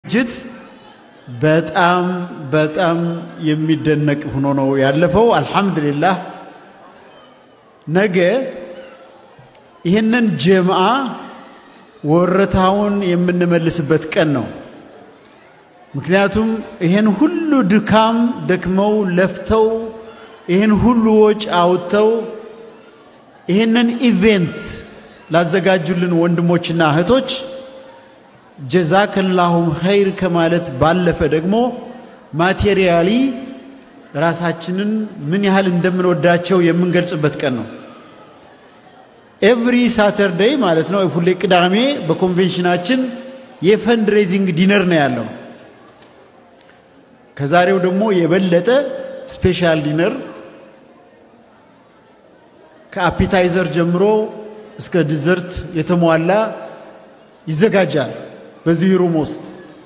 ዝግጅት በጣም በጣም የሚደነቅ ሆኖ ነው ያለፈው። አልሐምዱሊላህ ነገ ይህንን ጀምዓ ወረታውን የምንመልስበት ቀን ነው። ምክንያቱም ይህን ሁሉ ድካም ደክመው ለፍተው ይህን ሁሉ ወጪ አውጥተው ይህንን ኢቬንት ላዘጋጁልን ወንድሞችና እህቶች ጀዛከላሁም ኸይር ከማለት ባለፈ ደግሞ ማቴሪያሊ ራሳችንን ምን ያህል እንደምንወዳቸው የምንገልጽበት ቀን ነው። ኤቭሪ ሳተርዴይ ማለት ነው፣ ሁሌ ቅዳሜ በኮንቬንሽናችን የፈንድ ሬዚንግ ዲነር ነው ያለው። ከዛሬው ደግሞ የበለጠ ስፔሻል ዲነር ከአፒታይዘር ጀምሮ እስከ ዲዘርት የተሟላ ይዘጋጃል በዚህ ሩም ውስጥ።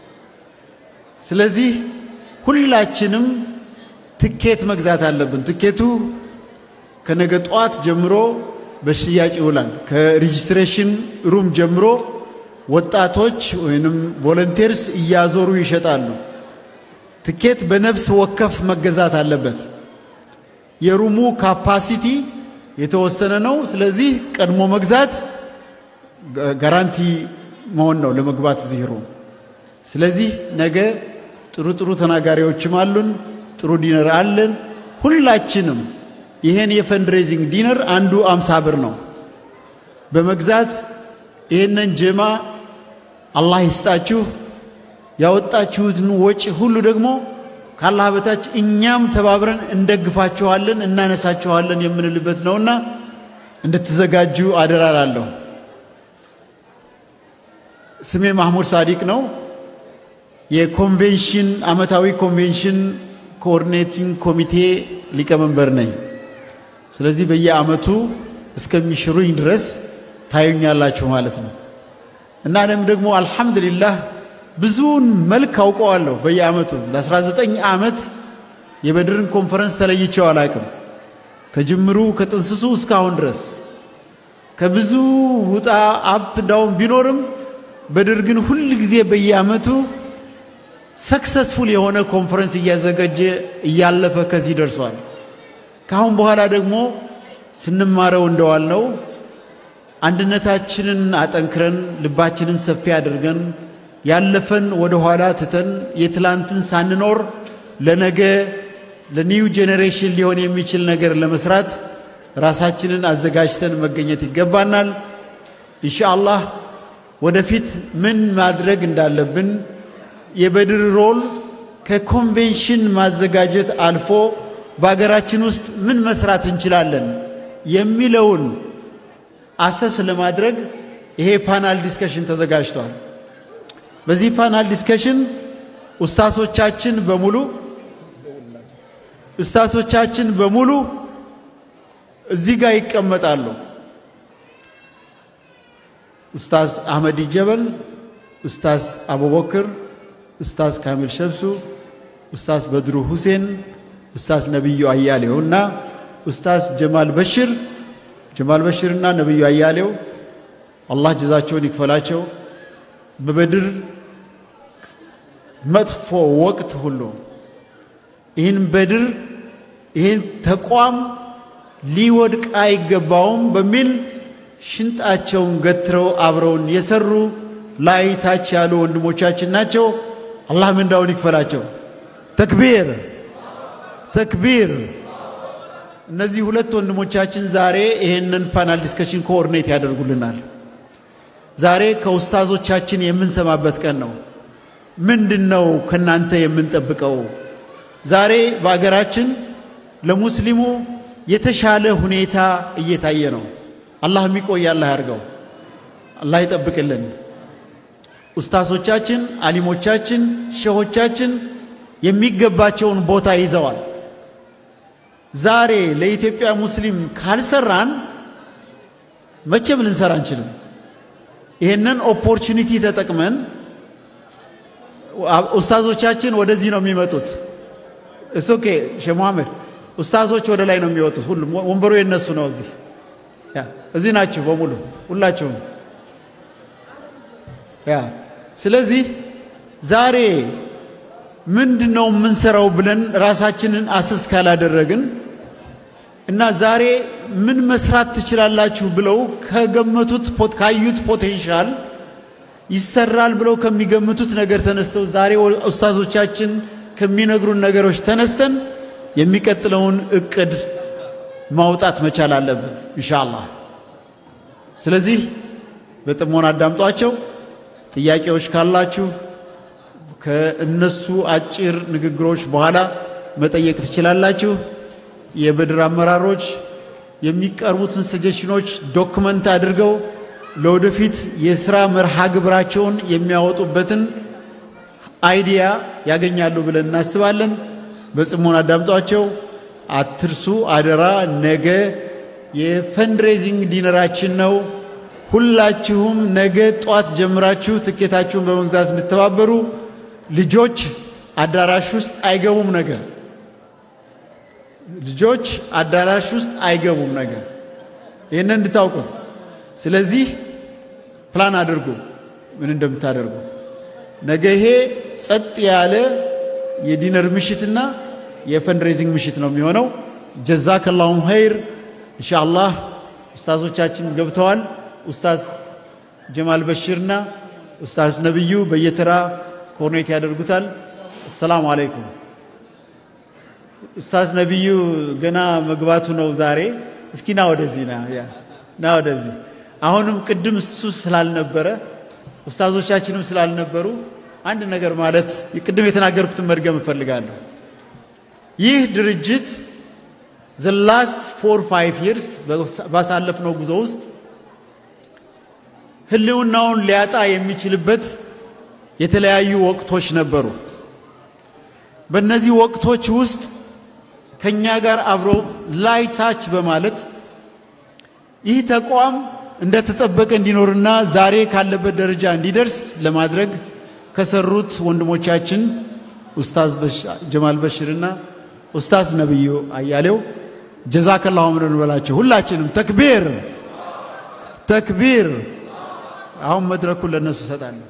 ስለዚህ ሁላችንም ትኬት መግዛት አለብን። ትኬቱ ከነገ ጠዋት ጀምሮ በሽያጭ ይውላል። ከሬጂስትሬሽን ሩም ጀምሮ ወጣቶች ወይንም ቮለንቴርስ እያዞሩ ይሸጣሉ። ትኬት በነፍስ ወከፍ መገዛት አለበት። የሩሙ ካፓሲቲ የተወሰነ ነው። ስለዚህ ቀድሞ መግዛት ጋራንቲ መሆን ነው ለመግባት እዚህ ሩም። ስለዚህ ነገ ጥሩ ጥሩ ተናጋሪዎችም አሉን፣ ጥሩ ዲነር አለን። ሁላችንም ይሄን የፈንድሬዚንግ ዲነር አንዱ አምሳ ብር ነው በመግዛት ይህንን ጀማ አላህ ይስጣችሁ ያወጣችሁትን ወጪ ሁሉ ደግሞ ካላህ በታች እኛም ተባብረን እንደግፋችኋለን እናነሳችኋለን የምንልበት ነውና እንድትዘጋጁ አደራላለሁ። ስሜ ማህሙድ ሳዲቅ ነው። የኮንቬንሽን አመታዊ ኮንቬንሽን ኮኦርዲኔቲንግ ኮሚቴ ሊቀመንበር ነኝ። ስለዚህ በየአመቱ እስከሚሽሩኝ ድረስ ታዩኛላችሁ ማለት ነው እና እኔም ደግሞ አልሐምዱሊላህ ብዙውን መልክ አውቀዋለሁ። በየአመቱ ለ19 ዓመት የበድርን ኮንፈረንስ ተለይቼው አላቅም። ከጅምሩ ከጥንስሱ እስካሁን ድረስ ከብዙ ውጣ አፕ ዳውን ቢኖርም በድር ግን ሁል ጊዜ በየአመቱ ሰክሰስፉል የሆነ ኮንፈረንስ እያዘጋጀ እያለፈ ከዚህ ደርሷል። ከአሁን በኋላ ደግሞ ስንማረው እንደዋልነው አንድነታችንን አጠንክረን ልባችንን ሰፊ አድርገን ያለፈን ወደ ኋላ ትተን የትላንትን ሳንኖር ለነገ ለኒው ጄኔሬሽን ሊሆን የሚችል ነገር ለመስራት ራሳችንን አዘጋጅተን መገኘት ይገባናል። ኢንሻአላህ ወደፊት ምን ማድረግ እንዳለብን የበድር ሮል ከኮንቬንሽን ማዘጋጀት አልፎ በሀገራችን ውስጥ ምን መስራት እንችላለን የሚለውን አሰስ ለማድረግ ይሄ ፓናል ዲስከሽን ተዘጋጅቷል። በዚህ ፓናል ዲስከሽን ኡስታሶቻችን በሙሉ ኡስታሶቻችን በሙሉ እዚህ ጋር ይቀመጣሉ። ኡስታዝ አህመድ ጀበል፣ ኡስታዝ አቡበክር፣ ኡስታዝ ካሚል ሸብሱ፣ ኡስታዝ በድሩ ሁሴን፣ ኡስታዝ ነቢዩ አያሌው እና ኡስታዝ ጀማል በሽር ጀማል በሽርና ነቢዩ አያሌው አላህ ጀዛቸውን ይክፈላቸው። በበድር መጥፎ ወቅት ሁሉ ይህን በድር ይህን ተቋም ሊወድቅ አይገባውም በሚል ሽንጣቸውን ገትረው አብረውን የሰሩ ላይ ታች ያሉ ወንድሞቻችን ናቸው። አላህ ምንዳውን ይክፈላቸው። ተክቢር ተክቢር። እነዚህ ሁለት ወንድሞቻችን ዛሬ ይህንን ፓናል ዲስከሽን ኮኦርዲኔት ያደርጉልናል። ዛሬ ከኡስታዞቻችን የምንሰማበት ቀን ነው። ምንድን ነው ከናንተ የምንጠብቀው? ዛሬ በአገራችን ለሙስሊሙ የተሻለ ሁኔታ እየታየ ነው። አላህ የሚቆይ አላህ ያርገው፣ አላህ ይጠብቅልን። ኡስታዞቻችን፣ አሊሞቻችን፣ ሸሆቻችን የሚገባቸውን ቦታ ይዘዋል። ዛሬ ለኢትዮጵያ ሙስሊም ካልሰራን መቼም ልንሰራ አንችልም። ይህንን ኦፖርቹኒቲ ተጠቅመን ኡስታዞቻችን ወደዚህ ነው የሚመጡት። እስ ኦኬ ሼህ መሐመድ ኡስታዞች ወደ ላይ ነው የሚወጡት። ሁሉም ወንበሩ የነሱ ነው። እዚህ ያ እዚህ ናችሁ በሙሉ ሁላችሁም። ያ ስለዚህ ዛሬ ምንድን ነው የምንሰራው ብለን ራሳችንን አስስ ካላደረግን እና ዛሬ ምን መስራት ትችላላችሁ ብለው ከገመቱት ካዩት ፖቴንሻል ይሰራል ብለው ከሚገምቱት ነገር ተነስተው ዛሬ ኡስታዞቻችን ከሚነግሩን ነገሮች ተነስተን የሚቀጥለውን እቅድ ማውጣት መቻል አለብን ኢንሻአላህ። ስለዚህ በጥሞና አዳምጧቸው። ጥያቄዎች ካላችሁ ከእነሱ አጭር ንግግሮች በኋላ መጠየቅ ትችላላችሁ። የበድር አመራሮች የሚቀርቡትን ሰጀሽኖች ዶክመንት አድርገው ለወደፊት የስራ መርሃ ግብራቸውን የሚያወጡበትን አይዲያ ያገኛሉ ብለን እናስባለን። በጽሞና አዳምጧቸው። አትርሱ አደራ። ነገ የፈንድሬዚንግ ዲነራችን ነው። ሁላችሁም ነገ ጧት ጀምራችሁ ትኬታችሁን በመግዛት እንድተባበሩ። ልጆች አዳራሽ ውስጥ አይገቡም ነገ ልጆች አዳራሽ ውስጥ አይገቡም ነገ ይህንን እንድታውቁት። ስለዚህ ፕላን አድርጉ ምን እንደምታደርጉ። ነገ ይሄ ጸጥ ያለ የዲነር ምሽትና የፈንድሬዚንግ ምሽት ነው የሚሆነው። ጀዛከላሁም ኸይር። ኢንሻአላህ ኡስታዞቻችን ገብተዋል። ኡስታዝ ጀማል በሽርና ኡስታዝ ነብዩ በየተራ ኮርኔት ያደርጉታል። አሰላሙ አለይኩም። ኡስታዝ ነብዩ ገና መግባቱ ነው ዛሬ። እስኪ ና ወደዚህ ና ያ ና ወደዚህ። አሁንም ቅድም እሱ ስላልነበረ ኡስታዞቻችንም ስላልነበሩ አንድ ነገር ማለት ቅድም የተናገርኩትን መድገም እፈልጋለሁ። ይህ ድርጅት ዘ ላስት ፎር ፋይቭ ይርስ ባሳለፍነው ጉዞ ውስጥ ህልውናውን ሊያጣ የሚችልበት የተለያዩ ወቅቶች ነበሩ። በእነዚህ ወቅቶች ውስጥ ከኛ ጋር አብሮ ላይ ታች በማለት ይህ ተቋም እንደተጠበቀ እንዲኖርና ዛሬ ካለበት ደረጃ እንዲደርስ ለማድረግ ከሰሩት ወንድሞቻችን ኡስታዝ ጀማል በሽርና ኡስታዝ ነብዩ አያሌው ጀዛከላሁ ምን እንበላቸው። ሁላችንም ተክቢር ተክቢር። አሁን መድረኩን ለነሱ እሰጣለሁ።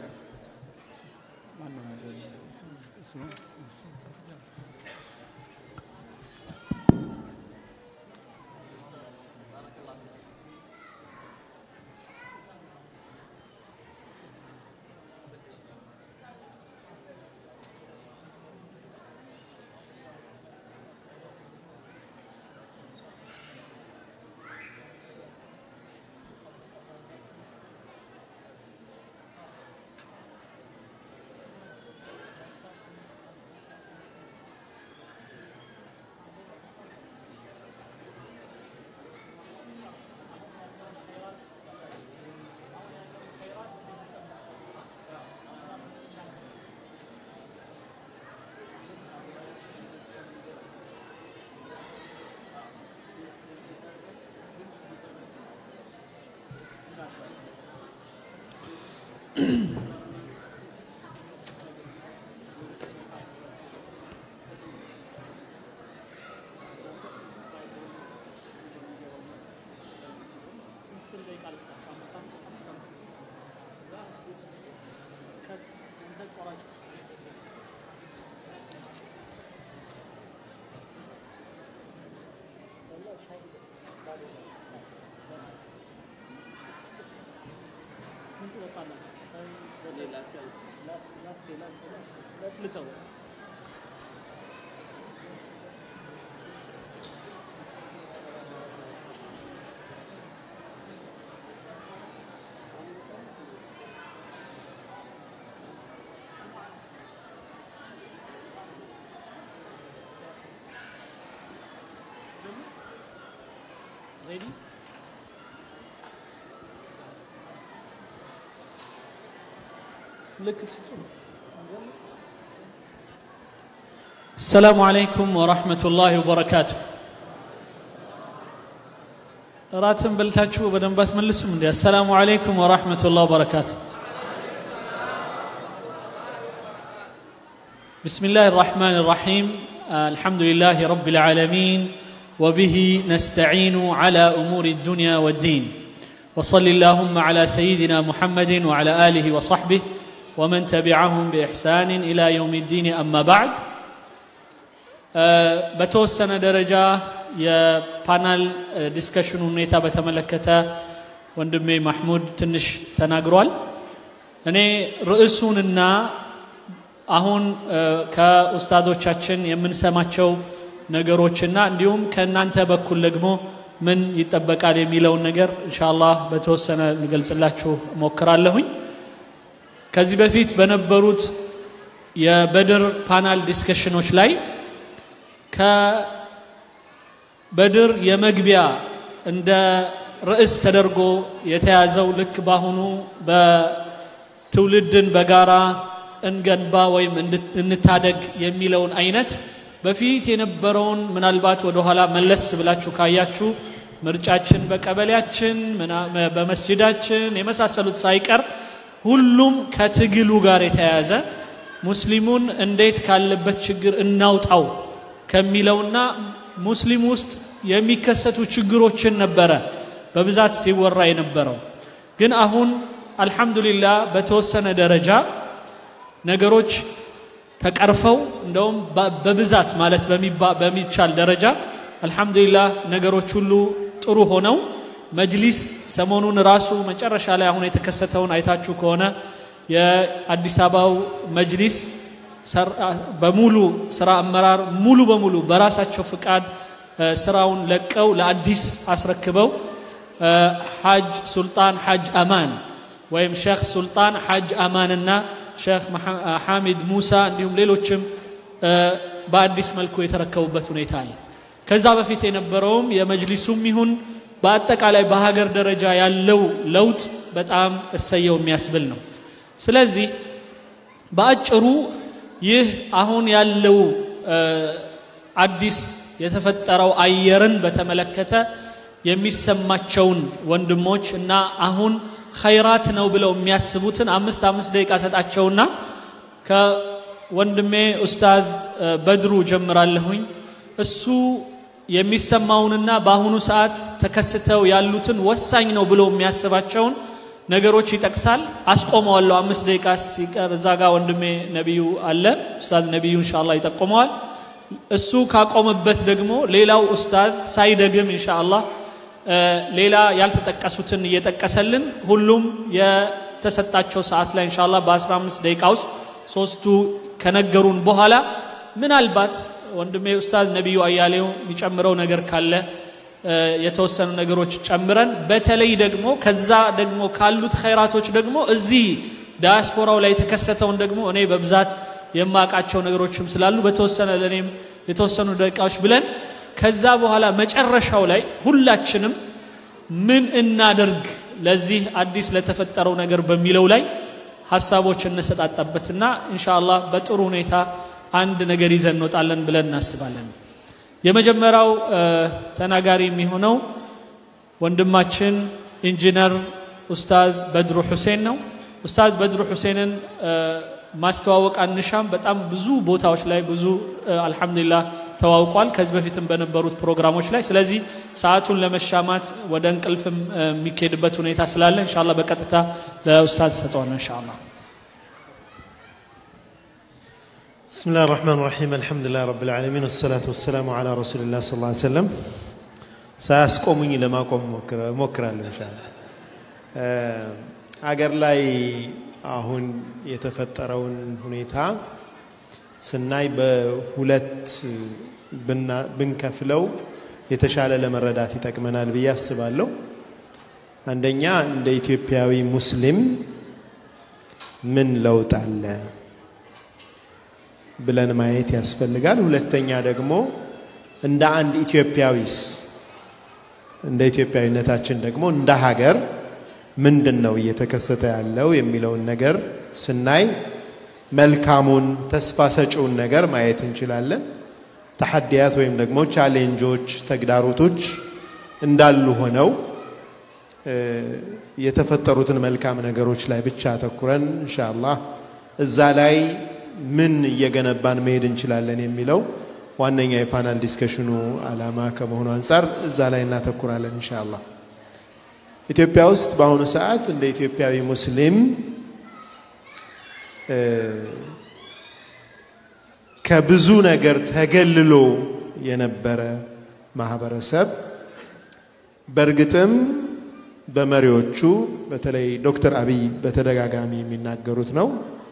Ready? ምልክት ስጡ። السلام عليكم ورحمة الله وبركاته እራትን በልታችሁ በደንብ አትመልሱም እንዴ? አሰላሙ አለይኩም ወራህመቱላህ ወበረካቱ። بسم الله الرحمن الرحيم الحمد لله رب العالمين وبه نستعين على امور الدنيا والدين وصل اللهم على سيدنا محمد وعلى اله وصحبه ومن تبعهم بإحسان إلى يوم الدين أما بعد በተወሰነ ደረጃ የፓናል ዲስከሽኑ ሁኔታ በተመለከተ ወንድሜ ማሕሙድ ትንሽ ተናግሯል። እኔ ርዕሱንና አሁን ከኡስታዞቻችን የምንሰማቸው ነገሮችና እንዲሁም ከእናንተ በኩል ደግሞ ምን ይጠበቃል የሚለውን ነገር ኢንሻአላህ በተወሰነ ልገልጽላችሁ ሞክራለሁኝ። ከዚህ በፊት በነበሩት የበድር ፓናል ዲስከሽኖች ላይ ከበድር የመግቢያ እንደ ርዕስ ተደርጎ የተያዘው ልክ ባሁኑ በትውልድን በጋራ እንገንባ ወይም እንታደግ የሚለውን አይነት በፊት የነበረውን ምናልባት ወደኋላ መለስ ብላችሁ ካያችሁ ምርጫችን በቀበሌያችን በመስጅዳችን የመሳሰሉት ሳይቀር ሁሉም ከትግሉ ጋር የተያያዘ ሙስሊሙን እንዴት ካለበት ችግር እናውጣው ከሚለውና ሙስሊም ውስጥ የሚከሰቱ ችግሮችን ነበረ በብዛት ሲወራ የነበረው። ግን አሁን አልሐምዱሊላህ በተወሰነ ደረጃ ነገሮች ተቀርፈው እንደውም በብዛት ማለት በሚቻል ደረጃ አልሐምዱሊላህ ነገሮች ሁሉ ጥሩ ሆነው መጅሊስ ሰሞኑን ራሱ መጨረሻ ላይ አሁን የተከሰተውን አይታችሁ ከሆነ የአዲስ አበባው መጅሊስ በሙሉ ስራ አመራር ሙሉ በሙሉ በራሳቸው ፍቃድ ስራውን ለቀው ለአዲስ አስረክበው ሐጅ ሱልጣን ሐጅ አማን ወይም ሼክ ሱልጣን ሐጅ አማንና ሼክ ሐሚድ ሙሳ እንዲሁም ሌሎችም በአዲስ መልኩ የተረከቡበት ሁኔታ አለ። ከዛ በፊት የነበረውም የመጅሊሱም ይሁን በአጠቃላይ በሀገር ደረጃ ያለው ለውጥ በጣም እሰየው የሚያስብል ነው። ስለዚህ በአጭሩ ይህ አሁን ያለው አዲስ የተፈጠረው አየርን በተመለከተ የሚሰማቸውን ወንድሞች እና አሁን ኸይራት ነው ብለው የሚያስቡትን አምስት አምስት ደቂቃ ሰጣቸውና ከወንድሜ ኡስታዝ በድሩ ጀምራለሁኝ። እሱ የሚሰማውንና በአሁኑ ሰዓት ተከስተው ያሉትን ወሳኝ ነው ብሎ የሚያስባቸውን ነገሮች ይጠቅሳል። አስቆመዋለሁ። አምስት ደቂቃ ሲቀር እዛ ጋር ወንድሜ ነቢዩ አለ። ኡስታዝ ነቢዩ ኢንሻአላህ ይጠቁመዋል። እሱ ካቆመበት ደግሞ ሌላው ኡስታዝ ሳይደግም ኢንሻአላህ ሌላ ያልተጠቀሱትን እየጠቀሰልን ሁሉም የተሰጣቸው ሰዓት ላይ ኢንሻአላህ በ15 ደቂቃ ውስጥ ሶስቱ ከነገሩን በኋላ ምናልባት ወንድሜ ኡስታዝ ነቢዩ አያሌው የሚጨምረው ነገር ካለ የተወሰኑ ነገሮች ጨምረን በተለይ ደግሞ ከዛ ደግሞ ካሉት ኸይራቶች ደግሞ እዚህ ዳያስፖራው ላይ የተከሰተውን ደግሞ እኔ በብዛት የማውቃቸው ነገሮችም ስላሉ በተወሰነ ለእኔም የተወሰኑ ደቂቃዎች ብለን ከዛ በኋላ መጨረሻው ላይ ሁላችንም ምን እናደርግ ለዚህ አዲስ ለተፈጠረው ነገር በሚለው ላይ ሀሳቦች እንሰጣጣበትና ኢንሻአላህ በጥሩ ሁኔታ አንድ ነገር ይዘን እንወጣለን ብለን እናስባለን። የመጀመሪያው ተናጋሪ የሚሆነው ወንድማችን ኢንጂነር ኡስታዝ በድሩ ሁሴን ነው። ኡስታዝ በድሩ ሁሴንን ማስተዋወቅ አንሻም። በጣም ብዙ ቦታዎች ላይ ብዙ አልሐምዱሊላህ ተዋውቋል፣ ከዚህ በፊትም በነበሩት ፕሮግራሞች ላይ። ስለዚህ ሰዓቱን ለመሻማት ወደ እንቅልፍም የሚካሄድበት ሁኔታ ስላለ ኢንሻአላህ በቀጥታ ለኡስታዝ ሰጠዋለሁ ኢንሻአላህ። بسم الله الرحمن الرحيم الحمد لله رب العالمين والصلاة والسلام على رسول الله صلى الله عليه وسلم ሳያስቆሙኝ ለማቆም ሞክራለሁ ኢንሻአላህ አገር ላይ አሁን የተፈጠረውን ሁኔታ ስናይ በሁለት ብንከፍለው የተሻለ ለመረዳት ይጠቅመናል ብዬ አስባለሁ። አንደኛ እንደ ኢትዮጵያዊ ሙስሊም ምን ለውጥ አለ ብለን ማየት ያስፈልጋል። ሁለተኛ ደግሞ እንደ አንድ ኢትዮጵያዊስ እንደ ኢትዮጵያዊነታችን ደግሞ እንደ ሀገር ምንድን ነው እየተከሰተ ያለው የሚለውን ነገር ስናይ መልካሙን ተስፋ ሰጪውን ነገር ማየት እንችላለን። ተሐዲያት ወይም ደግሞ ቻሌንጆች፣ ተግዳሮቶች እንዳሉ ሆነው የተፈጠሩትን መልካም ነገሮች ላይ ብቻ አተኩረን ኢንሻአላህ እዛ ላይ ምን እየገነባን መሄድ እንችላለን የሚለው ዋነኛ የፓናል ዲስከሽኑ ዓላማ ከመሆኑ አንጻር እዛ ላይ እናተኩራለን ኢንሻአላህ። ኢትዮጵያ ውስጥ በአሁኑ ሰዓት እንደ ኢትዮጵያዊ ሙስሊም ከብዙ ነገር ተገልሎ የነበረ ማህበረሰብ በእርግጥም በመሪዎቹ በተለይ ዶክተር አብይ በተደጋጋሚ የሚናገሩት ነው።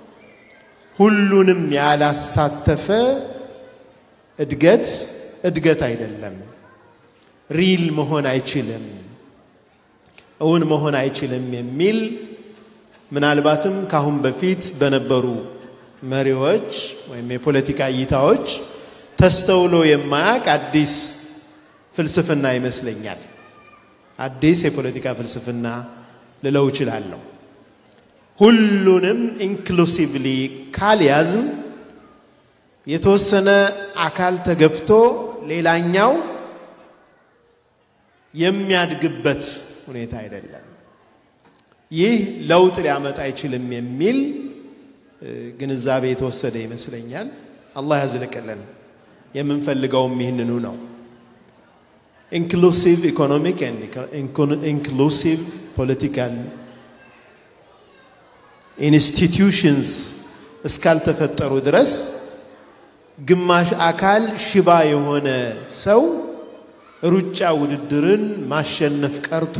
ሁሉንም ያላሳተፈ እድገት እድገት አይደለም፣ ሪል መሆን አይችልም፣ እውን መሆን አይችልም የሚል ምናልባትም ካሁን በፊት በነበሩ መሪዎች ወይም የፖለቲካ እይታዎች ተስተውሎ የማያውቅ አዲስ ፍልስፍና ይመስለኛል። አዲስ የፖለቲካ ፍልስፍና ልለው እችላለሁ። ሁሉንም ኢንክሉሲቭሊ ካልያዝም የተወሰነ አካል ተገፍቶ ሌላኛው የሚያድግበት ሁኔታ አይደለም። ይህ ለውጥ ሊያመጣ አይችልም የሚል ግንዛቤ የተወሰደ ይመስለኛል። አላህ ያዝልቅልን። የምንፈልገውም ይህንኑ ነው። ኢንክሉሲቭ ኢኮኖሚክ ኢንክሉሲቭ ፖለቲካል ኢንስቲትዩሽንስ እስካልተፈጠሩ ድረስ ግማሽ አካል ሽባ የሆነ ሰው ሩጫ ውድድርን ማሸነፍ ቀርቶ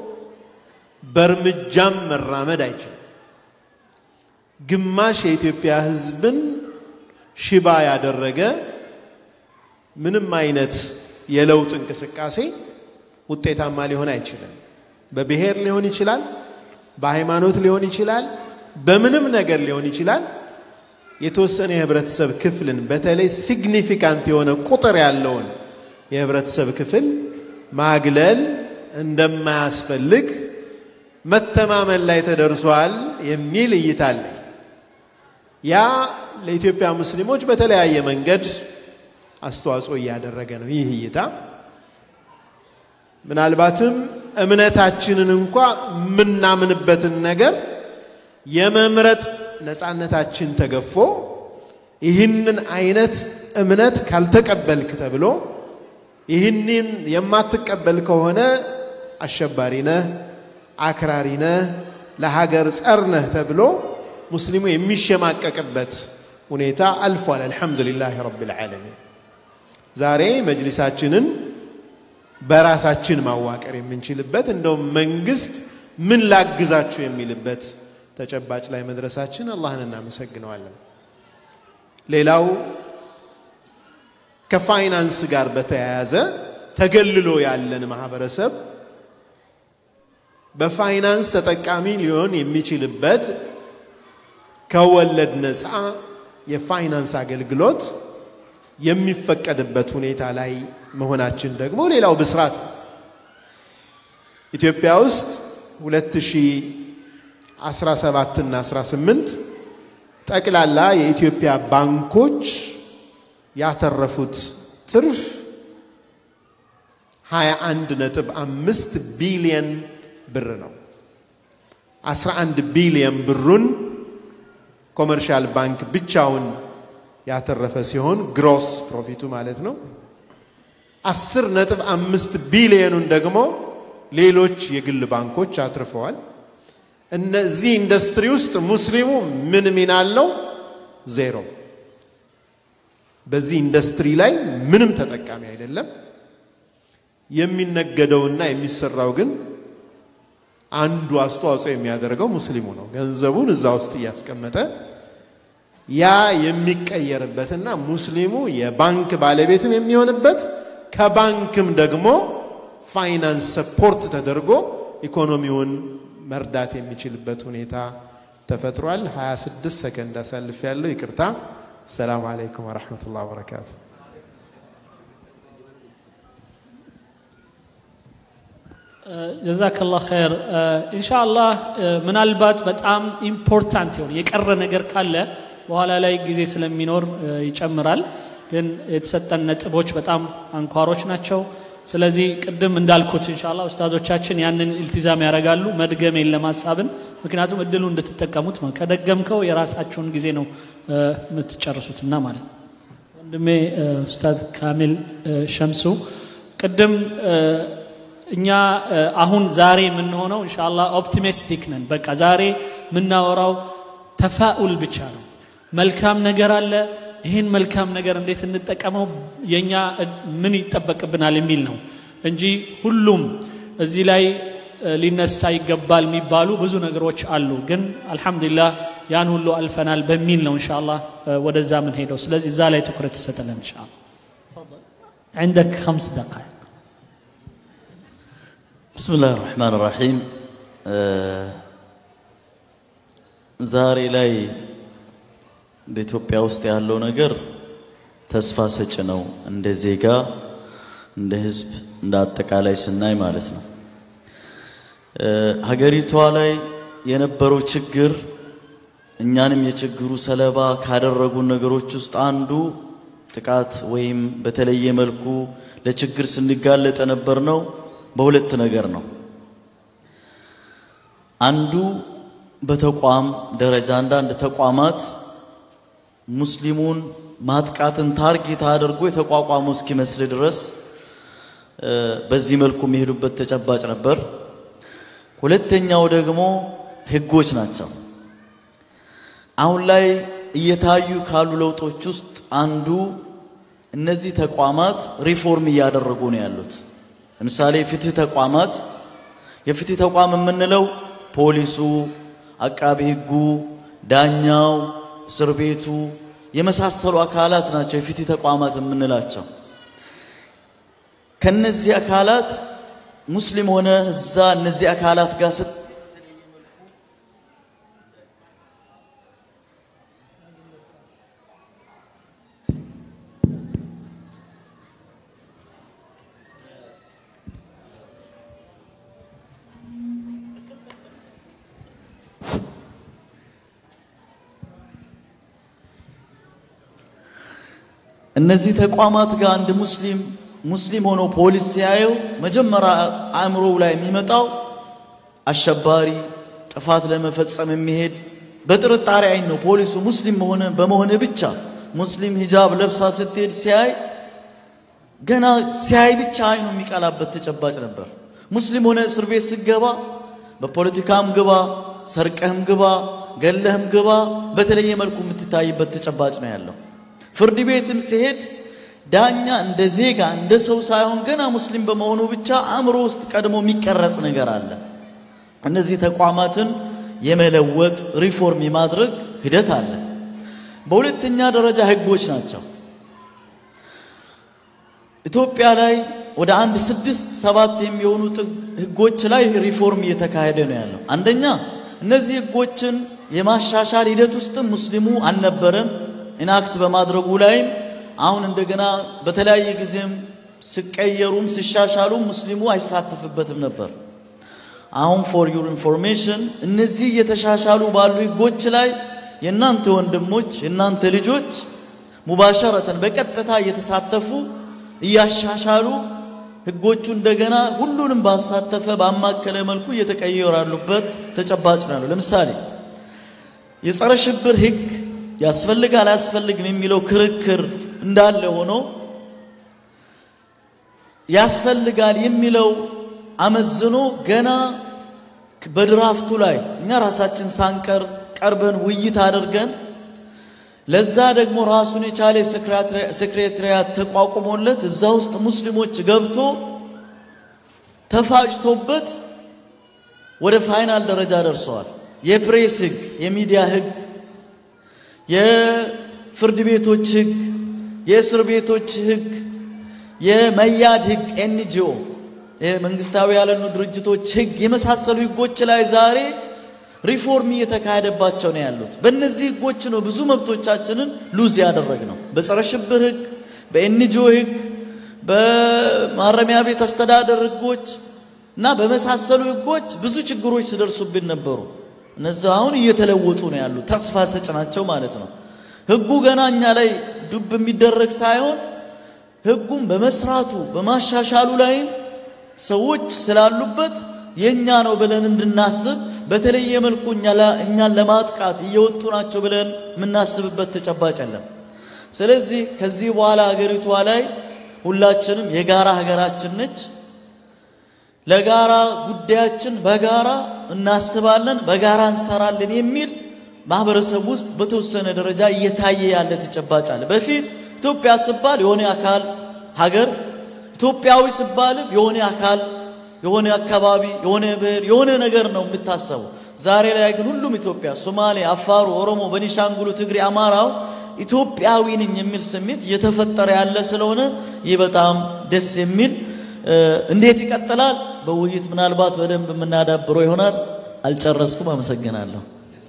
በእርምጃም መራመድ አይችልም። ግማሽ የኢትዮጵያ ሕዝብን ሽባ ያደረገ ምንም አይነት የለውጥ እንቅስቃሴ ውጤታማ ሊሆን አይችልም። በብሔር ሊሆን ይችላል፣ በሃይማኖት ሊሆን ይችላል፣ በምንም ነገር ሊሆን ይችላል። የተወሰነ የህብረተሰብ ክፍልን በተለይ ሲግኒፊካንት የሆነ ቁጥር ያለውን የህብረተሰብ ክፍል ማግለል እንደማያስፈልግ መተማመን ላይ ተደርሷል የሚል እይታ አለ። ያ ለኢትዮጵያ ሙስሊሞች በተለያየ መንገድ አስተዋጽኦ እያደረገ ነው። ይህ እይታ ምናልባትም እምነታችንን እንኳ የምናምንበትን ነገር የመምረጥ ነፃነታችን ተገፎ ይህንን አይነት እምነት ካልተቀበልክ ተብሎ ይህንን የማትቀበል ከሆነ አሸባሪ ነህ፣ አክራሪ ነህ፣ ለሀገር ጸር ነህ ተብሎ ሙስሊሙ የሚሸማቀቅበት ሁኔታ አልፏል። አልሐምዱሊላህ ረቢል ዓለሚን። ዛሬ መጅሊሳችንን በራሳችን ማዋቀር የምንችልበት እንደውም መንግስት ምን ላግዛችሁ የሚልበት ተጨባጭ ላይ መድረሳችን አላህን እናመሰግነዋለን። ሌላው ከፋይናንስ ጋር በተያያዘ ተገልሎ ያለን ማህበረሰብ በፋይናንስ ተጠቃሚ ሊሆን የሚችልበት ከወለድ ነፃ የፋይናንስ አገልግሎት የሚፈቀድበት ሁኔታ ላይ መሆናችን ደግሞ ሌላው ብስራት ነው። ኢትዮጵያ ውስጥ 2017 እና 18 ጠቅላላ የኢትዮጵያ ባንኮች ያተረፉት ትርፍ 21 ነጥብ አምስት ቢሊየን ብር ነው። 11 ቢሊየን ብሩን ኮመርሻል ባንክ ብቻውን ያተረፈ ሲሆን ግሮስ ፕሮፊቱ ማለት ነው። 10 ነጥብ አምስት ቢሊየኑን ደግሞ ሌሎች የግል ባንኮች አትርፈዋል። እነዚህ ኢንዱስትሪ ውስጥ ሙስሊሙ ምን ሚና አለው? ዜሮ። በዚህ ኢንዱስትሪ ላይ ምንም ተጠቃሚ አይደለም። የሚነገደውና የሚሰራው ግን አንዱ አስተዋጽኦ የሚያደርገው ሙስሊሙ ነው። ገንዘቡን እዛ ውስጥ እያስቀመጠ ያ የሚቀየርበትና ሙስሊሙ የባንክ ባለቤትም የሚሆንበት ከባንክም ደግሞ ፋይናንስ ሰፖርት ተደርጎ ኢኮኖሚውን መርዳት የሚችልበት ሁኔታ ተፈጥሯል። 26 ሰከንድ አሳልፍ ያለው ይቅርታ። ሰላም አለይኩም ወረሕመቱላህ ወበረካቱ። ጀዛከላህ ኸይር። ኢንሻአላህ ምናልባት በጣም ኢምፖርታንት የሆነ የቀረ ነገር ካለ በኋላ ላይ ጊዜ ስለሚኖር ይጨምራል። ግን የተሰጠን ነጥቦች በጣም አንኳሮች ናቸው። ስለዚህ ቅድም እንዳልኩት ኢንሻአላህ ኡስታዞቻችን ያንን ኢልቲዛም ያደርጋሉ። መድገም የለም ሀሳብን፣ ምክንያቱም እድሉ እንድትጠቀሙት ነው። ከደገምከው የራሳችሁን ጊዜ ነው የምትጨርሱትና ማለት ነው። ወንድሜ ኡስታዝ ካሚል ሸምሱ ቅድም እኛ አሁን ዛሬ የምንሆነው ኢንሻአላህ ኦፕቲሚስቲክ ነን። በቃ ዛሬ የምናወራው ተፋኡል ብቻ ነው። መልካም ነገር አለ። ይህን መልካም ነገር እንዴት እንጠቀመው፣ የእኛ ምን ይጠበቅብናል የሚል ነው እንጂ ሁሉም እዚህ ላይ ሊነሳ ይገባል የሚባሉ ብዙ ነገሮች አሉ። ግን አልሐምዱሊላህ ያን ሁሉ አልፈናል በሚል ነው ኢንሻአላህ ወደዛ ምን ሄደው። ስለዚህ እዛ ላይ ትኩረት ይሰጠለን ኢንሻአላህ። عندك خمس دقائق بسم الله الرحمن الرحيم ዛሬ ላይ በኢትዮጵያ ውስጥ ያለው ነገር ተስፋ ሰጭ ነው። እንደ ዜጋ፣ እንደ ህዝብ፣ እንደ አጠቃላይ ስናይ ማለት ነው። ሀገሪቷ ላይ የነበረው ችግር እኛንም የችግሩ ሰለባ ካደረጉ ነገሮች ውስጥ አንዱ ጥቃት ወይም በተለየ መልኩ ለችግር ስንጋለጥ የነበር ነው በሁለት ነገር ነው። አንዱ በተቋም ደረጃ አንዳንድ ተቋማት ሙስሊሙን ማጥቃትን ታርጌት አድርጎ የተቋቋሙ እስኪመስል ድረስ በዚህ መልኩ የሚሄዱበት ተጨባጭ ነበር። ሁለተኛው ደግሞ ህጎች ናቸው። አሁን ላይ እየታዩ ካሉ ለውጦች ውስጥ አንዱ እነዚህ ተቋማት ሪፎርም እያደረጉ ነው ያሉት። ለምሳሌ የፍትህ ተቋማት የፍትህ ተቋም የምንለው ፖሊሱ፣ አቃቢ ህጉ፣ ዳኛው፣ እስር ቤቱ የመሳሰሉ አካላት ናቸው የፍትህ ተቋማት የምንላቸው። ከነዚህ አካላት ሙስሊም ሆነ እዛ እነዚህ አካላት ጋር ስት እነዚህ ተቋማት ጋር አንድ ሙስሊም ሙስሊም ሆኖ ፖሊስ ሲያየው መጀመሪያ አእምሮው ላይ የሚመጣው አሸባሪ፣ ጥፋት ለመፈጸም የሚሄድ በጥርጣሬ አይን ነው። ፖሊሱ ሙስሊም መሆነ በመሆነ ብቻ ሙስሊም ሂጃብ ለብሳ ስትሄድ ሲያይ ገና ሲያይ ብቻ አይኑ የሚቀላበት ተጨባጭ ነበር። ሙስሊም ሆነ እስር ቤት ስገባ በፖለቲካም ግባ፣ ሰርቀህም ግባ፣ ገለህም ግባ በተለየ መልኩ የምትታይበት ተጨባጭ ነው ያለው። ፍርድ ቤትም ሲሄድ ዳኛ እንደ ዜጋ እንደ ሰው ሳይሆን ገና ሙስሊም በመሆኑ ብቻ አእምሮ ውስጥ ቀድሞ የሚቀረጽ ነገር አለ። እነዚህ ተቋማትን የመለወጥ ሪፎርም የማድረግ ሂደት አለ። በሁለተኛ ደረጃ ህጎች ናቸው። ኢትዮጵያ ላይ ወደ አንድ ስድስት ሰባት የሚሆኑ ህጎች ላይ ሪፎርም እየተካሄደ ነው ያለው። አንደኛ እነዚህ ህጎችን የማሻሻል ሂደት ውስጥም ሙስሊሙ አልነበረም። ኢናክት በማድረጉ ላይም አሁን እንደገና በተለያየ ጊዜም ሲቀየሩም ሲሻሻሉም ሙስሊሙ አይሳተፍበትም ነበር። አሁን ፎር ዩር ኢንፎርሜሽን እነዚህ እየተሻሻሉ ባሉ ህጎች ላይ የእናንተ ወንድሞች የእናንተ ልጆች ሙባሸረተን በቀጥታ እየተሳተፉ እያሻሻሉ ህጎቹ እንደገና ሁሉንም ባሳተፈ ባማከለ መልኩ እየተቀየሩ ያሉበት ተጨባጭ ነው ያለው። ለምሳሌ የጸረ ሽብር ህግ ያስፈልጋል አያስፈልግም የሚለው ክርክር እንዳለ ሆኖ ያስፈልጋል የሚለው አመዝኖ ገና በድራፍቱ ላይ እኛ ራሳችን ሳንቀር ቀርበን ውይይት አድርገን ለዛ ደግሞ ራሱን የቻለ ሴክሬታሪያት ተቋቁሞለት እዛ ውስጥ ሙስሊሞች ገብቶ ተፋጭቶበት ወደ ፋይናል ደረጃ ደርሰዋል። የፕሬስ ህግ፣ የሚዲያ ህግ፣ የፍርድ ቤቶች ህግ፣ የእስር ቤቶች ህግ፣ የመያድ ህግ፣ ኤንጂኦ መንግስታዊ ያልሆኑ ድርጅቶች ህግ የመሳሰሉ ህጎች ላይ ዛሬ ሪፎርም እየተካሄደባቸው ነው ያሉት። በእነዚህ ህጎች ነው ብዙ መብቶቻችንን ሉዝ ያደረግ ነው። በጸረ ሽብር ህግ፣ በኤንጂኦ ህግ፣ በማረሚያ ቤት አስተዳደር ህጎች እና በመሳሰሉ ህጎች ብዙ ችግሮች ሲደርሱብን ነበሩ። እነዚህ አሁን እየተለወጡ ነው ያሉት። ተስፋ ሰጭ ናቸው ማለት ነው። ህጉ ገና እኛ ላይ ዱብ የሚደረግ ሳይሆን ህጉም በመስራቱ በማሻሻሉ ላይም ሰዎች ስላሉበት የኛ ነው ብለን እንድናስብ በተለየ መልኩ እኛን ለማጥቃት እየወጡ ናቸው ብለን የምናስብበት ተጨባጭ የለም። ስለዚህ ከዚህ በኋላ ሀገሪቷ ላይ ሁላችንም የጋራ ሀገራችን ነች። ለጋራ ጉዳያችን በጋራ እናስባለን፣ በጋራ እንሰራለን የሚል ማህበረሰብ ውስጥ በተወሰነ ደረጃ እየታየ ያለ ተጨባጭ አለ። በፊት ኢትዮጵያ ስባል የሆነ አካል ሀገር፣ ኢትዮጵያዊ ስባልም የሆነ አካል፣ የሆነ አካባቢ፣ የሆነ ብሔር፣ የሆነ ነገር ነው የምታሰቡ። ዛሬ ላይ ግን ሁሉም ኢትዮጵያ፣ ሶማሌ፣ አፋሩ፣ ኦሮሞ፣ በኒሻንጉሉ፣ ትግሬ፣ አማራው ኢትዮጵያዊ ነኝ የሚል ስሜት እየተፈጠረ ያለ ስለሆነ ይህ በጣም ደስ የሚል እንዴት ይቀጥላል? በውይይት ምናልባት በደንብ የምናዳብረው ይሆናል። አልጨረስኩም። አመሰግናለሁ።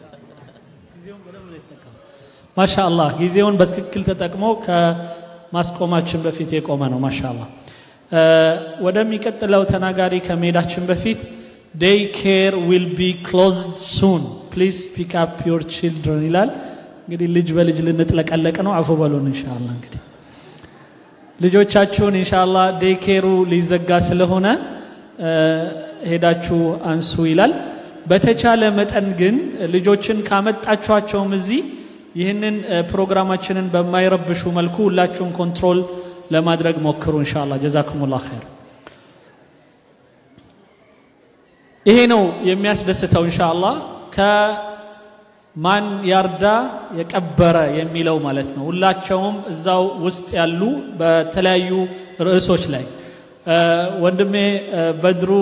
ማሻ አላህ ጊዜውን በትክክል ተጠቅሞ ከማስቆማችን በፊት የቆመ ነው። ማሻ አላህ። ወደሚቀጥለው ተናጋሪ ከመሄዳችን በፊት ዴይ ኬር ዊል ቢ ክሎዝድ ሱን ፕሊዝ ፒክ አፕ ዮር ቺልድረን ይላል። እንግዲህ ልጅ በልጅ ልንጥለቀለቅ ነው። አፎ በሉን ኢንሻአላ። እንግዲህ ልጆቻችሁን ኢንሻአላ ዴይ ኬሩ ሊዘጋ ስለሆነ ሄዳችሁ አንሱ ይላል። በተቻለ መጠን ግን ልጆችን ካመጣችኋቸውም እዚህ ይህንን ፕሮግራማችንን በማይረብሹ መልኩ ሁላችሁም ኮንትሮል ለማድረግ ሞክሩ። ኢንሻአላ ጀዛኩሙላህ ኸይር። ይሄ ነው የሚያስደስተው ኢንሻአላ ከማን ያርዳ የቀበረ የሚለው ማለት ነው። ሁላቸውም እዛው ውስጥ ያሉ በተለያዩ ርዕሶች ላይ ወንድሜ በድሩ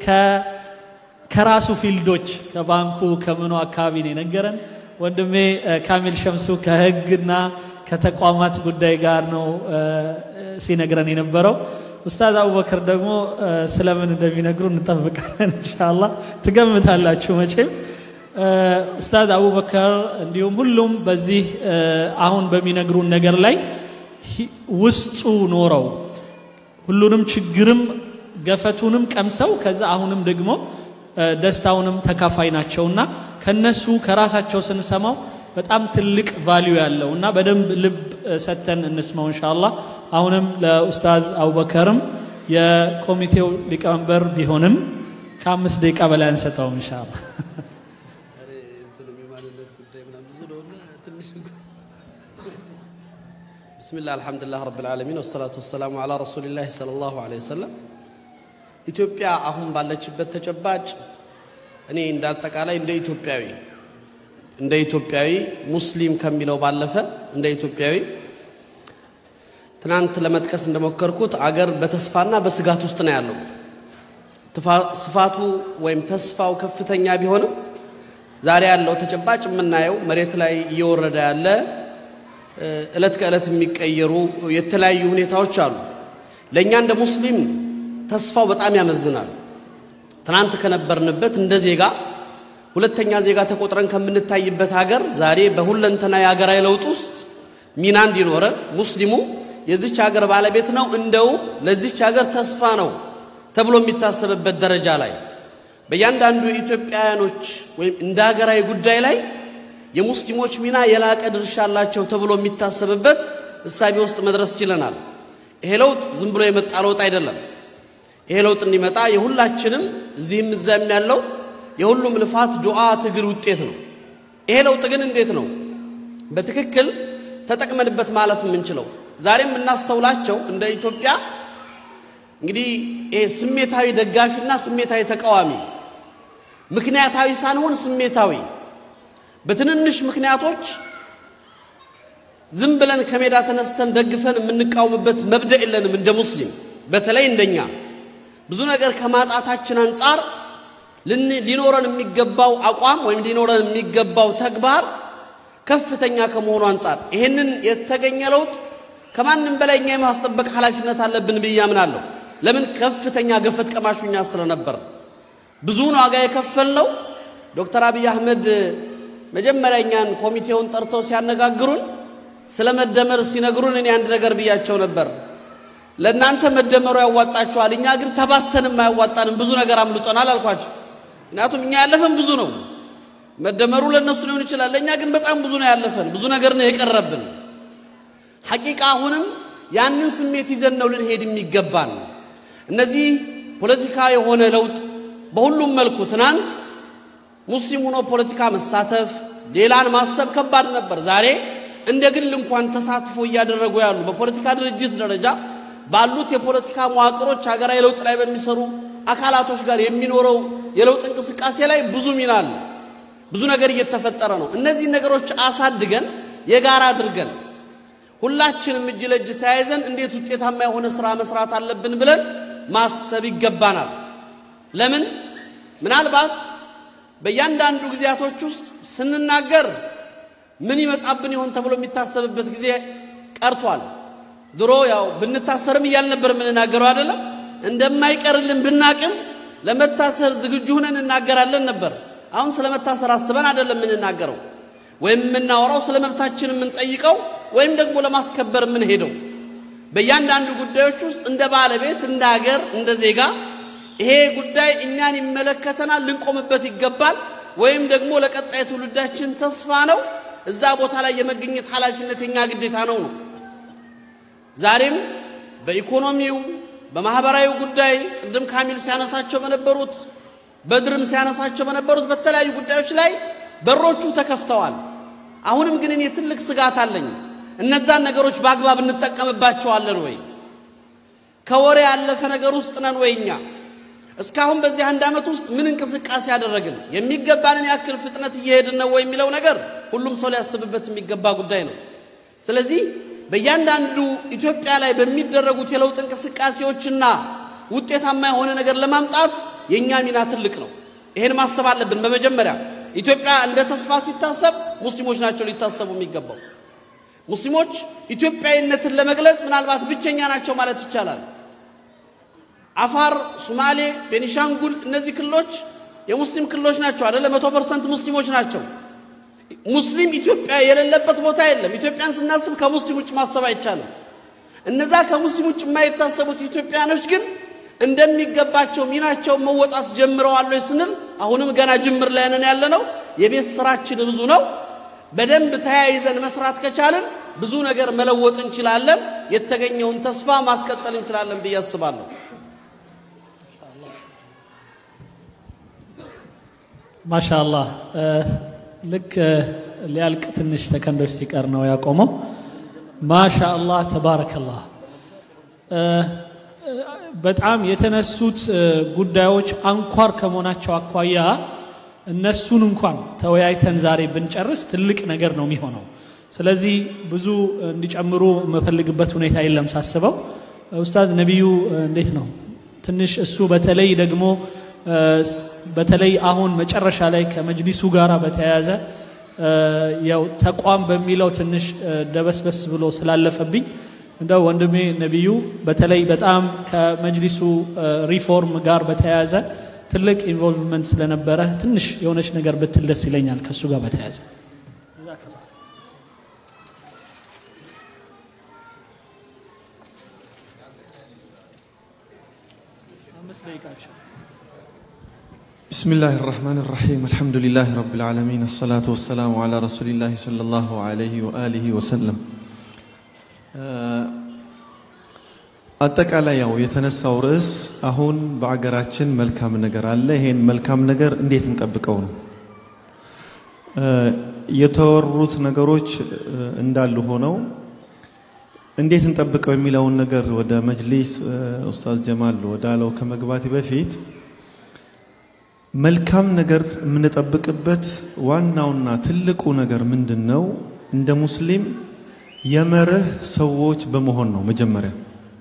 ከራሱ ፊልዶች ከባንኩ ከምኑ አካባቢ ነው የነገረን። ወንድሜ ካሚል ሸምሱ ከህግና ከተቋማት ጉዳይ ጋር ነው ሲነግረን የነበረው። ኡስታዝ አቡበከር ደግሞ ስለምን እንደሚነግሩ እንጠብቃለን። ኢንሻአላህ ትገምታላችሁ መቼም። ኡስታዝ አቡበከር እንዲሁም ሁሉም በዚህ አሁን በሚነግሩን ነገር ላይ ውስጡ ኖረው ሁሉንም ችግርም ገፈቱንም ቀምሰው ከዛ አሁንም ደግሞ ደስታውንም ተካፋይ ናቸውና ከነሱ ከራሳቸው ስንሰማው በጣም ትልቅ ቫልዩ ያለው እና በደንብ ልብ ሰተን እንስማው ኢንሻአላህ። አሁንም ለኡስታዝ አቡበከርም የኮሚቴው ሊቀመንበር ቢሆንም ከአምስት ደቂቃ በላይ አንሰጠውም ኢንሻአላህ። ብስሚላህ አልሐምዱሊላህ ረብል ዓለሚን ወሰላቱ ወሰላሙ ዓላ ረሱሊላህ ሰለላሁ ዐለይሂ ወሰለም። ኢትዮጵያ አሁን ባለችበት ተጨባጭ እኔ እንደ አጠቃላይ እንደ ኢትዮጵያዊ እንደ ኢትዮጵያዊ ሙስሊም ከሚለው ባለፈ እንደ ኢትዮጵያዊ ትናንት ለመጥቀስ እንደሞከርኩት አገር በተስፋና በስጋት ውስጥ ነው ያለው። ስፋቱ ወይም ተስፋው ከፍተኛ ቢሆንም ዛሬ ያለው ተጨባጭ የምናየው መሬት ላይ እየወረደ ያለ እለት ከእለት የሚቀየሩ የተለያዩ ሁኔታዎች አሉ። ለእኛ እንደ ሙስሊም ተስፋው በጣም ያመዝናል። ትናንት ከነበርንበት እንደ ዜጋ ሁለተኛ ዜጋ ተቆጥረን ከምንታይበት ሀገር ዛሬ በሁለንተና የሀገራዊ ለውጥ ውስጥ ሚና እንዲኖረን ሙስሊሙ የዚች ሀገር ባለቤት ነው፣ እንደውም ለዚች ሀገር ተስፋ ነው ተብሎ የሚታሰብበት ደረጃ ላይ በእያንዳንዱ የኢትዮጵያውያኖች ወይም እንደ ሀገራዊ ጉዳይ ላይ የሙስሊሞች ሚና የላቀ ድርሻ አላቸው ተብሎ የሚታሰብበት እሳቤ ውስጥ መድረስ ችለናል። ይሄ ለውጥ ዝም ብሎ የመጣ ለውጥ አይደለም። ይሄ ለውጥ እንዲመጣ የሁላችንም እዚህም እዚያም ያለው የሁሉም ልፋት፣ ዱዓ፣ ትግል ውጤት ነው። ይሄ ለውጥ ግን እንዴት ነው በትክክል ተጠቅመንበት ማለፍ የምንችለው? ዛሬ የምናስተውላቸው እንደ ኢትዮጵያ እንግዲህ ይሄ ስሜታዊ ደጋፊና ስሜታዊ ተቃዋሚ፣ ምክንያታዊ ሳንሆን ስሜታዊ በትንንሽ ምክንያቶች ዝም ብለን ከሜዳ ተነስተን ደግፈን የምንቃወምበት መብደእ የለንም። እንደ ሙስሊም በተለይ እንደኛ ብዙ ነገር ከማጣታችን አንጻር ሊኖረን የሚገባው አቋም ወይም ሊኖረን የሚገባው ተግባር ከፍተኛ ከመሆኑ አንጻር ይሄንን የተገኘ ለውጥ ከማንም በላይ እኛ የማስጠበቅ ኃላፊነት አለብን ብዬ አምናለሁ። ለምን ከፍተኛ ገፈት ቀማሹ እኛ ስለነበር ብዙውን ዋጋ የከፈልነው ዶክተር አብይ አህመድ መጀመሪያ እኛን ኮሚቴውን ጠርተው ሲያነጋግሩን ስለ መደመር ሲነግሩን እኔ አንድ ነገር ብያቸው ነበር። ለእናንተ መደመሩ ያዋጣችኋል፣ እኛ ግን ተባስተንም አያዋጣንም፣ ብዙ ነገር አምልጦናል አልኳቸው። ምክንያቱም እኛ ያለፈን ብዙ ነው። መደመሩ ለእነሱ ሊሆን ይችላል፣ ለእኛ ግን በጣም ብዙ ነው ያለፈን፣ ብዙ ነገር ነው የቀረብን። ሐቂቃ አሁንም ያንን ስሜት ይዘን ነው ልንሄድ የሚገባን። እነዚህ ፖለቲካ የሆነ ለውጥ በሁሉም መልኩ ትናንት ሙስሊም ሆኖ ፖለቲካ መሳተፍ ሌላን ማሰብ ከባድ ነበር። ዛሬ እንደ ግል እንኳን ተሳትፎ እያደረጉ ያሉ በፖለቲካ ድርጅት ደረጃ ባሉት የፖለቲካ መዋቅሮች ሀገራዊ ለውጥ ላይ በሚሰሩ አካላቶች ጋር የሚኖረው የለውጥ እንቅስቃሴ ላይ ብዙ ሚና አለ። ብዙ ነገር እየተፈጠረ ነው። እነዚህ ነገሮች አሳድገን የጋራ አድርገን ሁላችንም እጅ ለእጅ ተያይዘን እንዴት ውጤታማ የሆነ ስራ መስራት አለብን ብለን ማሰብ ይገባናል። ለምን ምናልባት በእያንዳንዱ ጊዜያቶች ውስጥ ስንናገር ምን ይመጣብን ይሆን ተብሎ የሚታሰብበት ጊዜ ቀርቷል። ድሮ ያው ብንታሰርም እያል ነበር የምንናገረው አይደለም። እንደማይቀርልን ብናቅም ለመታሰር ዝግጁ ሆነን እናገራለን ነበር። አሁን ስለ መታሰር አስበን አይደለም የምንናገረው ወይም የምናወራው ስለ መብታችን የምንጠይቀው ወይም ደግሞ ለማስከበር የምንሄደው በእያንዳንዱ ጉዳዮች ውስጥ እንደ ባለቤት፣ እንደ ሀገር፣ እንደ ዜጋ ይሄ ጉዳይ እኛን ይመለከተናል፣ ልንቆምበት ይገባል፣ ወይም ደግሞ ለቀጣይ ትውልዳችን ተስፋ ነው፣ እዛ ቦታ ላይ የመገኘት ኃላፊነት የኛ ግዴታ ነው ነው ዛሬም በኢኮኖሚው በማህበራዊ ጉዳይ ቅድም ካሚል ሲያነሳቸው በነበሩት በድርም ሲያነሳቸው በነበሩት በተለያዩ ጉዳዮች ላይ በሮቹ ተከፍተዋል። አሁንም ግን እኔ ትልቅ ስጋት አለኝ። እነዛን ነገሮች በአግባብ እንጠቀምባቸዋለን ወይ? ከወሬ ያለፈ ነገር ውስጥ ነን ወይ? እኛ እስካሁን በዚህ አንድ ዓመት ውስጥ ምን እንቅስቃሴ ያደረግን? የሚገባንን ያክል ፍጥነት እየሄድን ነው ወይ የሚለው ነገር ሁሉም ሰው ሊያስብበት የሚገባ ጉዳይ ነው። ስለዚህ በእያንዳንዱ ኢትዮጵያ ላይ በሚደረጉት የለውጥ እንቅስቃሴዎችና ውጤታማ የሆነ ነገር ለማምጣት የእኛ ሚና ትልቅ ነው። ይሄን ማሰብ አለብን። በመጀመሪያ ኢትዮጵያ እንደ ተስፋ ሲታሰብ ሙስሊሞች ናቸው ሊታሰቡ የሚገባው። ሙስሊሞች ኢትዮጵያዊነትን ለመግለጽ ምናልባት ብቸኛ ናቸው ማለት ይቻላል። አፋር፣ ሱማሌ፣ ቤኒሻንጉል እነዚህ ክልሎች የሙስሊም ክልሎች ናቸው አይደለ? መቶ ፐርሰንት ሙስሊሞች ናቸው። ሙስሊም ኢትዮጵያ የሌለበት ቦታ የለም። ኢትዮጵያን ስናስብ ከሙስሊም ውጭ ማሰብ አይቻልም። እነዛ ከሙስሊም ውጭ የማይታሰቡት ኢትዮጵያኖች ግን እንደሚገባቸው ሚናቸውን መወጣት ጀምረዋል ወይ ስንል አሁንም ገና ጅምር ላይ ነን ያለነው። የቤት ስራችን ብዙ ነው። በደንብ ተያይዘን መስራት ከቻልን ብዙ ነገር መለወጥ እንችላለን። የተገኘውን ተስፋ ማስቀጠል እንችላለን ብዬ አስባለሁ። ማሻአላህ ልክ ሊያልቅ ትንሽ ሰከንዶች ሲቀር ነው ያቆመው። ማሻአላህ ተባረከላህ። በጣም የተነሱት ጉዳዮች አንኳር ከመሆናቸው አኳያ እነሱን እንኳን ተወያይተን ዛሬ ብንጨርስ ትልቅ ነገር ነው የሚሆነው። ስለዚህ ብዙ እንዲጨምሩ የምፈልግበት ሁኔታ የለም ሳስበው። ኡስታዝ ነቢዩ እንዴት ነው ትንሽ እሱ በተለይ ደግሞ በተለይ አሁን መጨረሻ ላይ ከመጅሊሱ ጋር በተያያዘ ያው ተቋም በሚለው ትንሽ ደበስበስ ብሎ ስላለፈብኝ እንደው ወንድሜ ነቢዩ በተለይ በጣም ከመጅሊሱ ሪፎርም ጋር በተያያዘ ትልቅ ኢንቮልቭመንት ስለነበረ ትንሽ የሆነች ነገር ብትል ደስ ይለኛል ከእሱ ጋር በተያያዘ። بسم الله الرحمن الرحيم الحمد لله رب العالمين الصلاة والسلام على رسول الله صلى الله عليه وآله وسلم አጠቃላይ ያው የተነሳው ርዕስ አሁን በአገራችን መልካም ነገር አለ። ይሄን መልካም ነገር እንዴት እንጠብቀው ነው። የተወሩት ነገሮች እንዳሉ ሆነው እንዴት እንጠብቀው የሚለውን ነገር ወደ መጅሊስ ኡስታዝ ጀማል ወዳለው ከመግባቴ በፊት መልካም ነገር የምንጠብቅበት ዋናውና ትልቁ ነገር ምንድን ነው? እንደ ሙስሊም የመርህ ሰዎች በመሆን ነው። መጀመሪያ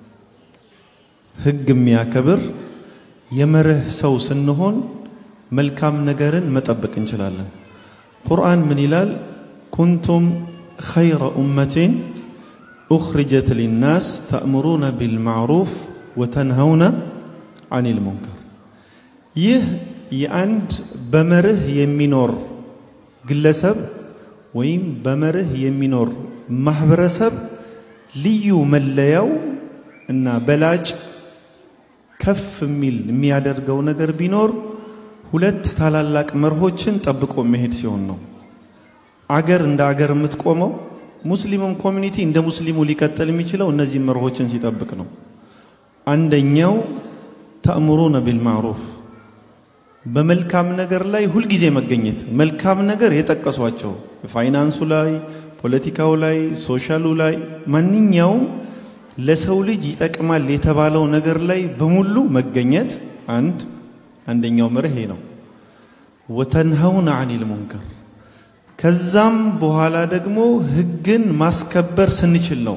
ህግ የሚያከብር የመርህ ሰው ስንሆን መልካም ነገርን መጠበቅ እንችላለን። ቁርአን ምን ይላል? ኩንቱም ኸይረ ኡመቴን ኡኽሪጀት ሊናስ ተእምሩነ ቢልማዕሩፍ ወተንሀውነ አኒል ሙንከር። ይህ የአንድ በመርህ የሚኖር ግለሰብ ወይም በመርህ የሚኖር ማህበረሰብ ልዩ መለያው እና በላጭ ከፍ የሚል የሚያደርገው ነገር ቢኖር ሁለት ታላላቅ መርሆችን ጠብቆ መሄድ ሲሆን ነው። አገር እንደ አገር የምትቆመው ሙስሊሙም ኮሚኒቲ እንደ ሙስሊሙ ሊቀጥል የሚችለው እነዚህ መርሆችን ሲጠብቅ ነው። አንደኛው ተእምሩነ ቢልማዕሩፍ በመልካም ነገር ላይ ሁልጊዜ መገኘት። መልካም ነገር የጠቀሷቸው ፋይናንሱ ላይ፣ ፖለቲካው ላይ፣ ሶሻሉ ላይ ማንኛውም ለሰው ልጅ ይጠቅማል የተባለው ነገር ላይ በሙሉ መገኘት አንድ አንደኛው መርህ ነው። ወተንሀውነ አኒል ሙንከር ከዛም በኋላ ደግሞ ህግን ማስከበር ስንችል ነው።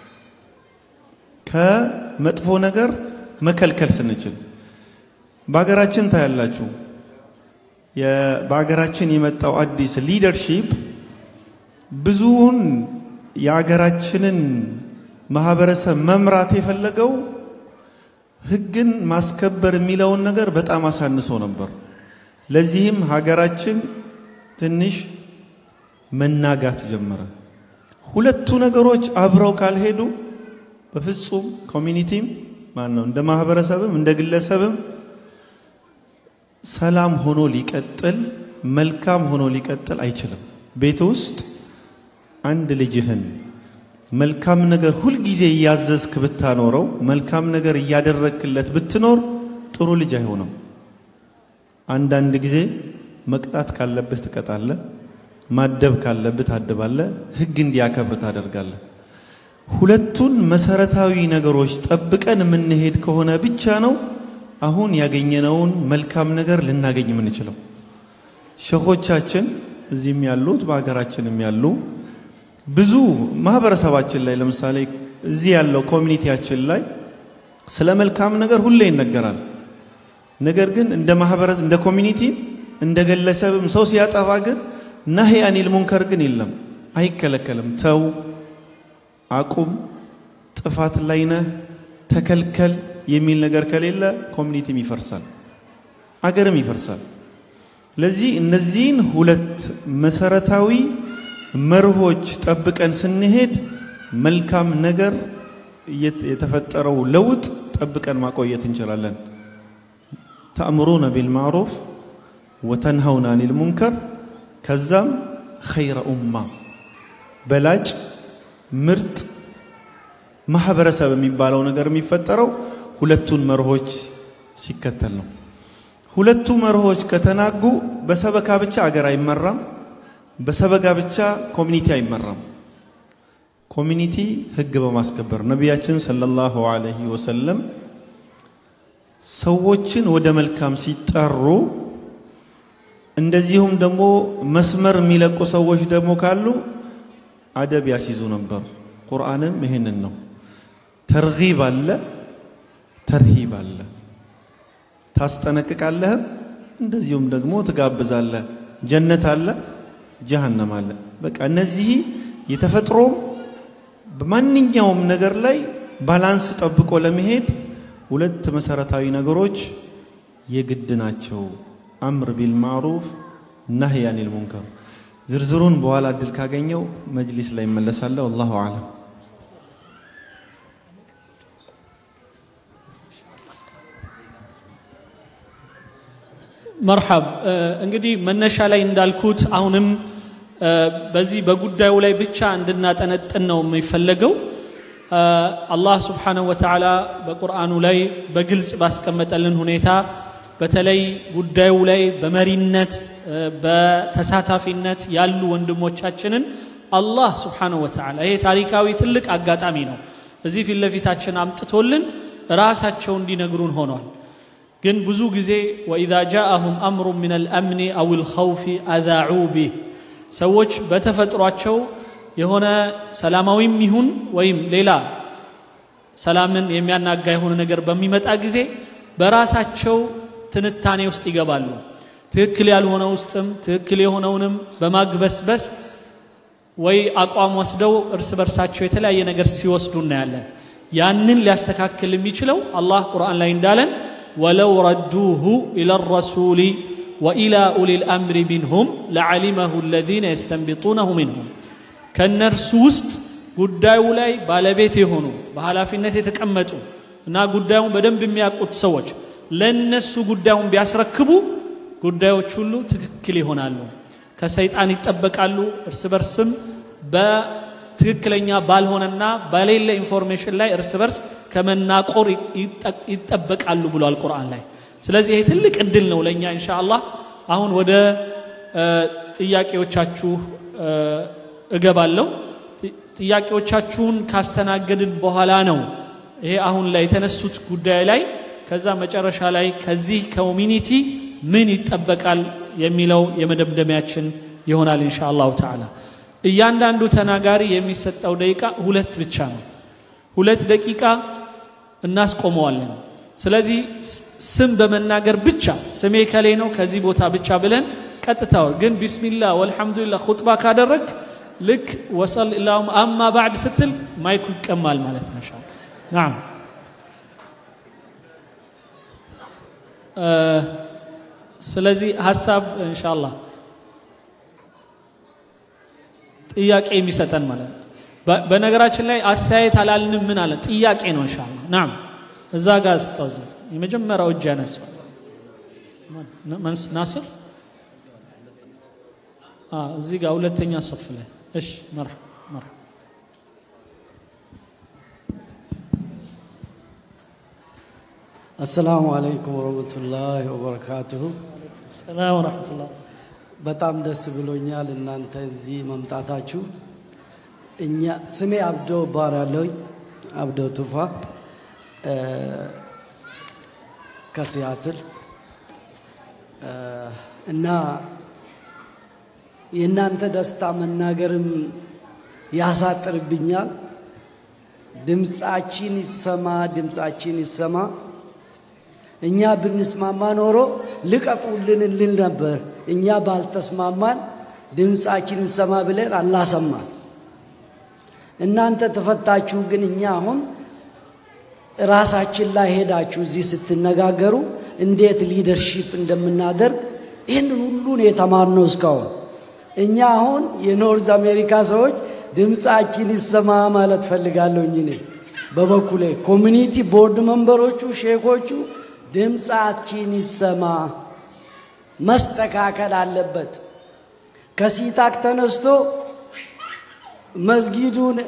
ከመጥፎ ነገር መከልከል ስንችል በሀገራችን ታያላችሁ። በሀገራችን የመጣው አዲስ ሊደርሺፕ ብዙውን የሀገራችንን ማህበረሰብ መምራት የፈለገው ህግን ማስከበር የሚለውን ነገር በጣም አሳንሶ ነበር። ለዚህም ሀገራችን ትንሽ መናጋት ጀመረ። ሁለቱ ነገሮች አብረው ካልሄዱ በፍጹም ኮሚኒቲም ማን ነው እንደ ማህበረሰብም እንደ ግለሰብም ሰላም ሆኖ ሊቀጥል መልካም ሆኖ ሊቀጥል አይችልም። ቤት ውስጥ አንድ ልጅህን መልካም ነገር ሁልጊዜ እያዘዝክ ብታኖረው መልካም ነገር እያደረግክለት ብትኖር ጥሩ ልጅ አይሆንም። አንዳንድ ጊዜ መቅጣት ካለብህ ትቀጣለህ፣ ማደብ ካለብህ ታድባለህ፣ ህግ እንዲያከብር ታደርጋለህ። ሁለቱን መሰረታዊ ነገሮች ጠብቀን የምንሄድ ከሆነ ብቻ ነው አሁን ያገኘነውን መልካም ነገር ልናገኝ የምንችለው። ሸኾቻችን እዚህም ያሉት በሀገራችንም ያሉ ብዙ ማህበረሰባችን ላይ ለምሳሌ እዚህ ያለው ኮሚኒቲያችን ላይ ስለ መልካም ነገር ሁሌ ይነገራል። ነገር ግን እንደ ማህበረሰብ እንደ ኮሚኒቲ እንደ ግለሰብም ሰው ሲያጠፋ ግን ናሂ አኒል ሙንከር ግን የለም፣ አይከለከልም። ተው፣ አቁም፣ ጥፋት ላይ ነህ፣ ተከልከል የሚል ነገር ከሌለ ኮሚኒቲም ይፈርሳል፣ አገርም ይፈርሳል። ለዚህ እነዚህን ሁለት መሰረታዊ መርሆች ጠብቀን ስንሄድ መልካም ነገር የተፈጠረው ለውጥ ጠብቀን ማቆየት እንችላለን። ተእምሩነ ቢልማዕሩፍ ወተንሀውነ አኒል ሙንከር ከዛም ኸይረ ኡማ በላጭ ምርጥ ማህበረሰብ የሚባለው ነገር የሚፈጠረው ሁለቱን መርሆች ሲከተል ነው። ሁለቱ መርሆች ከተናጉ በሰበካ ብቻ አገር አይመራም። በሰበጋ ብቻ ኮሚኒቲ አይመራም። ኮሚኒቲ ህግ በማስከበር ነቢያችን ሰለላሁ ዐለይሂ ወሰለም ሰዎችን ወደ መልካም ሲጠሩ እንደዚሁም ደግሞ መስመር የሚለቁ ሰዎች ደግሞ ካሉ አደብ ያስይዙ ነበር። ቁርአንም ይህንን ነው። ተርጊብ አለ፣ ተርሂብ አለ። ታስጠነቅቃለህም እንደዚሁም ደግሞ ትጋብዛለህ። ጀነት አለ፣ ጀሃነም አለ። በቃ እነዚህ የተፈጥሮም በማንኛውም ነገር ላይ ባላንስ ጠብቆ ለመሄድ ሁለት መሰረታዊ ነገሮች የግድ ናቸው። አምር ቢል ማዕሩፍ ናህይ አኒል ሙንከር። ዝርዝሩን በኋላ እድል ካገኘው መጅሊስ ላይ እመለሳለሁ። ወላሁ አለም። መርሐብ እንግዲህ መነሻ ላይ እንዳልኩት አሁንም በዚህ በጉዳዩ ላይ ብቻ እንድናጠነጥን ነው የሚፈለገው። አላህ ስብሓነሁ ወተዓላ በቁርአኑ ላይ በግልጽ ባስቀመጠልን ሁኔታ በተለይ ጉዳዩ ላይ በመሪነት በተሳታፊነት ያሉ ወንድሞቻችንን አላህ ስብሓነሁ ወተዓላ ይሄ ታሪካዊ ትልቅ አጋጣሚ ነው። እዚህ ፊት ለፊታችን አምጥቶልን ራሳቸው እንዲነግሩን ሆኗል። ግን ብዙ ጊዜ ወኢዛ ጃአሁም አምሩ ምን አልአምኒ አው ልኸውፊ አዛዑ ቢህ ሰዎች በተፈጥሯቸው የሆነ ሰላማዊም ይሁን ወይም ሌላ ሰላምን የሚያናጋ የሆነ ነገር በሚመጣ ጊዜ በራሳቸው ትንታኔ ውስጥ ይገባሉ። ትክክል ያልሆነ ውስጥም ትክክል የሆነውንም በማግበስበስ ወይ አቋም ወስደው እርስ በርሳቸው የተለያየ ነገር ሲወስዱ እናያለን። ያንን ሊያስተካክል የሚችለው አላህ ቁርአን ላይ እንዳለን ወለው ረዱሁ ኢላ ረሱሊ ወኢላ ኡሊ ልአምሪ ሚንሁም ለዓሊመሁ አለዚነ የስተንቢጡነሁ ሚንሁም ከእነርሱ ውስጥ ጉዳዩ ላይ ባለቤት የሆኑ በኃላፊነት የተቀመጡ እና ጉዳዩን በደንብ የሚያውቁት ሰዎች ለእነሱ ጉዳዩን ቢያስረክቡ ጉዳዮች ሁሉ ትክክል ይሆናሉ፣ ከሰይጣን ይጠበቃሉ፣ እርስ በርስም በትክክለኛ ባልሆነና በሌለ ኢንፎርሜሽን ላይ እርስ በርስ ከመናቆር ይጠበቃሉ ብሏል ቁርአን ላይ። ስለዚህ ይሄ ትልቅ እድል ነው ለእኛ ኢንሻ አላህ። አሁን ወደ ጥያቄዎቻችሁ እገባለሁ። ጥያቄዎቻችሁን ካስተናገድን በኋላ ነው ይሄ አሁን ላይ የተነሱት ጉዳይ ላይ ከዛ መጨረሻ ላይ ከዚህ ኮሚኒቲ ምን ይጠበቃል የሚለው የመደምደሚያችን ይሆናል ኢንሻ አላሁ ተዓላ። እያንዳንዱ ተናጋሪ የሚሰጠው ደቂቃ ሁለት ብቻ ነው። ሁለት ደቂቃ እናስቆመዋለን። ስለዚህ ስ- ስም በመናገር ብቻ ስሜ ከሌ ነው ከዚህ ቦታ ብቻ ብለን ቀጥታው ግን ቢስሚላህ ወልሐምዱሊላህ ኹጥባ ካደረግ ልክ ወሰል ላሁም አማ ባዕድ ስትል ማይኩ ይቀማል ማለት ነው። ኢንሻአላህ ናም ስለዚህ ሀሳብ ኢንሻአላህ ጥያቄ የሚሰጠን ማለት ነው። በ- በነገራችን ላይ አስተያየት አላልንም ምን አለ ጥያቄ ነው ኢንሻአላህ ናም እዛ ጋር ስታውዝ የመጀመሪያው እጅ ያነሳው ማን- ማን- ናስር አ እዚህ ጋር ሁለተኛ ሶፍ ላይ እሺ መርሐባ መርሐባ አሰላሙ አለይኩም ወረህመቱላሂ ወበረካቱሁ። ሰላም ወራህመቱላህ በጣም ደስ ብሎኛል እናንተ እዚህ መምጣታችሁ። እኛ ስሜ አብዶ እባላለሁኝ አብዶ ቱፋ እ፣ ከሲያትል እ፣ እና የእናንተ ደስታ መናገርም ያሳጥርብኛል። ድምፃችን ይሰማ፣ ድምፃችን ይሰማ። እኛ ብንስማማ ኖሮ ልቀቁልን እንል ነበር። እኛ ባልተስማማን ድምፃችን እንሰማ ብለን አላሰማን። እናንተ ተፈታችሁ፣ ግን እኛ አሁን ራሳችን ላይ ሄዳችሁ እዚህ ስትነጋገሩ እንዴት ሊደርሺፕ እንደምናደርግ ይህንን ሁሉን የተማርነው እስካሁን። እኛ አሁን የኖርዝ አሜሪካ ሰዎች ድምፃችን ይሰማ ማለት ፈልጋለሁኝ እኔ በበኩሌ ኮሚኒቲ ቦርድ መንበሮቹ ሼኮቹ ድምፃችን ይሰማ መስተካከል አለበት። ከሲታክ ተነስቶ መስጊዱን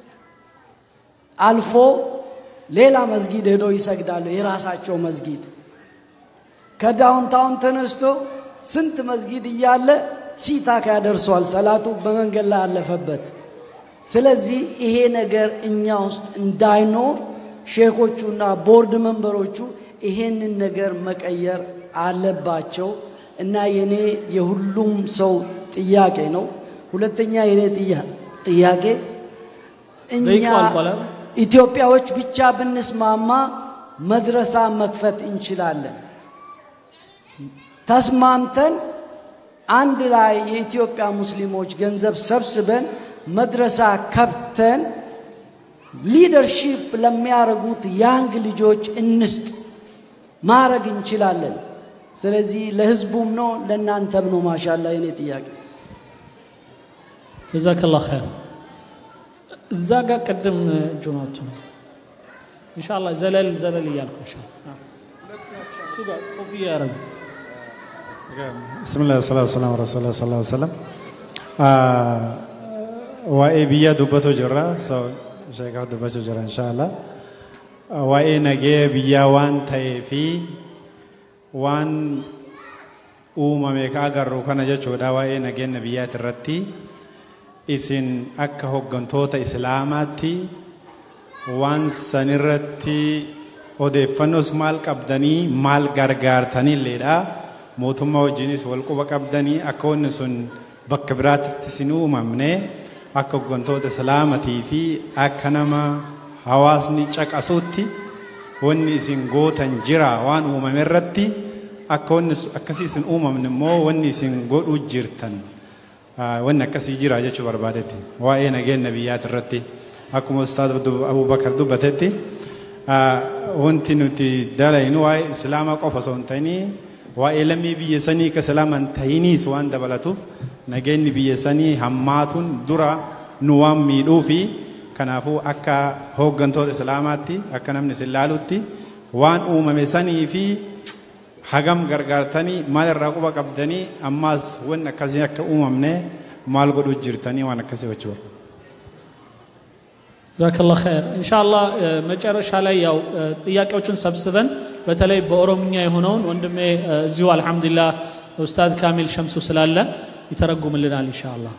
አልፎ ሌላ መስጊድ ሄዶ ይሰግዳሉ። የራሳቸው መስጊድ ከዳውንታውን ተነስቶ ስንት መስጊድ እያለ ሲታክ ያደርሰዋል። ሰላቱ በመንገድ ላይ አለፈበት። ስለዚህ ይሄ ነገር እኛ ውስጥ እንዳይኖር ሼኮቹና ቦርድ መንበሮቹ ይሄንን ነገር መቀየር አለባቸው እና የኔ የሁሉም ሰው ጥያቄ ነው። ሁለተኛ የኔ ጥያ- ጥያቄ እኛ ደቂቃው አልቋል አይደል? ኢትዮጵያዎች ብቻ ብንስማማ መድረሳ መክፈት እንችላለን። ተስማምተን አንድ ላይ የኢትዮጵያ ሙስሊሞች ገንዘብ ሰብስበን መድረሳ ከብተን ሊደርሺፕ ለሚያደርጉት ያንግ ልጆች እንስጥ ማድረግ እንችላለን። ስለዚህ ለህዝቡም ነው ለእናንተም ነው። ማሻላ የኔ ጥያቄ ጀዛከላህ ኸይር። እዛ ጋር ቅድም እጁን አውጥቶ ነው ኢንሻአላህ ዘለል ዘለል እያልኩ ኢንሻአላህ እሱ ጋር ኮፍያ ያደረገ بسم الله والصلاة والسلام على رسول الله صلى الله عليه وسلم waa'ee biyyaa dubbatu jirra so sheekaaf dubbachuu jira inshaallah waa'ee nagee biyyaa waan ta'ee fi waan uumame ka agarru kana jechuudha waa'ee nageenya biyyaati irratti isin akka hoggantoota islaamaatti waan sanirratti odeeffannoos maal qabdanii maal gargaartanilleedha mootummaa wajjinis wal quba qabdanii akka wanni sun bakka biraatti isin uumamne akka hoggantoota islaamatii fi akka nama hawaasni caqasuutti wanni isin gootan jira waan uumame irratti akka wanni su- akkasii isin uumamne immoo wanni isin godhuu jirtan ah, wanni akkasii jira jechuu barbaadetti waa'ee nageenya biyyaati irratti akkuma ustaad Abdu- abubakar dubbatetti ah, wanti nuti dalaynu waa'ee islaamaa qofa osoo hin ta'inii waa'ee lammii biyya sanii ka islaama hin ta'iniis waan dabalatuuf nageenyi biyya sanii hammaatuun dura nu waan miidhuu fi kanaafuu akka hooggantoota islaamaatti akka namni isin laalutti waan uumame sanii fi hagam gargaartanii maal irraa quba qabdanii ammaas wanni akkasii akka uumamne maal godhuu jirtanii waan akkasii jechuu ጀዛከላህ ኸይር ኢንሻአላህ እ፣ መጨረሻ ላይ ያው እ፣ ጥያቄዎችን ሰብስበን በተለይ በኦሮምኛ የሆነውን ወንድሜ እ፣ እዚሁ አልሐምዱሊላህ ኡስታዝ ካሚል ሸምሱ ስላለ ይተረጉምልናል ኢንሻአላህ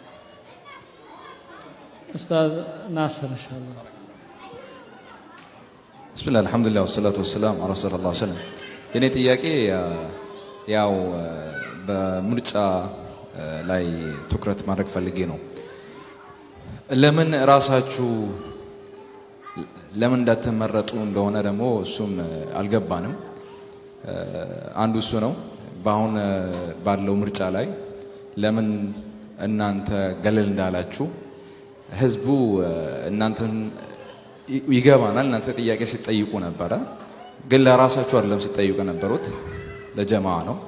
ኡስታዝ ናስር ኢንሻአላህ ብስሚላህ አልሐምዱሊላህ ወሰላቱ ወሰላም አላ ረሱሊላህ ሰለም የኔ ጥያቄ አ፣ ያው አ፣ በምርጫ ላይ ትኩረት ማድረግ ፈልጌ ነው። ለምን ራሳችሁ ለምን እንዳትመረጡ እንደሆነ ደግሞ እሱም አልገባንም። አንዱ እሱ ነው። በአሁን ባለው ምርጫ ላይ ለምን እናንተ ገለል እንዳላችሁ ህዝቡ እናንተን ይገባናል። እናንተ ጥያቄ ሲጠይቁ ነበረ፣ ግን ለራሳችሁ አይደለም ሲጠይቁ የነበሩት ለጀማ ነው።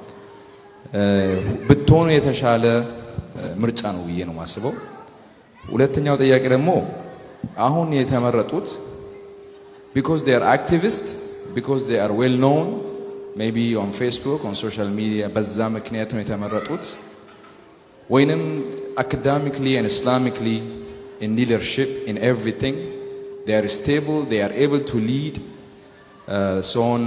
ብትሆኑ የተሻለ ምርጫ ነው ብዬ ነው የማስበው። ሁለተኛው ጥያቄ ደግሞ አሁን የተመረጡት ቢኮዝ ዴይ አር አክቲቪስት ቢኮዝ ዴይ አር ዌል ኖውን ሜቢ ኦን ፌስቡክ ኦን ሶሻል ሚዲያ በዛ ምክንያት ነው የተመረጡት ወይንም አካዳሚክሊ ኤንድ ኢስላሚክሊ ኢን ሊደርሽፕ ኢን ኤቭሪቲንግ ዴይ አር ስቴብል ዴይ አር ኤብል ቱ ሊድ ሰውን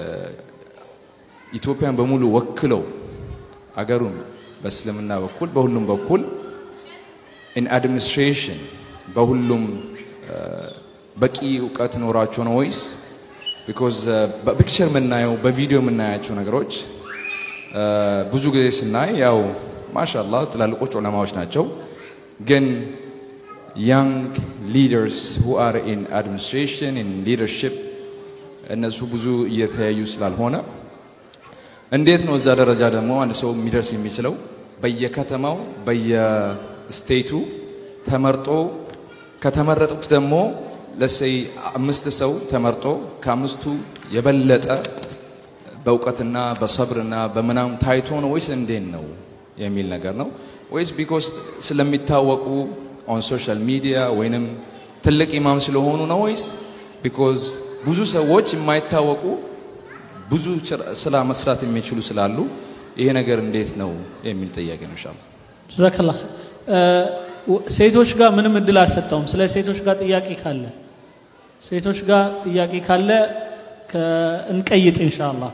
ኢትዮጵያን በሙሉ ወክለው አገሩን በእስልምና በኩል በሁሉም በኩል ኢን አድሚኒስትሬሽን በሁሉም በቂ እውቀት ኖራቸው ነው ወይስ ቢኮዝ በፒክቸር የምናየው በቪዲዮ የምናያቸው ነገሮች ብዙ ጊዜ ስናይ ያው ማሻላ ትላልቆች ዑለማዎች ናቸው፣ ግን ያንግ ሊደርስ ሁ አር ኢን አድሚኒስትሬሽን ኢን ሊደርሽፕ እነሱ ብዙ እየተያዩ ስላልሆነ እንዴት ነው እዛ ደረጃ ደግሞ አንድ ሰው የሚደርስ የሚችለው? በየከተማው በየስቴቱ ተመርጦ ከተመረጡት ደግሞ ለሰይ አምስት ሰው ተመርጦ ከአምስቱ የበለጠ በእውቀትና በሰብርና በምናም ታይቶ ነው ወይስ እንዴት ነው የሚል ነገር ነው ወይስ ቢኮዝ ስለሚታወቁ ኦን ሶሻል ሚዲያ ወይንም ትልቅ ኢማም ስለሆኑ ነው ወይስ ቢኮዝ ብዙ ሰዎች የማይታወቁ ብዙ ስራ መስራት የሚችሉ ስላሉ ይሄ ነገር እንዴት ነው የሚል ጥያቄ ነው። ኢንሻአላህ ጀዛከላ ሴቶች ጋር ምንም እድል አልሰጠውም። ስለ ሴቶች ጋር ጥያቄ ካለ ሴቶች ጋር ጥያቄ ካለ እንቀይጥ ኢንሻአላህ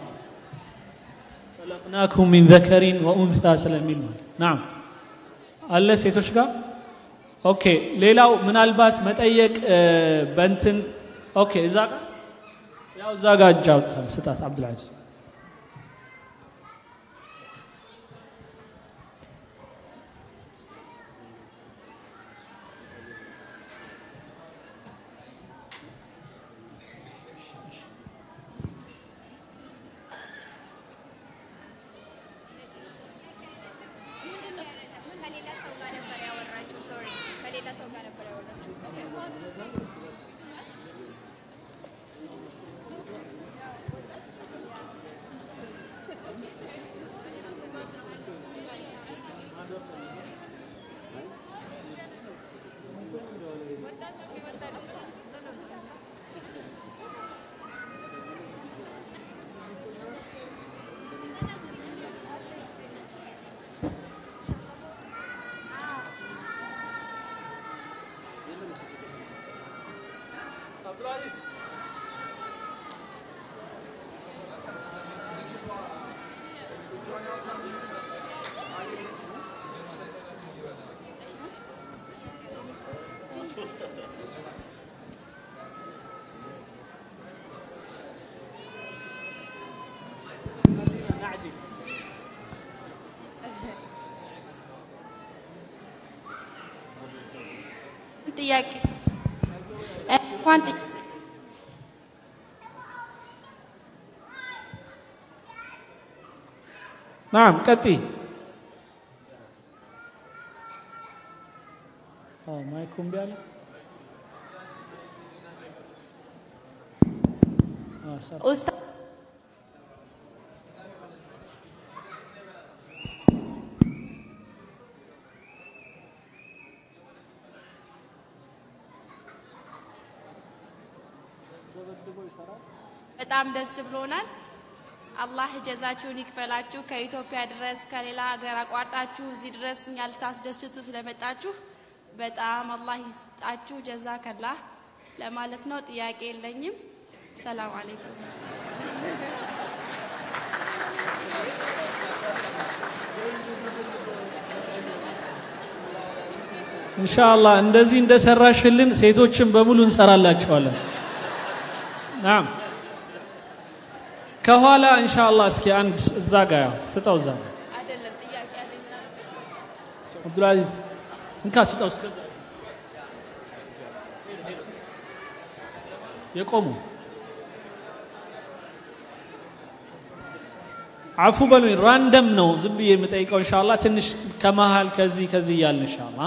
خلقناكم من ذكر وأنثى ስለሚል ማለት ናም አለ ሴቶች ጋር ኦኬ። ሌላው ምናልባት መጠየቅ በእንትን ኦኬ፣ እዛ ጋር ያው እዛ ጋር እጅ አውጥታል ስጣት አብዱልዓዚዝ ጥያቄ እንኳን ጥያቄ ናም ቀጥይ። ማይኩ እምቢ አለ። ኡስታዝ በጣም ደስ ብሎናል። አላህ ጀዛችሁን ይክፈላችሁ። ከኢትዮጵያ ድረስ ከሌላ ሀገር አቋርጣችሁ እዚህ ድረስ እኛ ልታስደስቱ ስለመጣችሁ በጣም አላህ ይስጣችሁ። ጀዛ ከላህ ለማለት ነው። ጥያቄ የለኝም። ሰላም አለይኩም። ኢንሻአላህ እንደዚህ እንደሰራሽልን ሴቶችን በሙሉ እንሰራላቸዋለን። ናም ከኋላ ኢንሻአላህ እስኪ አንድ እዛ ጋ ያው ስጠው እዛ አይደለም አብዱልአዚዝ እንካ ስጠው እስከዛ የቆሙ አፉ በሉኝ ራንደም ነው ዝም ብዬ የምጠይቀው እንሻላ ትንሽ ከመሃል ከዚህ ከዚህ እያልን እንሻላ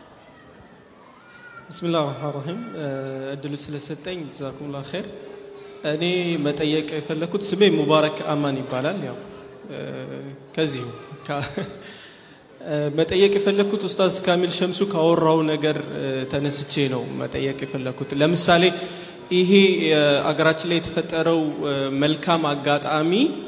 ብስሚላህ ራህማን ራሂም እድሉ ስለሰጠኝ ጀዛኩሙላ ኸይር እኔ መጠየቅ የፈለኩት ስሜ ሙባረክ አማን ይባላል ያው ከዚሁ መጠየቅ የፈለኩት ኡስታዝ ካሚል ሸምሱ ካወራው ነገር ተነስቼ ነው መጠየቅ የፈለኩት ለምሳሌ ይሄ አገራችን ላይ የተፈጠረው መልካም አጋጣሚ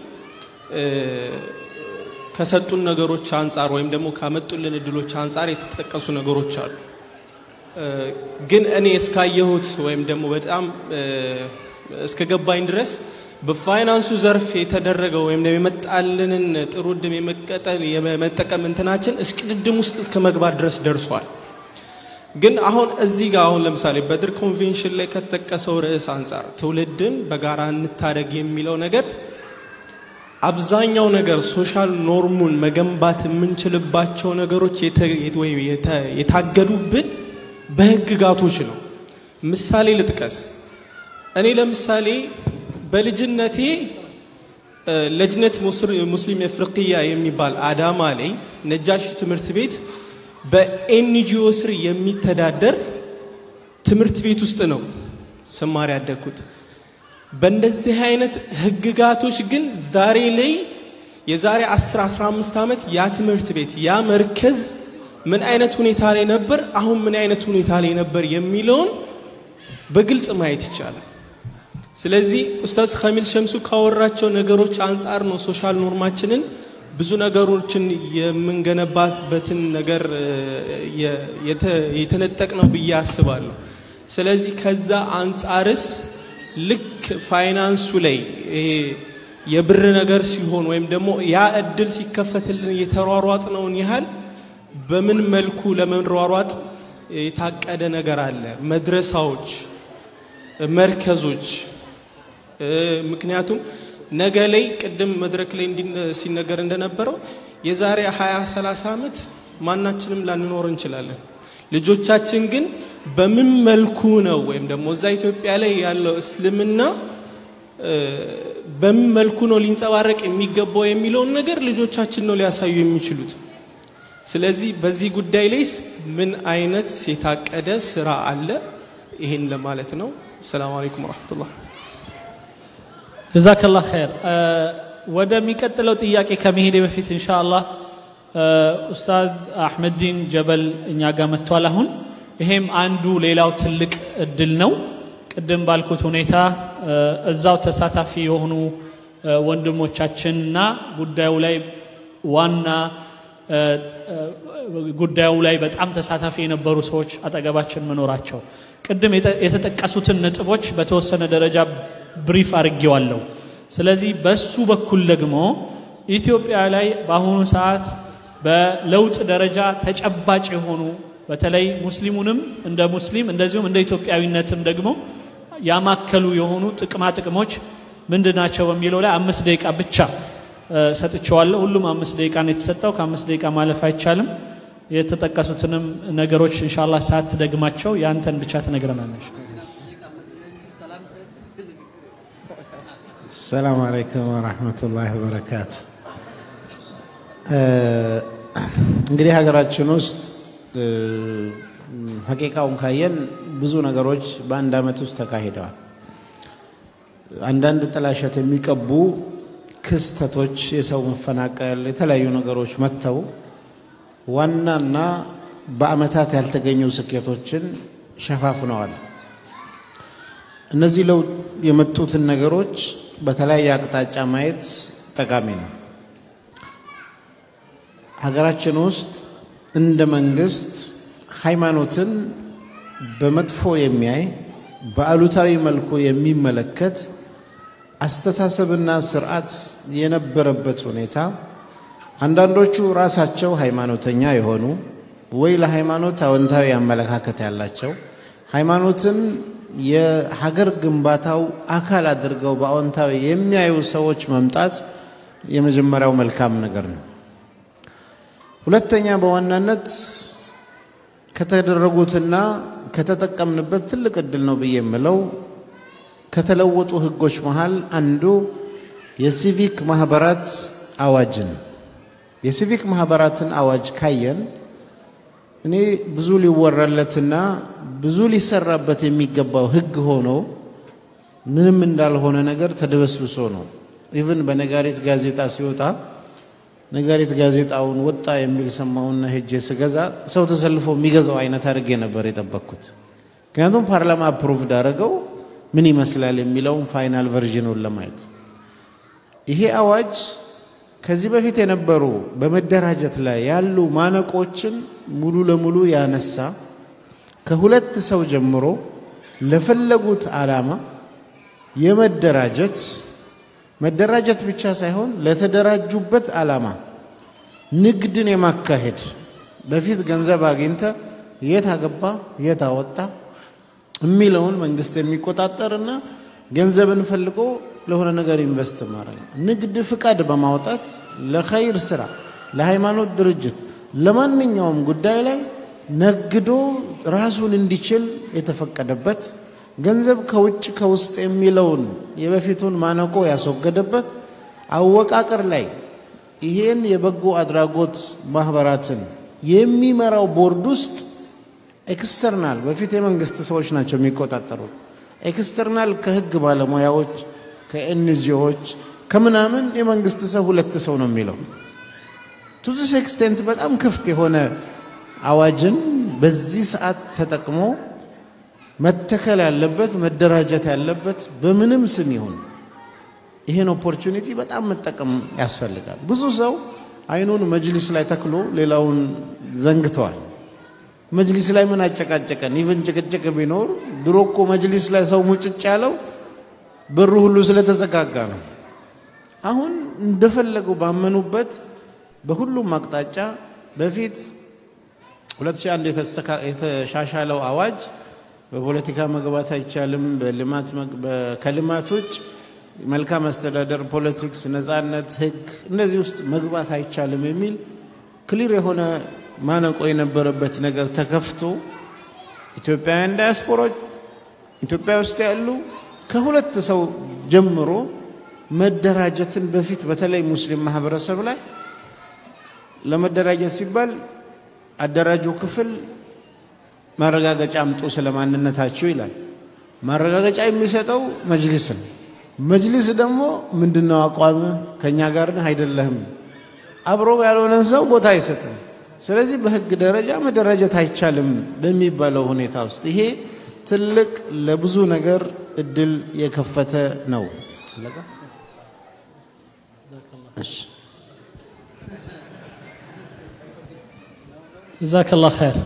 ከሰጡን ነገሮች አንጻር ወይም ደግሞ ካመጡልን እድሎች አንጻር የተጠቀሱ ነገሮች አሉ ግን እኔ እስካየሁት ወይም ደግሞ በጣም እስከገባኝ ድረስ በፋይናንሱ ዘርፍ የተደረገው ወይም ደግሞ የመጣልንን ጥሩ እድም የመቀጠል የመጠቀም እንትናችን እስቅድድም ውስጥ እስከ መግባት ድረስ ደርሷል ግን አሁን እዚህ ጋር አሁን ለምሳሌ በድር ኮንቬንሽን ላይ ከተጠቀሰው ርዕስ አንጻር ትውልድን በጋራ እንታደግ የሚለው ነገር አብዛኛው ነገር ሶሻል ኖርሙን መገንባት የምንችልባቸው ነገሮች የታገዱብን በህግጋቶች ነው ምሳሌ ልጥቀስ እኔ ለምሳሌ በልጅነቴ ለጅነት ሙስሊም የፍርቅያ የሚባል አዳማ ላይ ነጃሽ ትምህርት ቤት በኤንጂኦ ስር የሚተዳደር ትምህርት ቤት ውስጥ ነው ስማር ያደግኩት በእንደዚህ አይነት ህግጋቶች ግን ዛሬ ላይ የዛሬ 10 15 ዓመት ያ ትምህርት ቤት ያ መርከዝ ምን አይነት ሁኔታ ላይ ነበር አሁን ምን አይነት ሁኔታ ላይ ነበር የሚለውን በግልጽ ማየት ይቻላል ስለዚህ ኡስታዝ ካሚል ሸምሱ ካወራቸው ነገሮች አንጻር ነው ሶሻል ኖርማችንን ብዙ ነገሮችን የምንገነባበትን ነገር የተነጠቅ ነው ብዬ አስባለሁ ስለዚህ ከዛ አንጻርስ ልክ ፋይናንሱ ላይ ይሄ የብር ነገር ሲሆን ወይም ደግሞ ያ እድል ሲከፈትልን የተሯሯጥነውን ያህል በምን መልኩ ለመሯሯጥ የታቀደ ነገር አለ መድረሳዎች መርከዞች ምክንያቱም ነገ ላይ ቅድም መድረክ ላይ ሲነገር እንደነበረው የዛሬ 20 30 ዓመት ማናችንም ላንኖር እንችላለን ልጆቻችን ግን በምን መልኩ ነው ወይም ደግሞ እዛ ኢትዮጵያ ላይ ያለው እስልምና በምን መልኩ ነው ሊንጸባረቅ የሚገባው የሚለውን ነገር ልጆቻችን ነው ሊያሳዩ የሚችሉት ስለዚህ በዚህ ጉዳይ ላይስ ምን አይነት የታቀደ ስራ አለ ይሄን ለማለት ነው ሰላም አለይኩም ወረሕመቱላህ ጀዛከላ ኸይር ወደሚቀጥለው ጥያቄ ከመሄዴ በፊት እንሻ አላህ ኡስታዝ አሕመዲን ጀበል እኛ ጋር መጥቷል አሁን ይሄም አንዱ ሌላው ትልቅ እድል ነው ቅድም ባልኩት ሁኔታ እዛው ተሳታፊ የሆኑ ወንድሞቻችንና ጉዳዩ ላይ ዋና ጉዳዩ ላይ በጣም ተሳታፊ የነበሩ ሰዎች አጠገባችን መኖራቸው ቅድም የተጠቀሱትን ነጥቦች በተወሰነ ደረጃ ብሪፍ አድርጌዋለሁ ስለዚህ በሱ በኩል ደግሞ ኢትዮጵያ ላይ በአሁኑ ሰዓት በለውጥ ደረጃ ተጨባጭ የሆኑ በተለይ ሙስሊሙንም እንደ ሙስሊም እንደዚሁም እንደ ኢትዮጵያዊነትም ደግሞ ያማከሉ የሆኑ ጥቅማ ጥቅሞች ምንድናቸው በሚለው ላይ አምስት ደቂቃ ብቻ ሰጥቸዋለሁ ሁሉም አምስት ደቂቃ ነው የተሰጠው ከአምስት ደቂቃ ማለፍ አይቻልም የተጠቀሱትንም ነገሮች እንሻላ ሰዓት ደግማቸው ያንተን ብቻ ትነግረናለች السلام عليكم ورحمة الله وبركاته እንግዲህ ሀገራችን ውስጥ ሀቂቃውን ካየን ብዙ ነገሮች በአንድ አመት ውስጥ ተካሂደዋል አንዳንድ ጥላሸት የሚቀቡ ክስተቶች የሰው መፈናቀል የተለያዩ ነገሮች መጥተው ዋናና በአመታት ያልተገኙ ስኬቶችን ሸፋፍነዋል እነዚህ ለውጥ የመጡትን ነገሮች በተለያየ አቅጣጫ ማየት ጠቃሚ ነው ሀገራችን ውስጥ እንደ መንግስት ሃይማኖትን በመጥፎ የሚያይ በአሉታዊ መልኩ የሚመለከት አስተሳሰብና ስርዓት የነበረበት ሁኔታ አንዳንዶቹ ራሳቸው ሃይማኖተኛ የሆኑ ወይ ለሃይማኖት አዎንታዊ አመለካከት ያላቸው ሃይማኖትን የሀገር ግንባታው አካል አድርገው በአዎንታዊ የሚያዩ ሰዎች መምጣት የመጀመሪያው መልካም ነገር ነው ሁለተኛ በዋናነት ከተደረጉትና ከተጠቀምንበት ትልቅ እድል ነው ብዬ የምለው ከተለወጡ ህጎች መሃል አንዱ የሲቪክ ማህበራት አዋጅን የሲቪክ ማህበራትን አዋጅ ካየን እኔ ብዙ ሊወራለትና ብዙ ሊሰራበት የሚገባው ህግ ሆኖ ምንም እንዳልሆነ ነገር ተደበስብሶ ነው። ኢቭን በነጋሪት ጋዜጣ ሲወጣ ነጋሪት ጋዜጣውን ወጣ የሚል ሰማውና ሄጄ ስገዛ ሰው ተሰልፎ የሚገዛው አይነት አድርጌ ነበር የጠበቅኩት። ምክንያቱም ፓርላማ አፕሩቭድ አደረገው ምን ይመስላል የሚለውን ፋይናል ቨርዥኑን ለማየት ይሄ አዋጅ ከዚህ በፊት የነበሩ በመደራጀት ላይ ያሉ ማነቆችን ሙሉ ለሙሉ ያነሳ ከሁለት ሰው ጀምሮ ለፈለጉት ዓላማ የመደራጀት መደራጀት ብቻ ሳይሆን ለተደራጁበት ዓላማ ንግድን የማካሄድ በፊት ገንዘብ አግኝተ የት አገባ የት አወጣ የሚለውን መንግስት የሚቆጣጠርና ገንዘብን ፈልጎ ለሆነ ነገር ኢንቨስት ማድረግ ንግድ ፍቃድ በማውጣት ለኸይር ስራ፣ ለሃይማኖት ድርጅት፣ ለማንኛውም ጉዳይ ላይ ነግዶ ራሱን እንዲችል የተፈቀደበት ገንዘብ ከውጭ ከውስጥ የሚለውን የበፊቱን ማነቆ ያስወገደበት አወቃቀር ላይ ይሄን የበጎ አድራጎት ማህበራትን የሚመራው ቦርድ ውስጥ ኤክስተርናል በፊት የመንግስት ሰዎች ናቸው የሚቆጣጠሩት። ኤክስተርናል ከህግ ባለሙያዎች ከኤንጂኦዎች ከምናምን የመንግስት ሰው ሁለት ሰው ነው የሚለው ቱ ዚስ ኤክስቴንት በጣም ክፍት የሆነ አዋጅን በዚህ ሰዓት ተጠቅሞ መተከል ያለበት መደራጀት ያለበት በምንም ስም ይሁን ይሄን ኦፖርቹኒቲ በጣም መጠቀም ያስፈልጋል። ብዙ ሰው አይኑን መጅሊስ ላይ ተክሎ ሌላውን ዘንግተዋል። መጅሊስ ላይ ምን አጨቃጨቀን? ኢቨን ጭቅጭቅ ቢኖር ድሮ እኮ መጅሊስ ላይ ሰው ሙጭጭ ያለው በሩ ሁሉ ስለተዘጋጋ ነው። አሁን እንደፈለጉ ባመኑበት በሁሉም አቅጣጫ በፊት 2001 የተሻሻለው አዋጅ በፖለቲካ መግባት አይቻልም፣ በልማት ከልማት ውጭ መልካም አስተዳደር፣ ፖለቲክስ፣ ነፃነት፣ ህግ እነዚህ ውስጥ መግባት አይቻልም የሚል ክሊር የሆነ ማነቆ የነበረበት ነገር ተከፍቶ ኢትዮጵያውያን ዳያስፖሮች ኢትዮጵያ ውስጥ ያሉ ከሁለት ሰው ጀምሮ መደራጀትን በፊት በተለይ ሙስሊም ማህበረሰብ ላይ ለመደራጀት ሲባል አደራጁ ክፍል ማረጋገጫ አምጡ ስለ ማንነታችሁ ይላል። ማረጋገጫ የሚሰጠው መጅሊስ ነው። መጅሊስ ደግሞ ምንድነው አቋም ከእኛ ጋር ነህ አይደለህም፣ አብሮ ያልሆነን ሰው ቦታ አይሰጥም። ስለዚህ በህግ ደረጃ መደራጀት አይቻልም በሚባለው ሁኔታ ውስጥ ይሄ ትልቅ ለብዙ ነገር እድል የከፈተ ነው። ጀዛከላህ ኸይር።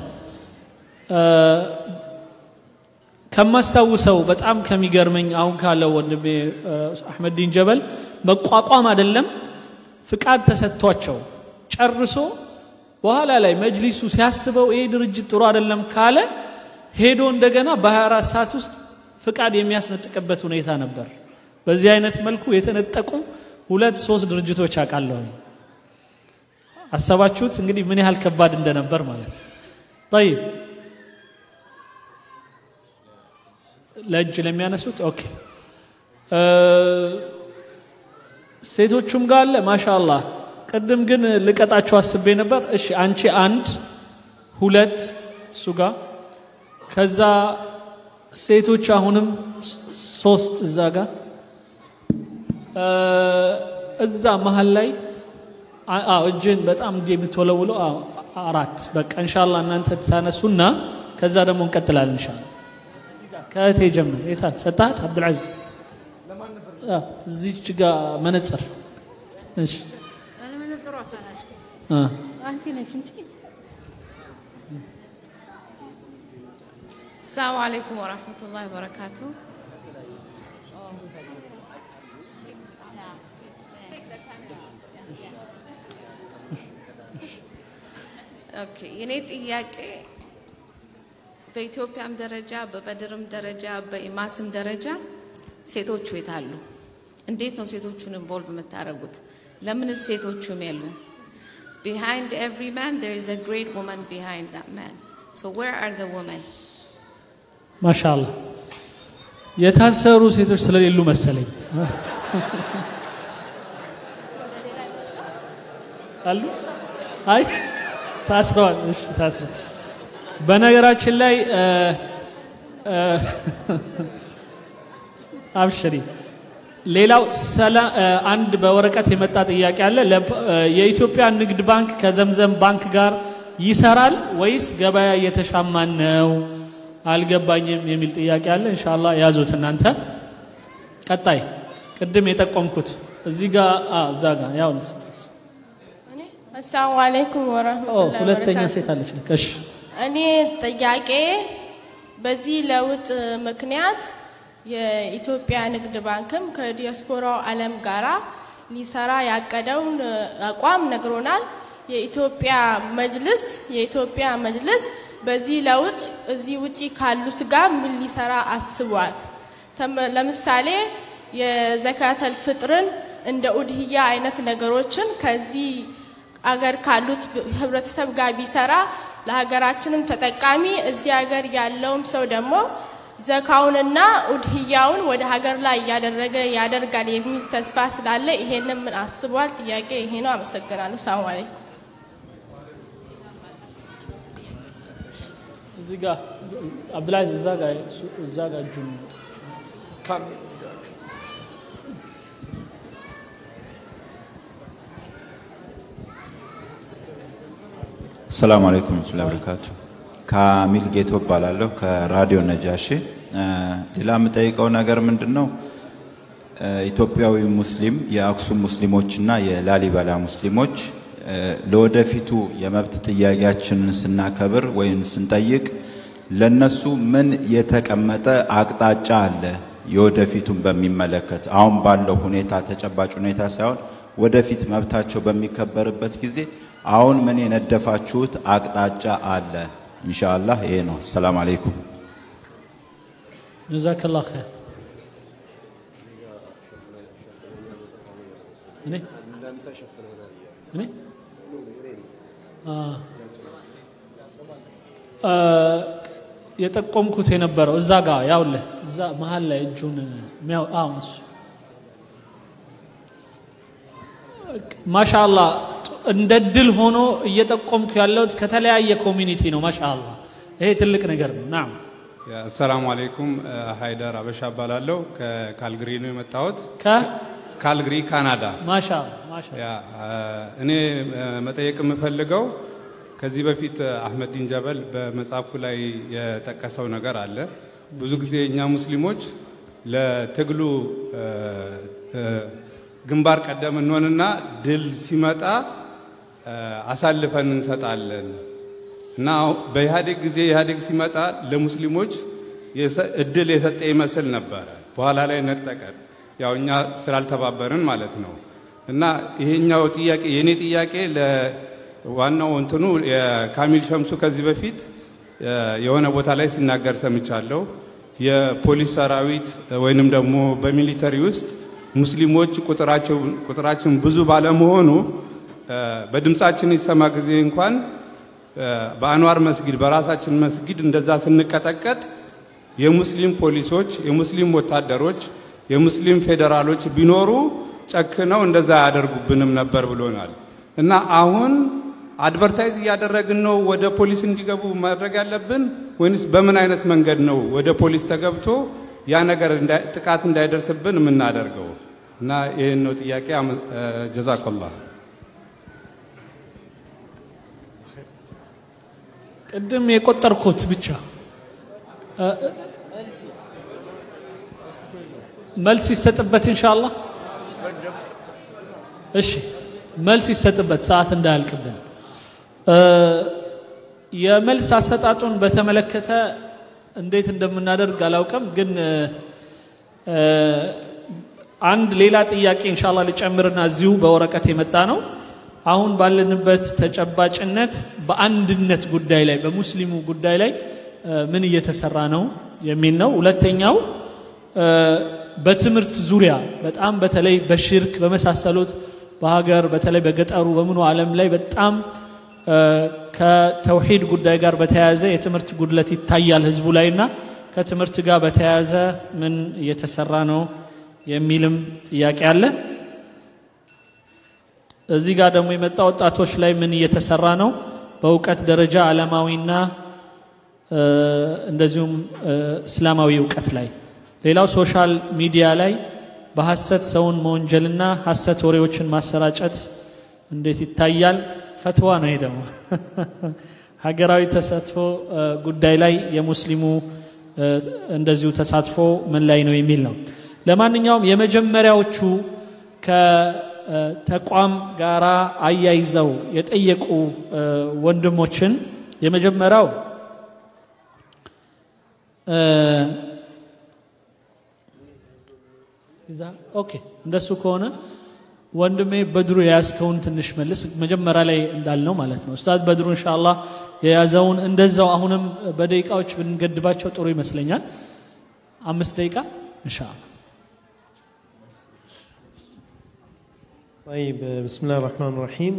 ከማስታውሰው በጣም ከሚገርመኝ አሁን ካለው ወንድሜ አሕመዲን ጀበል መቋቋም አይደለም ፍቃድ ተሰጥቷቸው ጨርሶ በኋላ ላይ መጅሊሱ ሲያስበው ይሄ ድርጅት ጥሩ አይደለም ካለ ሄዶ እንደገና በ24 ሰዓት ውስጥ ፍቃድ የሚያስነጥቅበት ሁኔታ ነበር። በዚህ አይነት መልኩ የተነጠቁ ሁለት ሶስት ድርጅቶች አውቃለሁ። አሰባችሁት እንግዲህ ምን ያህል ከባድ እንደነበር ማለት ጠይብ ለእጅ ለሚያነሱት ኦኬ ሴቶቹም ጋር አለ ማሻአላህ ቅድም ግን ልቀጣቸው አስቤ ነበር እሺ አንቺ አንድ ሁለት እሱ ጋር ከዛ ሴቶች አሁንም ሶስት እዛ ጋር እዛ መሀል ላይ አዎ እጅን በጣም እንዲህ የምትወለውለው አራት በቃ እንሻላ እናንተ ታነሱና ከዛ ደግሞ እንቀጥላለን እንሻላ ከእቴ ጀምር የታል ሰጣት አብዱልዓዚዝ እዚች ጋ መነጽር እሺ አንቺ ነች እንጂ ሰላሙ አለይኩም ወራህመቱላሂ ወበረካቱ ኦኬ የኔ ጥያቄ በኢትዮጵያም ደረጃ በበድርም ደረጃ በኢማስም ደረጃ ሴቶቹ የት አሉ? እንዴት ነው ሴቶቹን ኢንቮልቭ የምታደርጉት? ለምንስ ሴቶቹም የሉ? behind every man, there is a great woman behind that man. So, where are the women? ማሻአላ የታሰሩ ሴቶች ስለሌሉ መሰለኝ አሉ አይ ታስረዋል እሺ ታስረዋል በነገራችን ላይ እ፣ እ፣ አብሽሪ ሌላው ሰላ- እ፣ አንድ በወረቀት የመጣ ጥያቄ አለ ለ- እ፣ የኢትዮጵያ ንግድ ባንክ ከዘምዘም ባንክ ጋር ይሰራል ወይስ ገበያ እየተሻማን ነው አልገባኝም የሚል ጥያቄ አለ እንሻላ ያዙት እናንተ ቀጣይ ቅድም የጠቆምኩት እዚህ ጋር አ፣ እዛ ጋር ያው አሰላሙ አለይኩም ኦ ወረህመቱላሂ ሁለተኛ ወበረካቱ። ሴት አለች ልክ እሺ እኔ ጥያቄ በዚህ ለውጥ ምክንያት የኢትዮጵያ ንግድ ባንክም ከዲያስፖራው ዓለም ጋራ ሊሰራ ያቀደውን አቋም ነግሮናል። የኢትዮጵያ መጅልስ የኢትዮጵያ መጅልስ በዚህ ለውጥ እዚህ ውጪ ካሉት ጋር ምን ሊሰራ አስቧል? ተመ- ለምሳሌ የዘካተል ፍጥርን እንደ ኡድህያ አይነት ነገሮችን ከዚህ አገር ካሉት ህብረተሰብ ጋር ቢሰራ ለሀገራችንም ተጠቃሚ እዚህ ሀገር ያለውም ሰው ደግሞ ዘካውንና ኡድህያውን ወደ ሀገር ላይ እያደረገ ያደርጋል የሚል ተስፋ ስላለ ይሄንን ምን አስቧል? ጥያቄ ይሄ ነው። አመሰግናለሁ። ሰላም አለይኩም። እዚህ ጋር አብዱልአዚዝ እዛ ጋር እሱ- እዛ ጋር እጁን ሰላም አለይኩም ወረህመቱላሂ ወበረካቱ። ካሚል ጌቶ እባላለሁ ከራዲዮ ነጃሺ። እ፣ ሌላ የምጠይቀው ነገር ምንድን ነው? እ፣ ኢትዮጵያዊ ሙስሊም የአክሱም ሙስሊሞችና የላሊበላ ሙስሊሞች እ፣ ለወደፊቱ የመብት ጥያቄያችንን ስናከብር ወይም ስንጠይቅ ለነሱ ምን የተቀመጠ አቅጣጫ አለ? የወደፊቱን በሚመለከት አሁን ባለው ሁኔታ ተጨባጭ ሁኔታ ሳይሆን ወደፊት መብታቸው በሚከበርበት ጊዜ አሁን ምን የነደፋችሁት አቅጣጫ አለ? ኢንሻአላህ ይሄ ነው። ሰላም አለይኩም። ጀዛከላ ኸይር እኔ እኔ አ፣ አ፣ የጠቆምኩት የነበረው እዛ ጋር ያውልህ እዛ መሀል ላይ እጁን የሚያው አሁን እሱ ማሻአላ እንደ ድል ሆኖ እየጠቆምኩ ያለሁት ከተለያየ ኮሚኒቲ ነው። ማሻአላ ይሄ ትልቅ ነገር ነው። ናም አሰላሙ አለይኩም ሀይደር አበሻ እባላለሁ ከካልግሪ ነው የመጣሁት ከ ካልግሪ ካናዳ ማሻአላ ማሻአላ ያ እኔ መጠየቅ የምፈልገው ከዚህ በፊት አህመዲን ጀበል በመጽሐፉ ላይ የጠቀሰው ነገር አለ ብዙ ጊዜ እኛ ሙስሊሞች ለትግሉ እ፣ እ፣ ግንባር ቀደም እንሆንና ድል ሲመጣ እ፣ አሳልፈን እንሰጣለን እና በኢህአዴግ ጊዜ ኢህአዴግ ሲመጣ ለሙስሊሞች የሰ- እድል የሰጠ ይመስል ነበረ። በኋላ ላይ ነጠቀን። ያው እኛ ስላልተባበርን ማለት ነው። እና ይሄኛው ጥያቄ የእኔ ጥያቄ ለዋናው እንትኑ የካሚል ሸምሱ ከዚህ በፊት እ፣ የሆነ ቦታ ላይ ሲናገር ሰምቻለሁ። የፖሊስ ሰራዊት ወይንም ደግሞ በሚሊተሪ ውስጥ ሙስሊሞች ቁጥራቸው ቁጥራችን ብዙ ባለመሆኑ እ፣ በድምፃችን ይሰማ ጊዜ እንኳን እ፣ በአንዋር መስጊድ በራሳችን መስጊድ እንደዛ ስንቀጠቀጥ የሙስሊም ፖሊሶች፣ የሙስሊም ወታደሮች፣ የሙስሊም ፌዴራሎች ቢኖሩ ጨክነው እንደዛ አያደርጉብንም ነበር ብሎናል። እና አሁን አድቨርታይዝ እያደረግን ነው ወደ ፖሊስ እንዲገቡ ማድረግ ያለብን ወይንስ በምን አይነት መንገድ ነው ወደ ፖሊስ ተገብቶ ያ ነገር እንዳይ- ጥቃት እንዳይደርስብን የምናደርገው? እና ይህን ነው ጥያቄ። አመ- እ፣ ጀዛከላህ ቅድም የቆጠርኩት ብቻ እ፣ እ፣ መልስ ይሰጥበት ኢንሻአላህ። እሺ መልስ ይሰጥበት ሰዓት እንዳያልቅብን። እ፣ የመልስ አሰጣጡን በተመለከተ እንዴት እንደምናደርግ አላውቅም፣ ግን እ፣ እ፣ አንድ ሌላ ጥያቄ ኢንሻአላህ ልጨምርና እዚሁ በወረቀት የመጣ ነው። አሁን ባለንበት ተጨባጭነት በአንድነት ጉዳይ ላይ በሙስሊሙ ጉዳይ ላይ እ፣ ምን እየተሰራ ነው የሚል ነው። ሁለተኛው እ፣ በትምህርት ዙሪያ በጣም በተለይ በሽርክ በመሳሰሉት በሀገር በተለይ በገጠሩ በምኑ ዓለም ላይ በጣም ከተውሂድ ጉዳይ ጋር በተያያዘ የትምህርት ጉድለት ይታያል ህዝቡ ላይና ከትምህርት ጋር በተያያዘ ምን እየተሰራ ነው የሚልም ጥያቄ አለ። እዚህ ጋር ደግሞ የመጣ ወጣቶች ላይ ምን እየተሰራ ነው? በእውቀት ደረጃ ዓለማዊና እንደዚሁም እስላማዊ እውቀት ላይ። ሌላው ሶሻል ሚዲያ ላይ በሐሰት ሰውን መወንጀልና ሐሰት ወሬዎችን ማሰራጨት እንዴት ይታያል? ፈትዋ ነው። ይሄ ደግሞ ሀገራዊ ተሳትፎ ጉዳይ ላይ የሙስሊሙ እንደዚሁ ተሳትፎ ምን ላይ ነው የሚል ነው። ለማንኛውም የመጀመሪያዎቹ ከተቋም ጋራ አያይዘው የጠየቁ ወንድሞችን የመጀመሪያው ኦኬ እንደሱ ከሆነ ወንድሜ በድሩ የያዝከውን ትንሽ መልስ መጀመሪያ ላይ እንዳልነው ማለት ነው ኡስታዝ በድሩ እንሻላ የያዘውን እንደዛው አሁንም በደቂቃዎች ብንገድባቸው ጥሩ ይመስለኛል አምስት ደቂቃ እንሻላ طيب بسم الله الرحمن الرحيم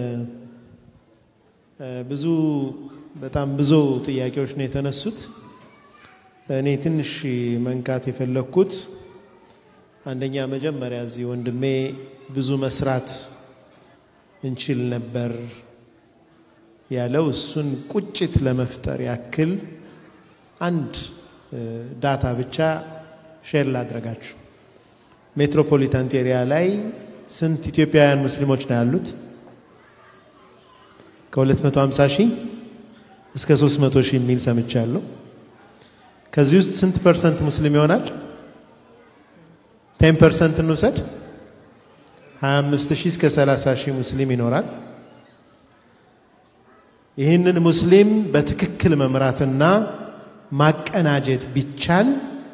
ብዙ በጣም ብዙ ጥያቄዎች ነው የተነሱት እኔ ትንሽ መንካት የፈለግኩት አንደኛ መጀመሪያ እዚህ ወንድሜ ብዙ መስራት እንችል ነበር ያለው እሱን ቁጭት ለመፍጠር ያክል አንድ ዳታ ብቻ ሼር ላድረጋችሁ። ሜትሮፖሊታን ኤሪያ ላይ ስንት ኢትዮጵያውያን ሙስሊሞች ነው ያሉት? ከ250 ሺህ እስከ 300 ሺህ የሚል ሰምቻለሁ። ከዚህ ውስጥ ስንት ፐርሰንት ሙስሊም ይሆናል? ቴን ፐርሰንት እንውሰድ። 25 ሺህ እስከ 30 ሺህ ሙስሊም ይኖራል። ይህንን ሙስሊም በትክክል መምራትና ማቀናጀት ቢቻል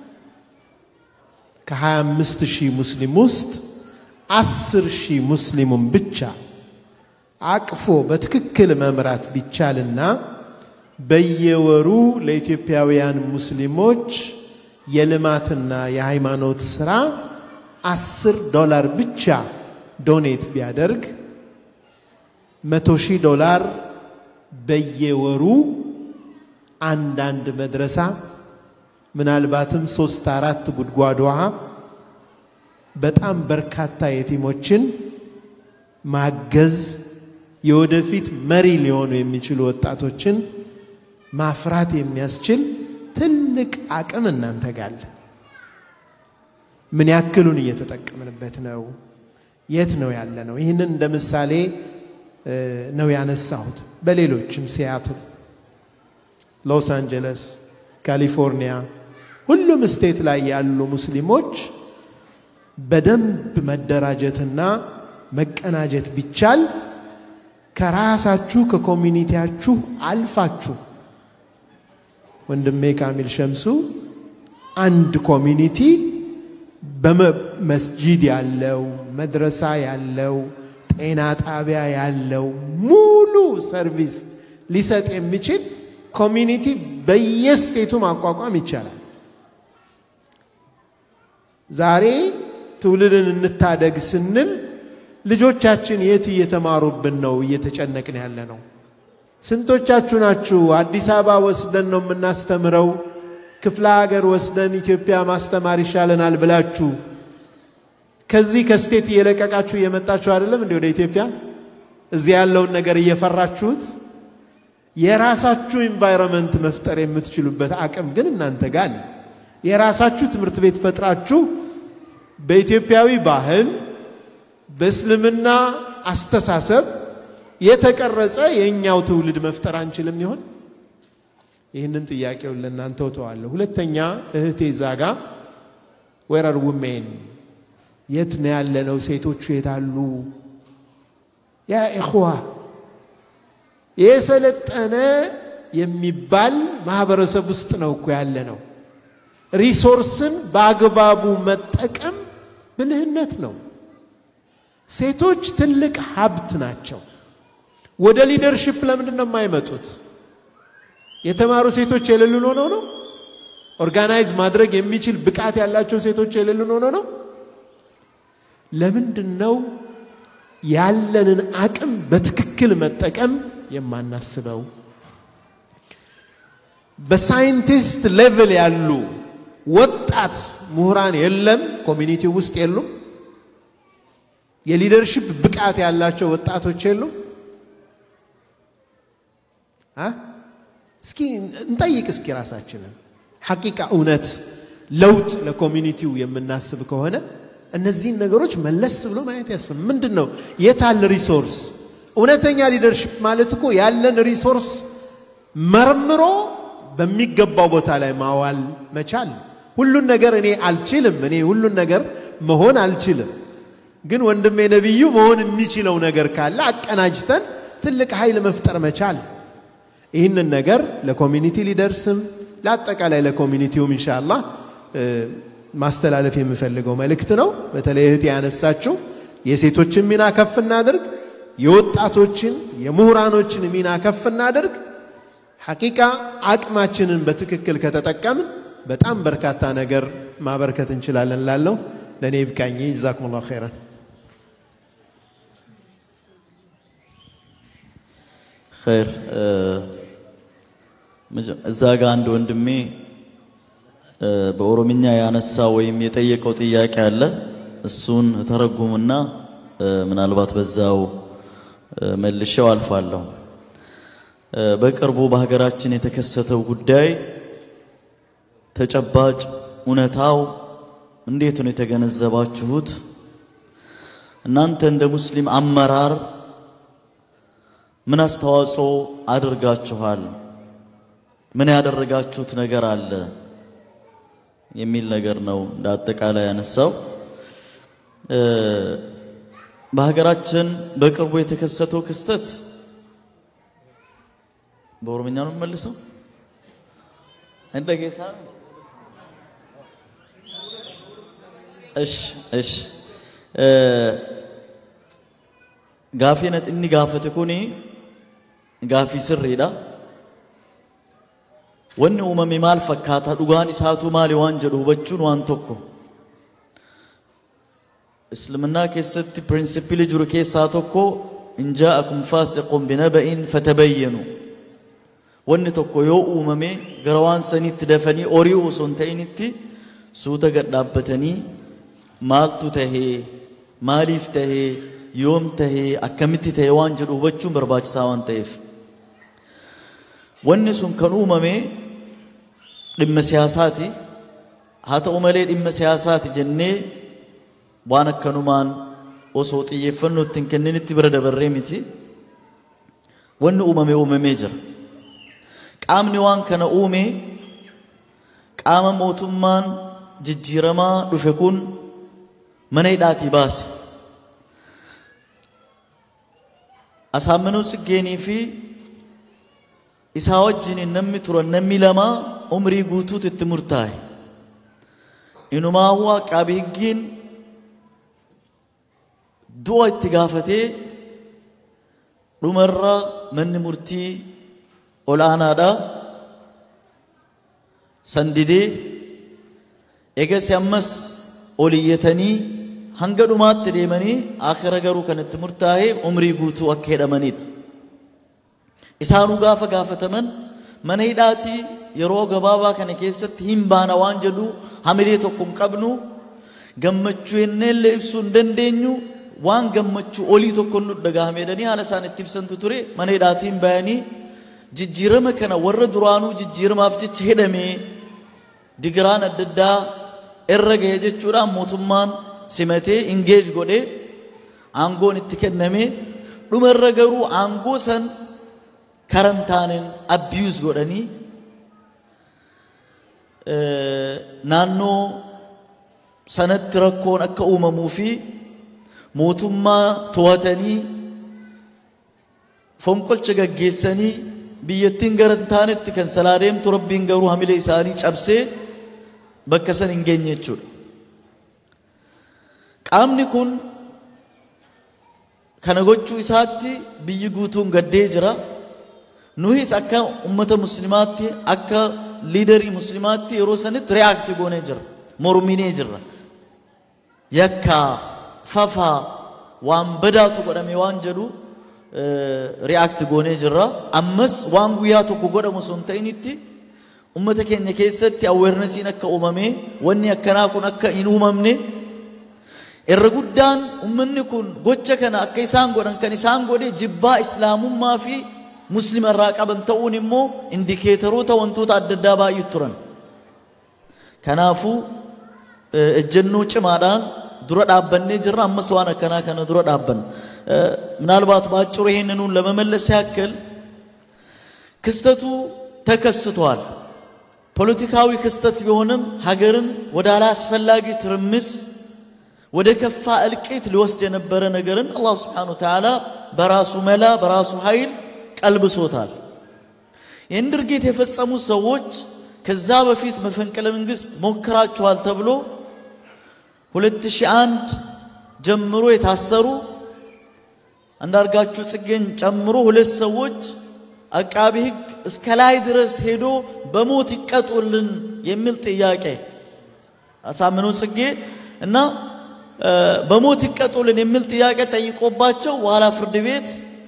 ከ25 ሺህ ሙስሊም ውስጥ 10 ሺህ ሙስሊሙን ብቻ አቅፎ በትክክል መምራት ቢቻልና በየወሩ ለኢትዮጵያውያን ሙስሊሞች የልማትና የሃይማኖት ስራ አስር ዶላር ብቻ ዶኔት ቢያደርግ መቶ ሺህ ዶላር በየወሩ አንዳንድ መድረሳ ምናልባትም ሶስት አራት ጉድጓድ ውሃ በጣም በርካታ የቲሞችን ማገዝ የወደፊት መሪ ሊሆኑ የሚችሉ ወጣቶችን ማፍራት የሚያስችል ትልቅ አቅም እናንተ ጋር ምን ያክሉን እየተጠቀምንበት ነው? የት ነው ያለ ነው? ይህንን እንደ ምሳሌ ነው ያነሳሁት። በሌሎችም ሲያትል፣ ሎስ አንጀለስ፣ ካሊፎርኒያ፣ ሁሉም ስቴት ላይ ያሉ ሙስሊሞች በደንብ መደራጀትና መቀናጀት ቢቻል ከራሳችሁ ከኮሚኒቲያችሁ አልፋችሁ ወንድሜ ካሚል ሸምሱ አንድ ኮሚኒቲ በመስጂድ ያለው መድረሳ ያለው ጤና ጣቢያ ያለው ሙሉ ሰርቪስ ሊሰጥ የሚችል ኮሚኒቲ በየስቴቱ ማቋቋም ይቻላል። ዛሬ ትውልድን እንታደግ ስንል ልጆቻችን የት እየተማሩብን ነው እየተጨነቅን ያለ ነው? ስንቶቻችሁ ናችሁ አዲስ አበባ ወስደን ነው የምናስተምረው፣ ክፍለ ሀገር ወስደን ኢትዮጵያ ማስተማር ይሻለናል ብላችሁ ከዚህ ከስቴት እየለቀቃችሁ እየመጣችሁ አይደለም እንዴ ወደ ኢትዮጵያ? እዚህ ያለውን ነገር እየፈራችሁት የራሳችሁ ኢንቫይሮንመንት መፍጠር የምትችሉበት አቅም ግን እናንተ ጋር አለ። የራሳችሁ ትምህርት ቤት ፈጥራችሁ በኢትዮጵያዊ ባህል በእስልምና አስተሳሰብ የተቀረጸ የእኛው ትውልድ መፍጠር አንችልም ይሆን? ይህንን ጥያቄውን ለእናንተ እተዋለሁ። ሁለተኛ እህቴ ዛጋ ወረር ውሜን የት ነው ያለነው? ሴቶቹ የታሉ? ያ ኢኽዋ የሰለጠነ የሚባል ማህበረሰብ ውስጥ ነው እኮ ያለ ነው። ሪሶርስን በአግባቡ መጠቀም ብልህነት ነው። ሴቶች ትልቅ ሀብት ናቸው። ወደ ሊደርሽፕ ለምንድን ነው የማይመጡት? የተማሩ ሴቶች የሌሉን ሆነው ነው? ኦርጋናይዝ ማድረግ የሚችል ብቃት ያላቸው ሴቶች የሌሉን ሆነው ነው? ለምንድን ነው ያለንን አቅም በትክክል መጠቀም የማናስበው በሳይንቲስት ሌቭል ያሉ ወጣት ምሁራን የለም፣ ኮሚኒቲ ውስጥ የሉም። የሊደርሽፕ ብቃት ያላቸው ወጣቶች የሉም። አ? እስኪ እንጠይቅ እስኪ ራሳችንን ሐቂቃ እውነት ለውጥ ለኮሚኒቲው የምናስብ ከሆነ እነዚህን ነገሮች መለስ ብሎ ማየት ያስፈል ምንድን ነው የታል ሪሶርስ እውነተኛ ሊደርሽፕ ማለት እኮ ያለን ሪሶርስ መርምሮ በሚገባው ቦታ ላይ ማዋል መቻል ሁሉን ነገር እኔ አልችልም እኔ ሁሉን ነገር መሆን አልችልም ግን ወንድሜ ነቢዩ መሆን የሚችለው ነገር ካለ አቀናጅተን ትልቅ ኃይል መፍጠር መቻል ይህንን ነገር ለኮሚኒቲ ሊደርስም ለአጠቃላይ ለኮሚኒቲውም ኢንሻአላህ ማስተላለፍ የምፈልገው መልእክት ነው። በተለይ እህት ያነሳችው የሴቶችን ሚና ከፍ እናድርግ፣ የወጣቶችን የምሁራኖችን ሚና ከፍ እናድርግ። ሐቂቃ አቅማችንን በትክክል ከተጠቀምን በጣም በርካታ ነገር ማበርከት እንችላለን። ላለው ለእኔ ይብቃኝ። ጀዛኩሙላሁ ኸይራን። ኸይር እዛ ጋ አንድ ወንድሜ በኦሮምኛ ያነሳ ወይም የጠየቀው ጥያቄ አለ። እሱን ተረጉምና ምናልባት በዛው መልሼው አልፋለሁ። በቅርቡ በሀገራችን የተከሰተው ጉዳይ ተጨባጭ እውነታው እንዴት ነው የተገነዘባችሁት? እናንተ እንደ ሙስሊም አመራር ምን አስተዋጽኦ አድርጋችኋል? ምን ያደረጋችሁት ነገር አለ የሚል ነገር ነው እንደ አጠቃላይ ያነሳው። በሀገራችን በቅርቡ የተከሰተው ክስተት በኦሮምኛ ነው የምመልሰው እንደ ጌሳ እሺ እሺ gaafii inni gaafate kuni gaafii sirriidha. Wanni uumame maal fakkaata dhugaan isaatu maali waan jedhu hubachuun waan tokko. Islaamnaa keessatti pirinsipilii jiru keessaa tokko in jaa'akum faasiqun binaba'in fatabayyanu. Wanni tokko yoo uumame gara waan saniitti dafanii ori'uu osoo hin ta'initti suuta gad dhaabbatanii maaltu tahee maaliif tahee yoom tahee akkamitti tahee waan jedhu hubachuun barbaachisaa waan ta'eef. Wanni sun kan uumame dhimma siyaasaati. Haa ta'u malee dhimma siyaasaati jennee waan akkanumaan osoo xiyyeeffannoo ittiin kenninitti bira dabarree miti. Wanni uumame uumamee jira. Qaamni waan kana uume qaama mootummaan jijjiiramaa dhufe kun mana hidhaatii baase. Asaamminuu Tsiggeenii fi isaa wajjin namni turan namni lama umrii guutuutu itti murtaa'e. Inumaawuu aqaabii higgiin du'a itti gaafatee dhumarra manni murtii olaanaadha. Sandidee eegasi ammas ol iyyatanii hanga dhumaatti deemanii akhira garuu kan itti murtaa'e umrii guutuu akka hidhamanidha. Isaanuu gaafa gaafataman mana hidhaatii yeroo gabaabaa kana keessatti hin baana waan jedhu hamilee tokko hin qabnu gammachuu yenneellee ibsuu hin dandeenyu waan gammachuu olii tokko nu dhagahamedhanii haala isaan itti ibsantu ture mana hidhaatiin bayanii jijjiirama kana warra duraanuu jijjiiramaaf jecha hidhamee digiraan adda addaa irra gahe jechuudhaan mootummaan simatee ingeej godhee aangoon itti kenname dhumarra garuu aangoo san karantaanin abiyuuz godhanii naannoo sanatti rakkoon akka uumamuu fi mootummaa to'atanii fonqolcha gaggeessanii biyyattiin gara hin taanetti kan salaa deemtu rabbiin garuu hamilee isaanii cabsee bakka san hin geenye jechuudha. Qaamni kun kana gochuu isaatti biyyi guutuun gaddee jira. Nuhis akka ummata muslimaatti akka liidarii muslimaatti yeroo sanitti reaakti goonee jira. Morminee jirra. Yakkaa, fafaa, waan badaatu godhame waan jedhu ri'aakti goonee jirra ammas waan guyyaa tokko godhamu sun ta'initti ummata keenya keessatti aweernesiin akka uumame wanni akkanaa kun akka hin uumamne irra guddaan ummanni kun gocha kana akka isaan godhan kan isaan godhe jibbaa islaamummaa fi muslima irraa qaban ta'uun immoo indikeetaroota wantoota adda addaa baay'ee turan kanaafuu ejjennoo cimaadhaan dura dhaabbannee jirra ammas waan akkanaa kana dura dhaabbanna ምናልባት በአጭሩ ይህንኑን ለመመለስ ያክል ክስተቱ ተከስቷል ፖለቲካዊ ክስተት ቢሆንም ሀገርን ወደ አላስፈላጊ ትርምስ ወደ ከፋ እልቂት ሊወስድ የነበረ ነገርን አላህ ስብሓን ተዓላ በራሱ መላ በራሱ ኃይል ቀልብሶታል ይህን ድርጊት የፈጸሙ ሰዎች ከዛ በፊት መፈንቅለ መንግስት ሞክራችኋል ተብሎ 2001 ጀምሮ የታሰሩ አንዳርጋችሁ ጽጌን ጨምሮ ሁለት ሰዎች አቃቢ ህግ እስከ ላይ ድረስ ሄዶ በሞት ይቀጡልን የሚል ጥያቄ አሳምነው ጽጌ እና በሞት ይቀጡልን የሚል ጥያቄ ጠይቆባቸው በኋላ ፍርድ ቤት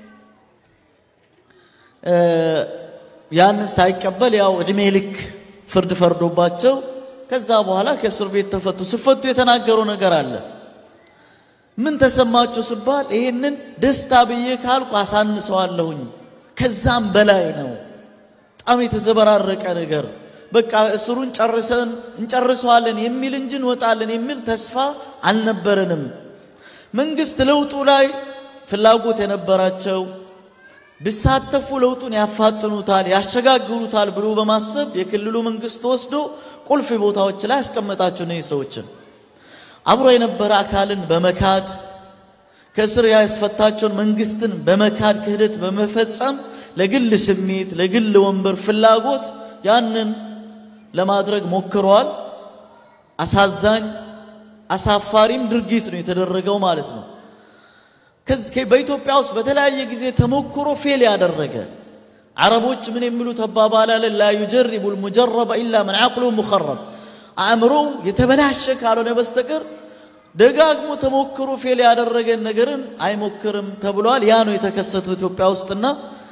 ያንን ሳይቀበል ያው እድሜ ልክ ፍርድ ፈርዶባቸው ከዛ በኋላ ከእስር ቤት ተፈቱ። ሲፈቱ የተናገረው ነገር አለ። ምን ተሰማችሁ ስባል ይህንን ደስታ ብዬ ካልኩ አሳንሰዋለሁኝ። ከዛም በላይ ነው። በጣም የተዘበራረቀ ነገር በቃ እስሩን ጨርሰን እንጨርሰዋለን የሚል እንጂ እንወጣለን የሚል ተስፋ አልነበረንም። መንግስት ለውጡ ላይ ፍላጎት የነበራቸው ቢሳተፉ ለውጡን ያፋጥኑታል፣ ያሸጋግሩታል ብሎ በማሰብ የክልሉ መንግስት ወስዶ ቁልፍ ቦታዎች ላይ ያስቀመጣቸው እነዚህ ሰዎችን አብሮ የነበረ አካልን በመካድ ከእስር ያስፈታቸውን መንግስትን በመካድ ክህደት በመፈጸም ለግል ስሜት፣ ለግል ወንበር ፍላጎት ያንን ለማድረግ ሞክረዋል። አሳዛኝ አሳፋሪም ድርጊት ነው የተደረገው ማለት ነው። በኢትዮጵያ ውስጥ በተለያየ ጊዜ ተሞክሮ ፌል ያደረገ አረቦች ምን የሚሉት አባባል አለ ላ ዩጀሪቡ ልሙጀረበ ኢላ መን ዓቅሉ ሙኸረብ አእምሮው የተበላሸ ካልሆነ በስተቀር ደጋግሞ ተሞክሮ ፌል ያደረገን ነገርን አይሞክርም ተብሏል። ያ ነው የተከሰተው ኢትዮጵያ ውስጥና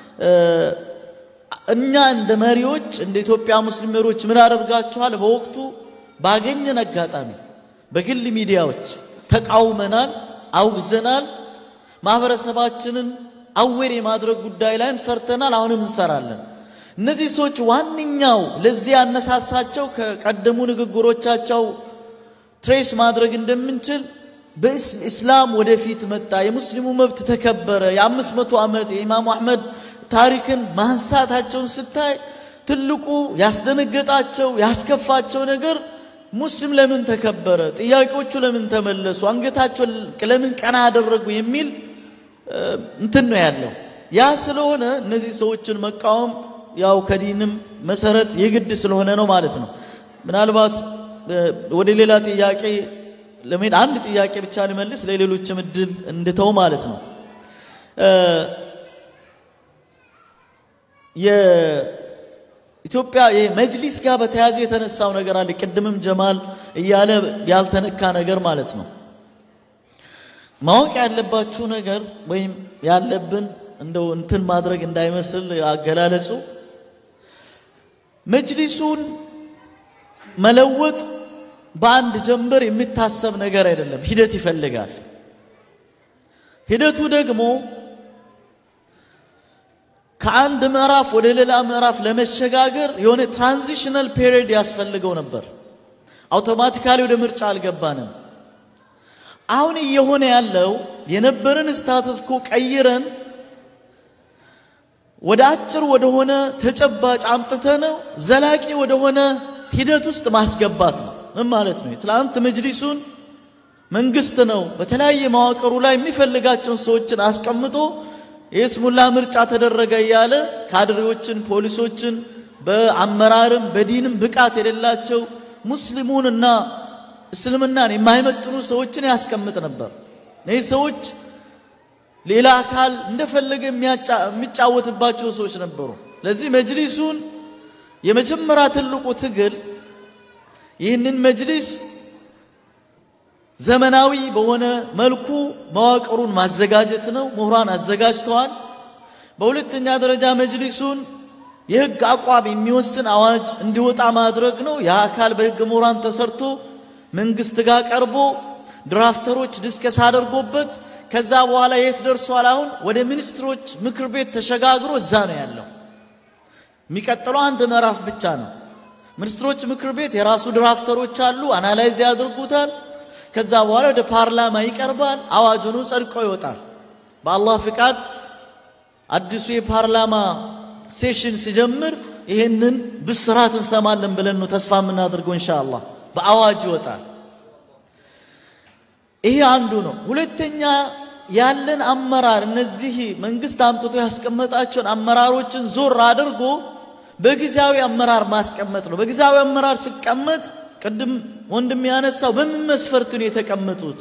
እኛ እንደ መሪዎች እንደ ኢትዮጵያ ሙስሊም መሪዎች ምን አደርጋችኋል? በወቅቱ ባገኘን አጋጣሚ በግል ሚዲያዎች ተቃውመናል፣ አውግዘናል። ማህበረሰባችንን አዌር የማድረግ ጉዳይ ላይም ሰርተናል፣ አሁንም እንሰራለን። እነዚህ ሰዎች ዋነኛው ለዚህ ያነሳሳቸው ከቀደሙ ንግግሮቻቸው ትሬስ ማድረግ እንደምንችል በእስላም ወደፊት መጣ፣ የሙስሊሙ መብት ተከበረ፣ የአምስት መቶ ዓመት የኢማሙ አሕመድ ታሪክን ማንሳታቸውን ስታይ ትልቁ ያስደነገጣቸው ያስከፋቸው ነገር ሙስሊም ለምን ተከበረ፣ ጥያቄዎቹ ለምን ተመለሱ፣ አንገታቸው ለምን ቀና አደረጉ የሚል እንትን ነው ያለው። ያ ስለሆነ እነዚህ ሰዎችን መቃወም ያው ከዲንም መሰረት የግድ ስለሆነ ነው ማለት ነው። ምናልባት ወደ ሌላ ጥያቄ ለመሄድ አንድ ጥያቄ ብቻ ልመልስ፣ ለሌሎችም እድል እንድተው ማለት ነው። የኢትዮጵያ የመጅሊስ ጋር በተያያዘ የተነሳው ነገር አለ። ቅድምም ጀማል እያለ ያልተነካ ነገር ማለት ነው። ማወቅ ያለባችሁ ነገር ወይም ያለብን እንደው እንትን ማድረግ እንዳይመስል አገላለጹ መጅሊሱን መለወጥ በአንድ ጀንበር የሚታሰብ ነገር አይደለም። ሂደት ይፈልጋል። ሂደቱ ደግሞ ከአንድ ምዕራፍ ወደ ሌላ ምዕራፍ ለመሸጋገር የሆነ ትራንዚሽናል ፔሪድ ያስፈልገው ነበር። አውቶማቲካሊ ወደ ምርጫ አልገባንም። አሁን እየሆነ ያለው የነበረን ስታተስ ኮ ቀይረን ወደ አጭር ወደሆነ ተጨባጭ አምጥተነው ዘላቂ ወደሆነ ሂደት ውስጥ ማስገባት ነው። ምን ማለት ነው? ትላንት መጅሊሱን መንግስት ነው በተለያየ መዋቅሩ ላይ የሚፈልጋቸውን ሰዎችን አስቀምጦ የስሙላ ምርጫ ተደረገ እያለ ካድሬዎችን፣ ፖሊሶችን በአመራርም በዲንም ብቃት የሌላቸው ሙስሊሙንና እስልምናን የማይመጥኑ ሰዎችን ያስቀምጥ ነበር። እነዚህ ሰዎች ሌላ አካል እንደፈለገ የሚጫወትባቸው ሰዎች ነበሩ። ለዚህ መጅሊሱን የመጀመሪያ ትልቁ ትግል ይህንን መጅሊስ ዘመናዊ በሆነ መልኩ መዋቅሩን ማዘጋጀት ነው። ምሁራን አዘጋጅተዋል። በሁለተኛ ደረጃ መጅሊሱን የህግ አቋም የሚወስን አዋጅ እንዲወጣ ማድረግ ነው። ያ አካል በህግ ምሁራን ተሰርቶ መንግስት ጋር ቀርቦ ድራፍተሮች ዲስከስ አድርጎበት ከዛ በኋላ የት ደርሷል? አሁን ወደ ሚኒስትሮች ምክር ቤት ተሸጋግሮ እዛ ነው ያለው። የሚቀጥለው አንድ ምዕራፍ ብቻ ነው። ሚኒስትሮች ምክር ቤት የራሱ ድራፍተሮች አሉ፣ አናላይዝ ያደርጉታል። ከዛ በኋላ ወደ ፓርላማ ይቀርባል። አዋጅ ሆኖ ጸድቆ ይወጣል። በአላህ ፍቃድ አዲሱ የፓርላማ ሴሽን ሲጀምር ይህንን ብስራት እንሰማለን ብለን ነው ተስፋ የምናደርገው ኢንሻአላህ። በአዋጅ ይወጣል። ይሄ አንዱ ነው። ሁለተኛ ያለን አመራር እነዚህ መንግስት አምጥቶ ያስቀመጣቸውን አመራሮችን ዞር አድርጎ በጊዜያዊ አመራር ማስቀመጥ ነው። በጊዜያዊ አመራር ሲቀመጥ ቅድም ወንድም ያነሳው በምን መስፈርት ነው የተቀመጡት?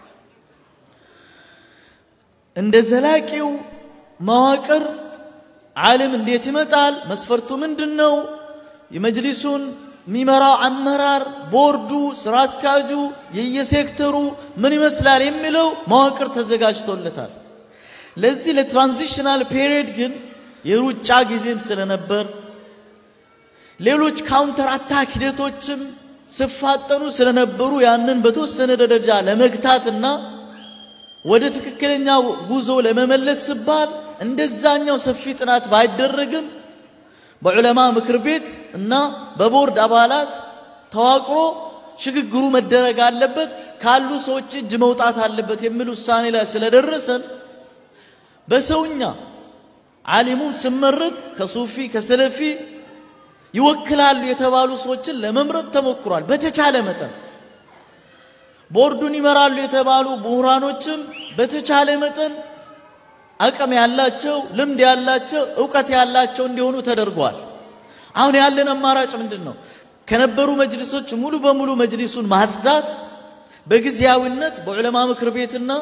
እንደ ዘላቂው መዋቅር ዓለም እንዴት ይመጣል? መስፈርቱ ምንድን ነው? የመጅሊሱን የሚመራው አመራር፣ ቦርዱ፣ ስራ አስኪያጁ፣ የየሴክተሩ ምን ይመስላል የሚለው መዋቅር ተዘጋጅቶለታል። ለዚህ ለትራንዚሽናል ፔሪየድ ግን የሩጫ ጊዜም ስለነበር ሌሎች ካውንተር አታክ ሂደቶችም ሲፋጠኑ ስለነበሩ ያንን በተወሰነ ደረጃ ለመግታትና ወደ ትክክለኛው ጉዞ ለመመለስ ሲባል እንደዛኛው ሰፊ ጥናት ባይደረግም በዑለማ ምክር ቤት እና በቦርድ አባላት ተዋቅሮ ሽግግሩ መደረግ አለበት፣ ካሉ ሰዎች እጅ መውጣት አለበት የሚል ውሳኔ ላይ ስለደረሰን በሰውኛ ዓሊሙም ስመረጥ ከሱፊ ከሰለፊ ይወክላሉ የተባሉ ሰዎችን ለመምረጥ ተሞክሯል። በተቻለ መጠን ቦርዱን ይመራሉ የተባሉ ምሁራኖችም በተቻለ መጠን አቅም ያላቸው ልምድ ያላቸው እውቀት ያላቸው እንዲሆኑ ተደርጓል። አሁን ያለን አማራጭ ምንድን ነው? ከነበሩ መጅሊሶች ሙሉ በሙሉ መጅሊሱን ማጽዳት፣ በጊዜያዊነት በዑለማ ምክር ቤትና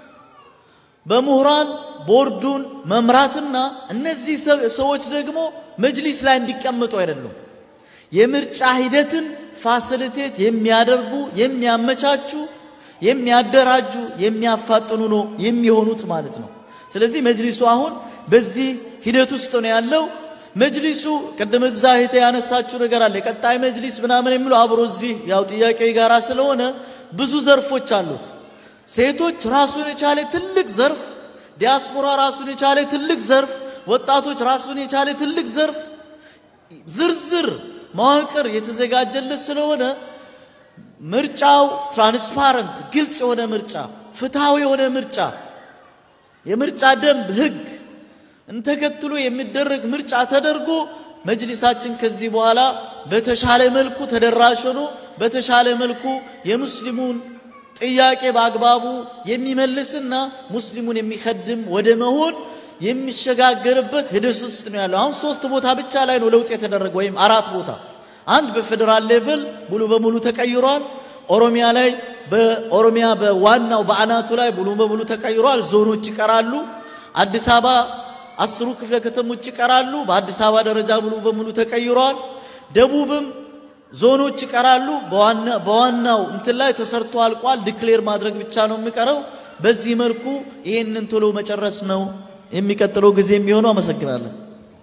በምሁራን ቦርዱን መምራትና እነዚህ ሰዎች ደግሞ መጅሊስ ላይ እንዲቀመጡ አይደሉም። የምርጫ ሂደትን ፋሲሊቴት የሚያደርጉ የሚያመቻቹ፣ የሚያደራጁ፣ የሚያፋጥኑ ነው የሚሆኑት ማለት ነው። ስለዚህ መጅሊሱ አሁን በዚህ ሂደት ውስጥ ነው ያለው። መጅሊሱ ቅድም እዛ እህቴ ያነሳችው ነገር አለ። የቀጣይ መጅሊስ ምናምን የሚለው አብሮ እዚህ ያው ጥያቄው የጋራ ስለሆነ ብዙ ዘርፎች አሉት። ሴቶች ራሱን የቻለ ትልቅ ዘርፍ፣ ዲያስፖራ ራሱን የቻለ ትልቅ ዘርፍ፣ ወጣቶች ራሱን የቻለ ትልቅ ዘርፍ፣ ዝርዝር መዋቅር የተዘጋጀለት ስለሆነ ምርጫው ትራንስፓረንት፣ ግልጽ የሆነ ምርጫ፣ ፍትሃዊ የሆነ ምርጫ የምርጫ ደንብ ህግ እንተከትሎ የሚደረግ ምርጫ ተደርጎ መጅሊሳችን ከዚህ በኋላ በተሻለ መልኩ ተደራሽ ሆኖ በተሻለ መልኩ የሙስሊሙን ጥያቄ በአግባቡ የሚመልስና ሙስሊሙን የሚከድም ወደ መሆን የሚሸጋገርበት ሂደት ውስጥ ነው ያለው። አሁን ሶስት ቦታ ብቻ ላይ ነው ለውጥ የተደረገ ወይም አራት ቦታ። አንድ በፌዴራል ሌቭል ሙሉ በሙሉ ተቀይሯል። ኦሮሚያ ላይ በኦሮሚያ በዋናው በአናቱ ላይ ሙሉ በሙሉ ተቀይሯል። ዞኖች ይቀራሉ። አዲስ አበባ አስሩ ክፍለ ከተሞች ይቀራሉ። በአዲስ አበባ ደረጃ ሙሉ በሙሉ ተቀይሯል። ደቡብም ዞኖች ይቀራሉ። በዋናው እንትን ላይ ተሰርቶ አልቋል። ዲክሌር ማድረግ ብቻ ነው የሚቀረው። በዚህ መልኩ ይህንን ቶሎ መጨረስ ነው የሚቀጥለው ጊዜ የሚሆነው። አመሰግናለሁ።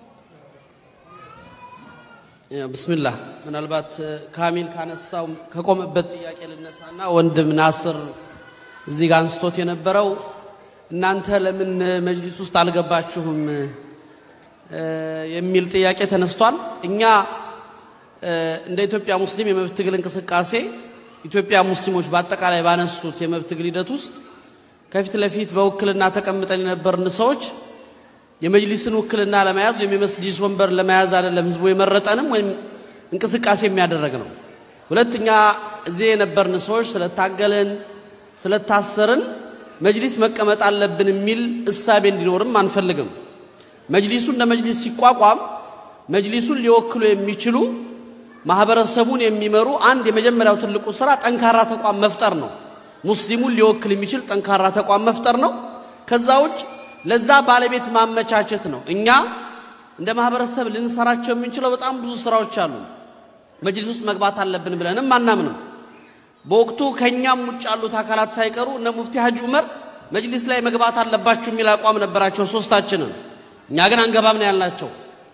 ብስሚላህ ምናልባት ካሚል ካነሳው ከቆመበት ጥያቄ ልነሳና ወንድም ናስር እዚህ ጋር አንስቶት የነበረው እናንተ ለምን መጅሊስ ውስጥ አልገባችሁም የሚል ጥያቄ ተነስቷል። እኛ እንደ ኢትዮጵያ ሙስሊም የመብት ትግል እንቅስቃሴ ኢትዮጵያ ሙስሊሞች በአጠቃላይ ባነሱት የመብት ትግል ሂደት ውስጥ ከፊት ለፊት በውክልና ተቀምጠን የነበርን ሰዎች የመጅሊስን ውክልና ለመያዝ ወይም የመስጂድ ወንበር ለመያዝ አይደለም ህዝቡ የመረጠንም ወይም እንቅስቃሴ የሚያደረግ ነው። ሁለተኛ እዚህ የነበርን ሰዎች ስለታገልን ስለታሰርን መጅሊስ መቀመጥ አለብን የሚል እሳቤ እንዲኖርም አንፈልግም። መጅሊሱ እንደ መጅሊስ ሲቋቋም መጅሊሱን ሊወክሉ የሚችሉ ማህበረሰቡን የሚመሩ አንድ የመጀመሪያው ትልቁ ስራ ጠንካራ ተቋም መፍጠር ነው። ሙስሊሙን ሊወክል የሚችል ጠንካራ ተቋም መፍጠር ነው። ከዛ ውጭ ለዛ ባለቤት ማመቻቸት ነው። እኛ እንደ ማህበረሰብ ልንሰራቸው የምንችለው በጣም ብዙ ስራዎች አሉ። መጅሊስ ውስጥ መግባት አለብን ብለንም አናምንም። በወቅቱ ከእኛም ውጭ ያሉት አካላት ሳይቀሩ እነ ሙፍቲ ሀጂ ዑመር መጅሊስ ላይ መግባት አለባችሁ የሚል አቋም ነበራቸው ሶስታችንን። እኛ ግን አንገባም ነው ያልናቸው።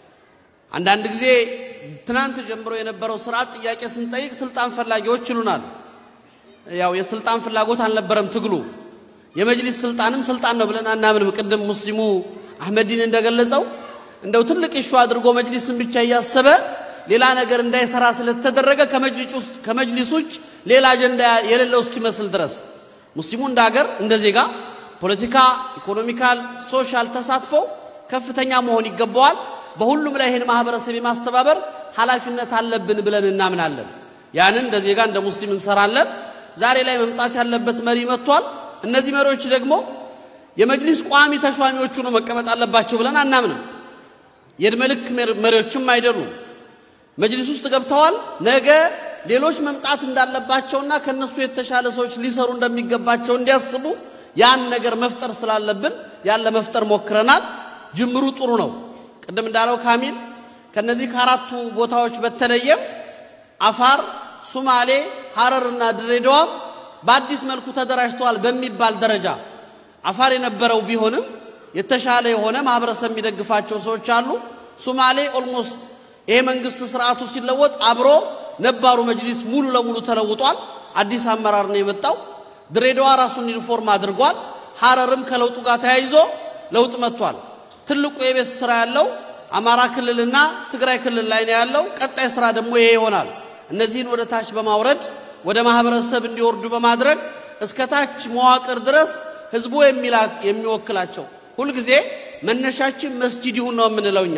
አንዳንድ ጊዜ ትናንት ጀምሮ የነበረው ስርዓት ጥያቄ ስንጠይቅ ስልጣን ፈላጊዎች ይሉናል። ያው የስልጣን ፍላጎት አልነበረም ትግሉ። የመጅሊስ ስልጣንም ስልጣን ነው ብለን አናምንም። ቅድም ሙስሊሙ አህመዲን እንደገለጸው እንደው ትልቅ ኢሹ አድርጎ መጅሊስን ብቻ እያሰበ ሌላ ነገር እንዳይሰራ ስለተደረገ ከመጅሊስ ውጭ ሌላ አጀንዳ የሌለው እስኪመስል ድረስ ሙስሊሙ እንደ ሀገር እንደ ዜጋ ፖለቲካ፣ ኢኮኖሚካል፣ ሶሻል ተሳትፎ ከፍተኛ መሆን ይገባዋል። በሁሉም ላይ ይህን ማህበረሰብ የማስተባበር ኃላፊነት አለብን ብለን እናምናለን። ያንን እንደ ዜጋ እንደ ሙስሊም እንሰራለን። ዛሬ ላይ መምጣት ያለበት መሪ መጥቷል። እነዚህ መሪዎች ደግሞ የመጅሊስ ቋሚ ተሿሚዎቹ ነው መቀመጥ አለባቸው ብለን አናምንም። የዕድሜ ልክ መሪዎችም አይደሉም። መጅሊስ ውስጥ ገብተዋል። ነገ ሌሎች መምጣት እንዳለባቸውና ከነሱ የተሻለ ሰዎች ሊሰሩ እንደሚገባቸው እንዲያስቡ ያን ነገር መፍጠር ስላለብን ያን ለመፍጠር ሞክረናል። ጅምሩ ጥሩ ነው። ቅድም እንዳለው ካሚል ከነዚህ ከአራቱ ቦታዎች በተለየም አፋር፣ ሱማሌ፣ ሀረርና ድሬዳዋም በአዲስ መልኩ ተደራጅተዋል በሚባል ደረጃ አፋር የነበረው ቢሆንም የተሻለ የሆነ ማህበረሰብ የሚደግፋቸው ሰዎች አሉ። ሱማሌ ኦልሞስት ይሄ መንግስት ስርዓቱ ሲለወጥ አብሮ ነባሩ መጅሊስ ሙሉ ለሙሉ ተለውጧል። አዲስ አመራር ነው የመጣው። ድሬዳዋ ራሱን ሪፎርም አድርጓል። ሀረርም ከለውጡ ጋር ተያይዞ ለውጥ መጥቷል። ትልቁ የቤት ስራ ያለው አማራ ክልልና ትግራይ ክልል ላይ ነው ያለው። ቀጣይ ስራ ደግሞ ይሄ ይሆናል። እነዚህን ወደ ታች በማውረድ ወደ ማህበረሰብ እንዲወርዱ በማድረግ እስከ ታች መዋቅር ድረስ ህዝቡ የሚወክላቸው ሁልጊዜ መነሻችን መስጂድ ይሁን ነው የምንለው እኛ።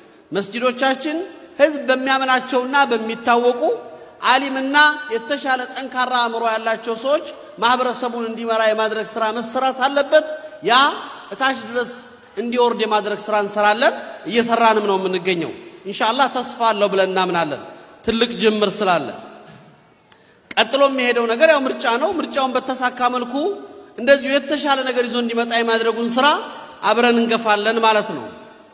መስጂዶቻችን ህዝብ በሚያምናቸውና በሚታወቁ አሊምና የተሻለ ጠንካራ አእምሮ ያላቸው ሰዎች ማህበረሰቡን እንዲመራ የማድረግ ስራ መሰራት አለበት። ያ እታች ድረስ እንዲወርድ የማድረግ ስራ እንሰራለን። እየሰራንም ነው የምንገኘው። ኢንሻአላህ ተስፋ አለው ብለን እናምናለን። ትልቅ ጅምር ስላለ ቀጥሎ የሚሄደው ነገር ያው ምርጫ ነው። ምርጫውን በተሳካ መልኩ እንደዚሁ የተሻለ ነገር ይዞ እንዲመጣ የማድረጉን ስራ አብረን እንገፋለን ማለት ነው።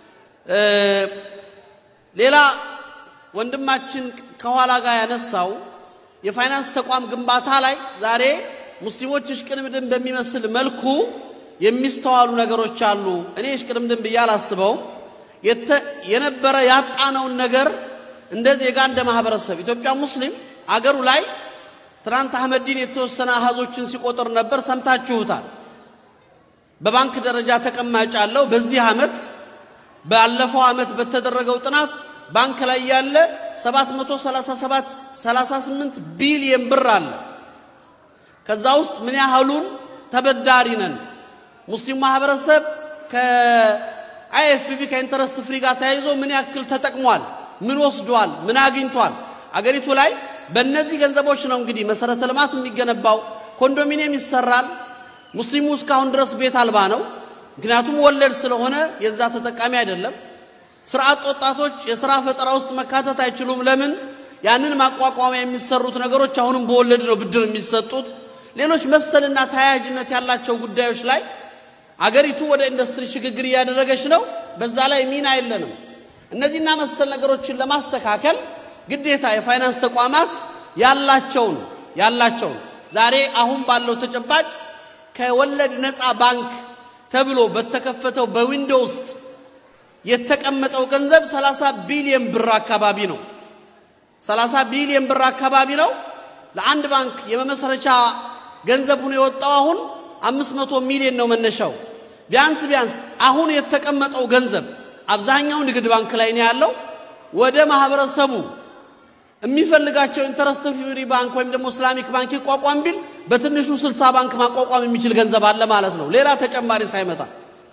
ሌላ ወንድማችን ከኋላ ጋር ያነሳው የፋይናንስ ተቋም ግንባታ ላይ ዛሬ ሙስሊሞች እሽቅድምድም በሚመስል መልኩ የሚስተዋሉ ነገሮች አሉ። እኔ እሽቅድምድም ብዬ አላስበውም። የነበረ ያጣነውን ነገር እንደ ዜጋ እንደ ማህበረሰብ ኢትዮጵያ ሙስሊም አገሩ ላይ ትናንት አህመዲን የተወሰነ አሃዞችን ሲቆጥር ነበር፣ ሰምታችሁታል። በባንክ ደረጃ ተቀማጭ አለው። በዚህ ዓመት ባለፈው ዓመት በተደረገው ጥናት ባንክ ላይ ያለ 737 38 ቢሊየን ብር አለ። ከዛ ውስጥ ምን ያህሉን ተበዳሪ ነን? ሙስሊም ማህበረሰብ ከአይኤፍቢ ከኢንተረስት ፍሪ ጋር ተያይዞ ምን ያክል ተጠቅሟል? ምን ወስዷል? ምን አግኝቷል? አገሪቱ ላይ በእነዚህ ገንዘቦች ነው እንግዲህ መሰረተ ልማት የሚገነባው፣ ኮንዶሚኒየም ይሰራል። ሙስሊሙ እስካሁን ድረስ ቤት አልባ ነው። ምክንያቱም ወለድ ስለሆነ የዛ ተጠቃሚ አይደለም። ስርዓት ወጣቶች የስራ ፈጠራ ውስጥ መካተት አይችሉም። ለምን? ያንን ማቋቋሚያ የሚሰሩት ነገሮች አሁንም በወለድ ነው ብድር የሚሰጡት። ሌሎች መሰልና ተያያዥነት ያላቸው ጉዳዮች ላይ አገሪቱ ወደ ኢንዱስትሪ ሽግግር እያደረገች ነው። በዛ ላይ ሚና የለንም። እነዚህና መሰል ነገሮችን ለማስተካከል ግዴታ የፋይናንስ ተቋማት ያላቸውን ያላቸውን ዛሬ አሁን ባለው ተጨባጭ ከወለድ ነፃ ባንክ ተብሎ በተከፈተው በዊንዶ ውስጥ የተቀመጠው ገንዘብ 30 ቢሊዮን ብር አካባቢ ነው። 30 ቢሊዮን ብር አካባቢ ነው። ለአንድ ባንክ የመመስረቻ ገንዘብ ሆኖ የወጣው አሁን 500 ሚሊዮን ነው መነሻው። ቢያንስ ቢያንስ አሁን የተቀመጠው ገንዘብ አብዛኛው ንግድ ባንክ ላይ ነው ያለው። ወደ ማህበረሰቡ የሚፈልጋቸው ኢንተረስት ፍሪ ባንክ ወይም ደግሞ እስላሚክ ባንክ ይቋቋም ቢል በትንሹ 60 ባንክ ማቋቋም የሚችል ገንዘብ አለ ማለት ነው፣ ሌላ ተጨማሪ ሳይመጣ።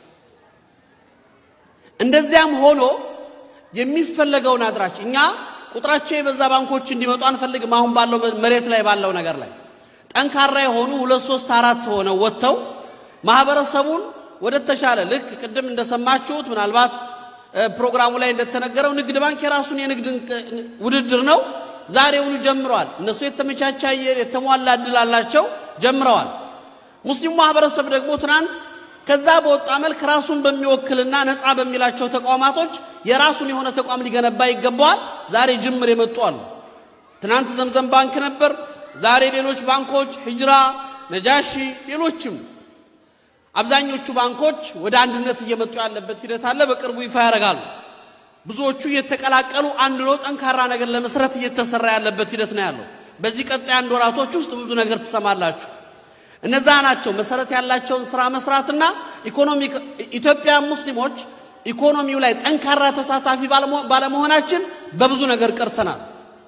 እንደዚያም ሆኖ የሚፈለገውን አድራች እኛ ቁጥራቸው የበዛ ባንኮች እንዲመጡ አንፈልግም። አሁን ባለው መሬት ላይ ባለው ነገር ላይ ጠንካራ የሆኑ ሁለት ሶስት አራት ሆነው ወጥተው ማህበረሰቡን ወደ ተሻለ ልክ ቅድም እንደሰማችሁት ምናልባት ፕሮግራሙ ላይ እንደተነገረው ንግድ ባንክ የራሱን የንግድ ውድድር ነው ዛሬውኑ ጀምረዋል። እነሱ የተመቻቸ አየር የተሟላ እድል አላቸው፣ ጀምረዋል። ሙስሊሙ ማህበረሰብ ደግሞ ትናንት ከዛ በወጣ መልክ ራሱን በሚወክልና ነፃ በሚላቸው ተቋማቶች የራሱን የሆነ ተቋም ሊገነባ ይገባዋል። ዛሬ ጅምር የመጡ አሉ። ትናንት ዘምዘም ባንክ ነበር፣ ዛሬ ሌሎች ባንኮች ሂጅራ፣ ነጃሺ፣ ሌሎችም አብዛኞቹ ባንኮች ወደ አንድነት እየመጡ ያለበት ሂደት አለ። በቅርቡ ይፋ ያደርጋሉ። ብዙዎቹ እየተቀላቀሉ አንድ ነው ጠንካራ ነገር ለመስራት እየተሰራ ያለበት ሂደት ነው ያለው። በዚህ ቀጣይ አንድ ወራቶች ውስጥ ብዙ ነገር ትሰማላችሁ። እነዛ ናቸው መሰረት ያላቸውን ስራ መስራትና ኢኮኖሚ ኢትዮጵያ ሙስሊሞች ኢኮኖሚው ላይ ጠንካራ ተሳታፊ ባለመሆናችን በብዙ ነገር ቀርተናል።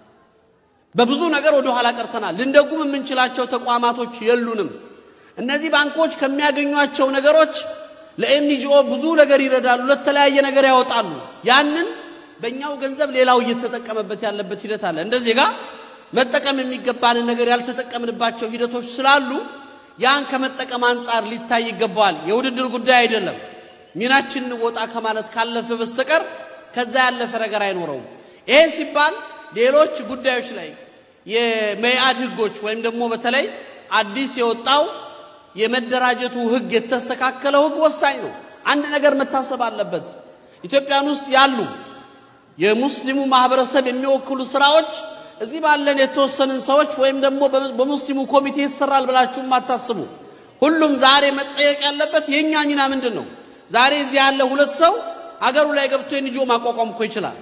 በብዙ ነገር ወደ ኋላ ቀርተናል። ልንደጉም የምንችላቸው ተቋማቶች የሉንም። እነዚህ ባንኮች ከሚያገኟቸው ነገሮች ለኤንጂኦ ብዙ ነገር ይረዳሉ፣ ለተለያየ ነገር ያወጣሉ። ያንን በእኛው ገንዘብ ሌላው እየተጠቀመበት ያለበት ሂደት አለ። እንደ ዜጋ መጠቀም የሚገባንን ነገር ያልተጠቀምንባቸው ሂደቶች ስላሉ ያን ከመጠቀም አንጻር ሊታይ ይገባዋል። የውድድር ጉዳይ አይደለም። ሚናችን እንወጣ ከማለት ካለፈ በስተቀር ከዛ ያለፈ ነገር አይኖረውም። ይሄ ሲባል ሌሎች ጉዳዮች ላይ የመኢአድ ህጎች ወይም ደግሞ በተለይ አዲስ የወጣው የመደራጀቱ ህግ የተስተካከለው ህግ ወሳኝ ነው። አንድ ነገር መታሰብ አለበት። ኢትዮጵያን ውስጥ ያሉ የሙስሊሙ ማህበረሰብ የሚወክሉ ስራዎች እዚህ ባለን የተወሰንን ሰዎች ወይም ደግሞ በሙስሊሙ ኮሚቴ ይሰራል ብላችሁ አታስቡ። ሁሉም ዛሬ መጠየቅ ያለበት የእኛ ሚና ምንድን ነው? ዛሬ እዚህ ያለ ሁለት ሰው አገሩ ላይ ገብቶ የንጆ ማቋቋም እኮ ይችላል።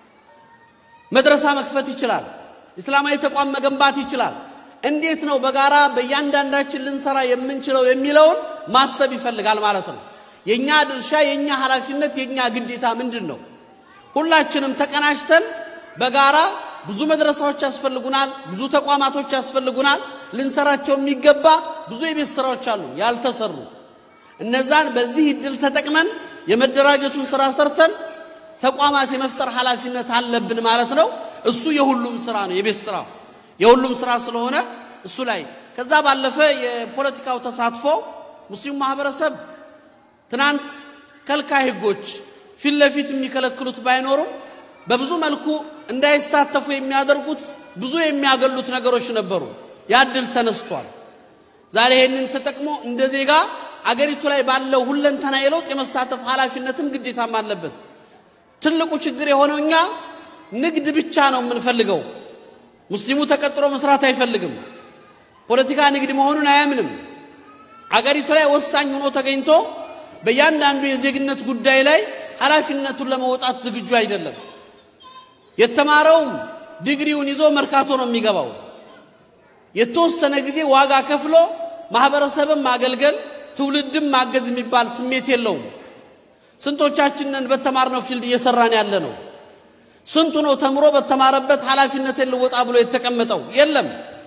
መድረሳ መክፈት ይችላል። እስላማዊ ተቋም መገንባት ይችላል። እንዴት ነው በጋራ በእያንዳንዳችን ልንሰራ የምንችለው የሚለውን ማሰብ ይፈልጋል ማለት ነው። የእኛ ድርሻ፣ የእኛ ኃላፊነት፣ የእኛ ግዴታ ምንድን ነው? ሁላችንም ተቀናጅተን በጋራ ብዙ መድረሳዎች ያስፈልጉናል፣ ብዙ ተቋማቶች ያስፈልጉናል። ልንሰራቸው የሚገባ ብዙ የቤት ስራዎች አሉ ያልተሰሩ። እነዛን በዚህ እድል ተጠቅመን የመደራጀቱን ስራ ሰርተን ተቋማት የመፍጠር ኃላፊነት አለብን ማለት ነው። እሱ የሁሉም ስራ ነው፣ የቤት ስራ የሁሉም ስራ ስለሆነ እሱ ላይ ከዛ ባለፈ የፖለቲካው ተሳትፎ ሙስሊሙ ማህበረሰብ ትናንት ከልካይ ህጎች ፊት ለፊት የሚከለክሉት ባይኖሩም በብዙ መልኩ እንዳይሳተፉ የሚያደርጉት ብዙ የሚያገሉት ነገሮች ነበሩ። ያ እድል ተነስቷል። ዛሬ ይህንን ተጠቅሞ እንደ ዜጋ አገሪቱ ላይ ባለው ሁለንተና የለውጥ የመሳተፍ ኃላፊነትም ግዴታም አለበት። ትልቁ ችግር የሆነው እኛ ንግድ ብቻ ነው የምንፈልገው። ሙስሊሙ ተቀጥሮ መስራት አይፈልግም። ፖለቲካ ንግድ መሆኑን አያምንም። አገሪቱ ላይ ወሳኝ ሆኖ ተገኝቶ በእያንዳንዱ የዜግነት ጉዳይ ላይ ኃላፊነቱን ለመውጣት ዝግጁ አይደለም። የተማረውም ዲግሪውን ይዞ መርካቶ ነው የሚገባው። የተወሰነ ጊዜ ዋጋ ከፍሎ ማህበረሰብን ማገልገል ትውልድም ማገዝ የሚባል ስሜት የለውም። ስንቶቻችንን በተማርነው ፊልድ እየሰራን ያለ ነው? ስንቱ ነው ተምሮ በተማረበት ኃላፊነትን ልወጣ ብሎ የተቀመጠው? የለም።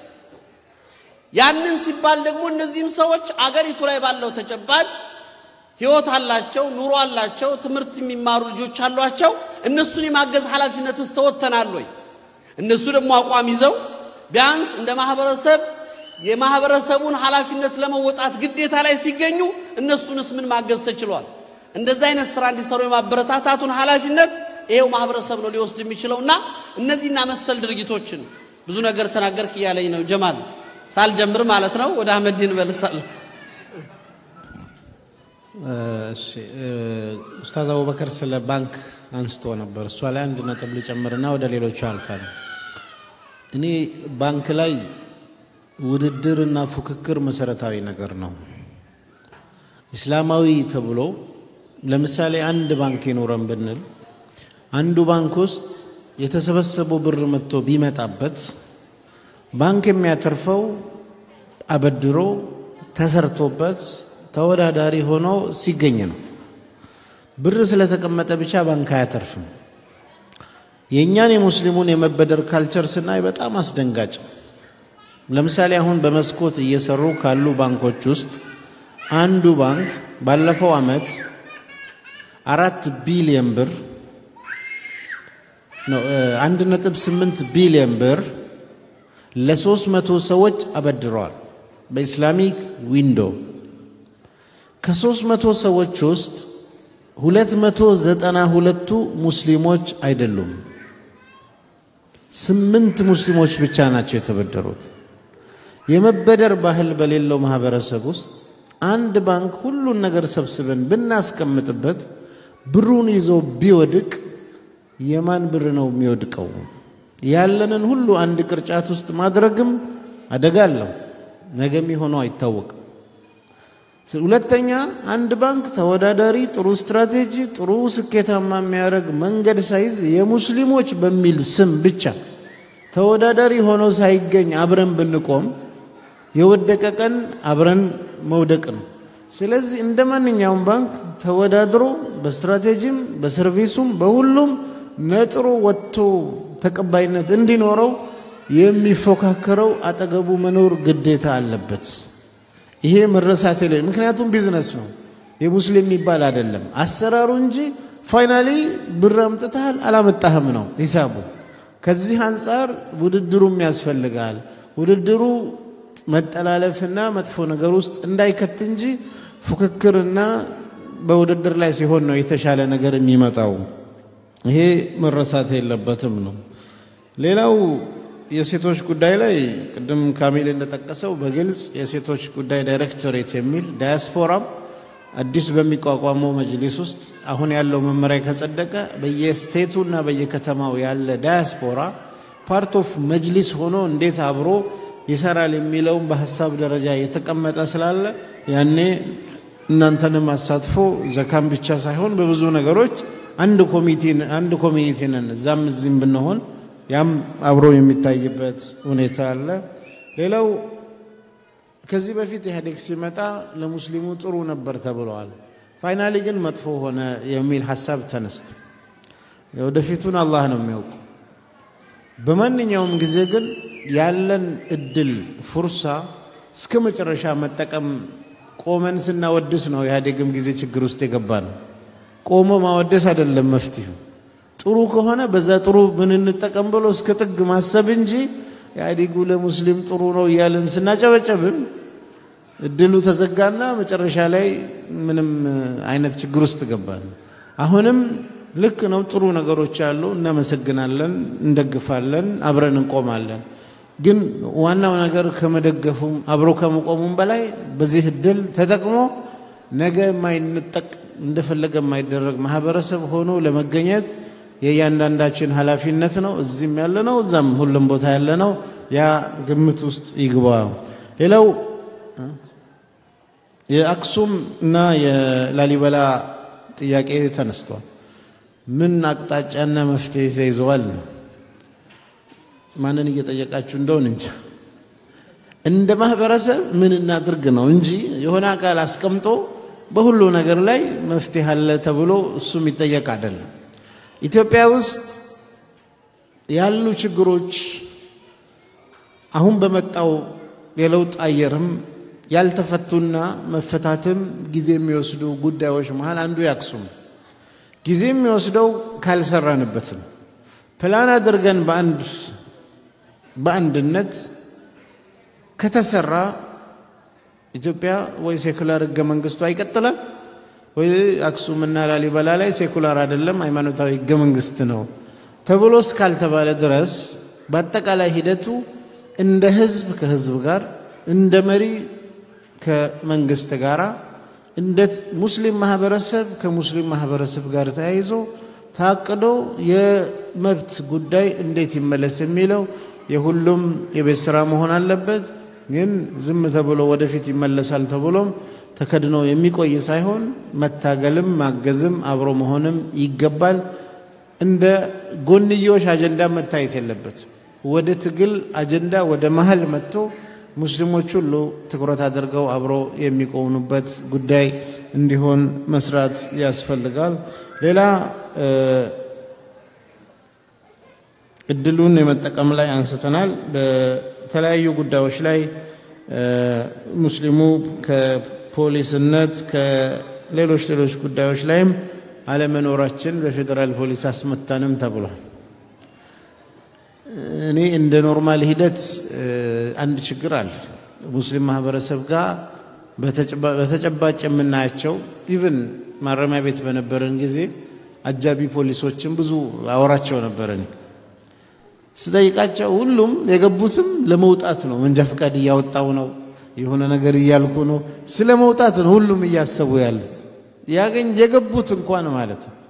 ያንን ሲባል ደግሞ እነዚህም ሰዎች አገሪቱ ላይ ባለው ተጨባጭ ህይወት አላቸው፣ ኑሮ አላቸው፣ ትምህርት የሚማሩ ልጆች አሏቸው። እነሱን የማገዝ ኃላፊነት ተወጥተናል ወይ? እነሱ ደግሞ አቋም ይዘው ቢያንስ እንደ ማህበረሰብ የማህበረሰቡን ኃላፊነት ለመወጣት ግዴታ ላይ ሲገኙ እነሱንስ ምን ማገዝ ተችሏል? እንደዚህ አይነት ስራ እንዲሰሩ የማበረታታቱን ኃላፊነት ይሄው ማህበረሰብ ነው ሊወስድ የሚችለውና እነዚህና መሰል ድርጊቶችን ብዙ ነገር ተናገርክ እያለኝ ነው ጀማል። ሳልጀምር ማለት ነው። ወደ አህመዲን እመልሳለሁ። እሺ ኡስታዝ አቡበከር ስለ ባንክ አንስቶ ነበር። እሷ ላይ አንድ ነጥብ ልጨምርና ወደ ሌሎቹ አልፋል። እኔ ባንክ ላይ ውድድርና ፉክክር መሰረታዊ ነገር ነው። ኢስላማዊ ተብሎ ለምሳሌ አንድ ባንክ ይኖረን ብንል አንዱ ባንክ ውስጥ የተሰበሰበው ብር መጥቶ ቢመጣበት ባንክ የሚያተርፈው አበድሮ ተሰርቶበት ተወዳዳሪ ሆኖ ሲገኝ ነው። ብር ስለተቀመጠ ብቻ ባንክ አያተርፍም። የእኛን የሙስሊሙን የመበደር ካልቸር ስናይ በጣም አስደንጋጭ። ለምሳሌ አሁን በመስኮት እየሰሩ ካሉ ባንኮች ውስጥ አንዱ ባንክ ባለፈው ዓመት አራት ቢሊየን ብር አንድ ነጥብ ስምንት ቢሊየን ብር ለሶስት መቶ ሰዎች አበድረዋል በኢስላሚክ ዊንዶ ከሶስት መቶ ሰዎች ውስጥ ሁለት መቶ ዘጠና ሁለቱ ሙስሊሞች አይደሉም። ስምንት ሙስሊሞች ብቻ ናቸው የተበደሩት። የመበደር ባህል በሌለው ማህበረሰብ ውስጥ አንድ ባንክ ሁሉን ነገር ሰብስበን ብናስቀምጥበት ብሩን ይዞ ቢወድቅ የማን ብር ነው የሚወድቀው? ያለንን ሁሉ አንድ ቅርጫት ውስጥ ማድረግም አደጋ አለው። ነገ የሚሆነው አይታወቅም። ሁለተኛ አንድ ባንክ ተወዳዳሪ፣ ጥሩ ስትራቴጂ፣ ጥሩ ስኬታማ የሚያደርግ መንገድ ሳይዝ የሙስሊሞች በሚል ስም ብቻ ተወዳዳሪ ሆኖ ሳይገኝ አብረን ብንቆም የወደቀ ቀን አብረን መውደቅ ነው። ስለዚህ እንደ ማንኛውም ባንክ ተወዳድሮ በስትራቴጂም በሰርቪሱም በሁሉም ነጥሮ ወጥቶ ተቀባይነት እንዲኖረው የሚፎካከረው አጠገቡ መኖር ግዴታ አለበት። ይሄ መረሳት የለ። ምክንያቱም ቢዝነስ ነው፣ የሙስሊም የሚባል አይደለም አሰራሩ እንጂ ፋይናሊ ብር አምጥተሃል አላመጣህም ነው ሂሳቡ። ከዚህ አንጻር ውድድሩም ያስፈልጋል። ውድድሩ መጠላለፍና መጥፎ ነገር ውስጥ እንዳይከት እንጂ ፉክክርና በውድድር ላይ ሲሆን ነው የተሻለ ነገር የሚመጣው። ይሄ መረሳት የለበትም ነው። ሌላው የሴቶች ጉዳይ ላይ ቅድም ካሚል እንደጠቀሰው በግልጽ የሴቶች ጉዳይ ዳይሬክቶሬት የሚል ዳያስፖራም አዲስ በሚቋቋመው መጅሊስ ውስጥ አሁን ያለው መመሪያ ከጸደቀ በየስቴቱና በየከተማው ያለ ዳያስፖራ ፓርት ኦፍ መጅሊስ ሆኖ እንዴት አብሮ ይሰራል የሚለውም በሀሳብ ደረጃ የተቀመጠ ስላለ ያኔ እናንተንም አሳትፎ ዘካም ብቻ ሳይሆን በብዙ ነገሮች አንድ ኮሚቴ አንድ ኮሚኒቲ ነን እዛም እዚህም ብንሆን ያም አብሮ የሚታይበት ሁኔታ አለ። ሌላው ከዚህ በፊት ኢህአዴግ ሲመጣ ለሙስሊሙ ጥሩ ነበር ተብለዋል። ፋይናሊ ግን መጥፎ ሆነ የሚል ሀሳብ ተነስቶ የወደፊቱን አላህ ነው የሚያውቁ። በማንኛውም ጊዜ ግን ያለን እድል ፉርሳ እስከ መጨረሻ መጠቀም ቆመን ስናወድስ ነው ኢህአዴግም ጊዜ ችግር ውስጥ የገባ ነው። ቆሞ ማወደስ አይደለም መፍትሄው። ጥሩ ከሆነ በዛ ጥሩ ምን እንጠቀም ብሎ እስከ ጥግ ማሰብ እንጂ ኢህአዴጉ ለሙስሊም ጥሩ ነው እያልን ስናጨበጨብን እድሉ ተዘጋና መጨረሻ ላይ ምንም አይነት ችግር ውስጥ ገባን። አሁንም ልክ ነው፣ ጥሩ ነገሮች አሉ፣ እናመሰግናለን፣ እንደግፋለን፣ አብረን እንቆማለን። ግን ዋናው ነገር ከመደገፉም አብሮ ከመቆሙም በላይ በዚህ እድል ተጠቅሞ ነገ የማይነጠቅ እንደፈለገ የማይደረግ ማህበረሰብ ሆኖ ለመገኘት የእያንዳንዳችን ኃላፊነት ነው። እዚህም ያለ ነው፣ እዛም ሁሉም ቦታ ያለ ነው። ያ ግምት ውስጥ ይግባ። ሌላው የአክሱም እና የላሊበላ ጥያቄ ተነስቷል። ምን አቅጣጫና መፍትሄ ተይዘዋል ነው። ማንን እየጠየቃችሁ እንደሆን እንጂ እንደ ማህበረሰብ ምን እናድርግ ነው እንጂ የሆነ አካል አስቀምጦ በሁሉ ነገር ላይ መፍትሄ አለ ተብሎ እሱ የሚጠየቅ አይደለም። ኢትዮጵያ ውስጥ ያሉ ችግሮች አሁን በመጣው የለውጥ አየርም ያልተፈቱና መፈታትም ጊዜ የሚወስዱ ጉዳዮች መሃል አንዱ የአክሱም ጊዜ የሚወስደው ካልሰራንበት ነው። ፕላን አድርገን በአንድ በአንድነት ከተሰራ ኢትዮጵያ ወይ ሴኩላር ህገ መንግስቷ ይቀጥላል ወይ አክሱምና ላሊበላ ላይ ሴኩላር አይደለም ሃይማኖታዊ ህገ መንግስት ነው ተብሎ እስካልተባለ ድረስ በአጠቃላይ ሂደቱ እንደ ህዝብ ከህዝብ ጋር እንደ መሪ ከመንግስት ጋር እንደ ሙስሊም ማህበረሰብ ከሙስሊም ማህበረሰብ ጋር ተያይዞ ታቅዶ የመብት ጉዳይ እንዴት ይመለስ የሚለው የሁሉም የቤት ስራ መሆን አለበት። ግን ዝም ተብሎ ወደፊት ይመለሳል ተብሎም ተከድኖ የሚቆይ ሳይሆን መታገልም ማገዝም አብሮ መሆንም ይገባል። እንደ ጎንዮሽ አጀንዳ መታየት የለበት። ወደ ትግል አጀንዳ ወደ መሀል መጥቶ ሙስሊሞች ሁሉ ትኩረት አድርገው አብሮ የሚቆሙበት ጉዳይ እንዲሆን መስራት ያስፈልጋል። ሌላ እድሉን የመጠቀም ላይ አንስተናል። በተለያዩ ጉዳዮች ላይ ሙስሊሙ ከፖሊስነት ከሌሎች ሌሎች ጉዳዮች ላይም አለመኖራችን በፌዴራል ፖሊስ አስመታንም ተብሏል። እኔ እንደ ኖርማል ሂደት አንድ ችግር አለ። ሙስሊም ማህበረሰብ ጋር በተጨባጭ የምናያቸው ኢቭን ማረሚያ ቤት በነበረን ጊዜ አጃቢ ፖሊሶችን ብዙ አወራቸው ነበረን። ስጠይቃቸው ሁሉም የገቡትም ለመውጣት ነው። መንጃ ፈቃድ እያወጣው ነው፣ የሆነ ነገር እያልኩ ነው። ስለ መውጣት ነው ሁሉም እያሰቡ ያሉት ያገኝ የገቡት እንኳን ማለት ነው።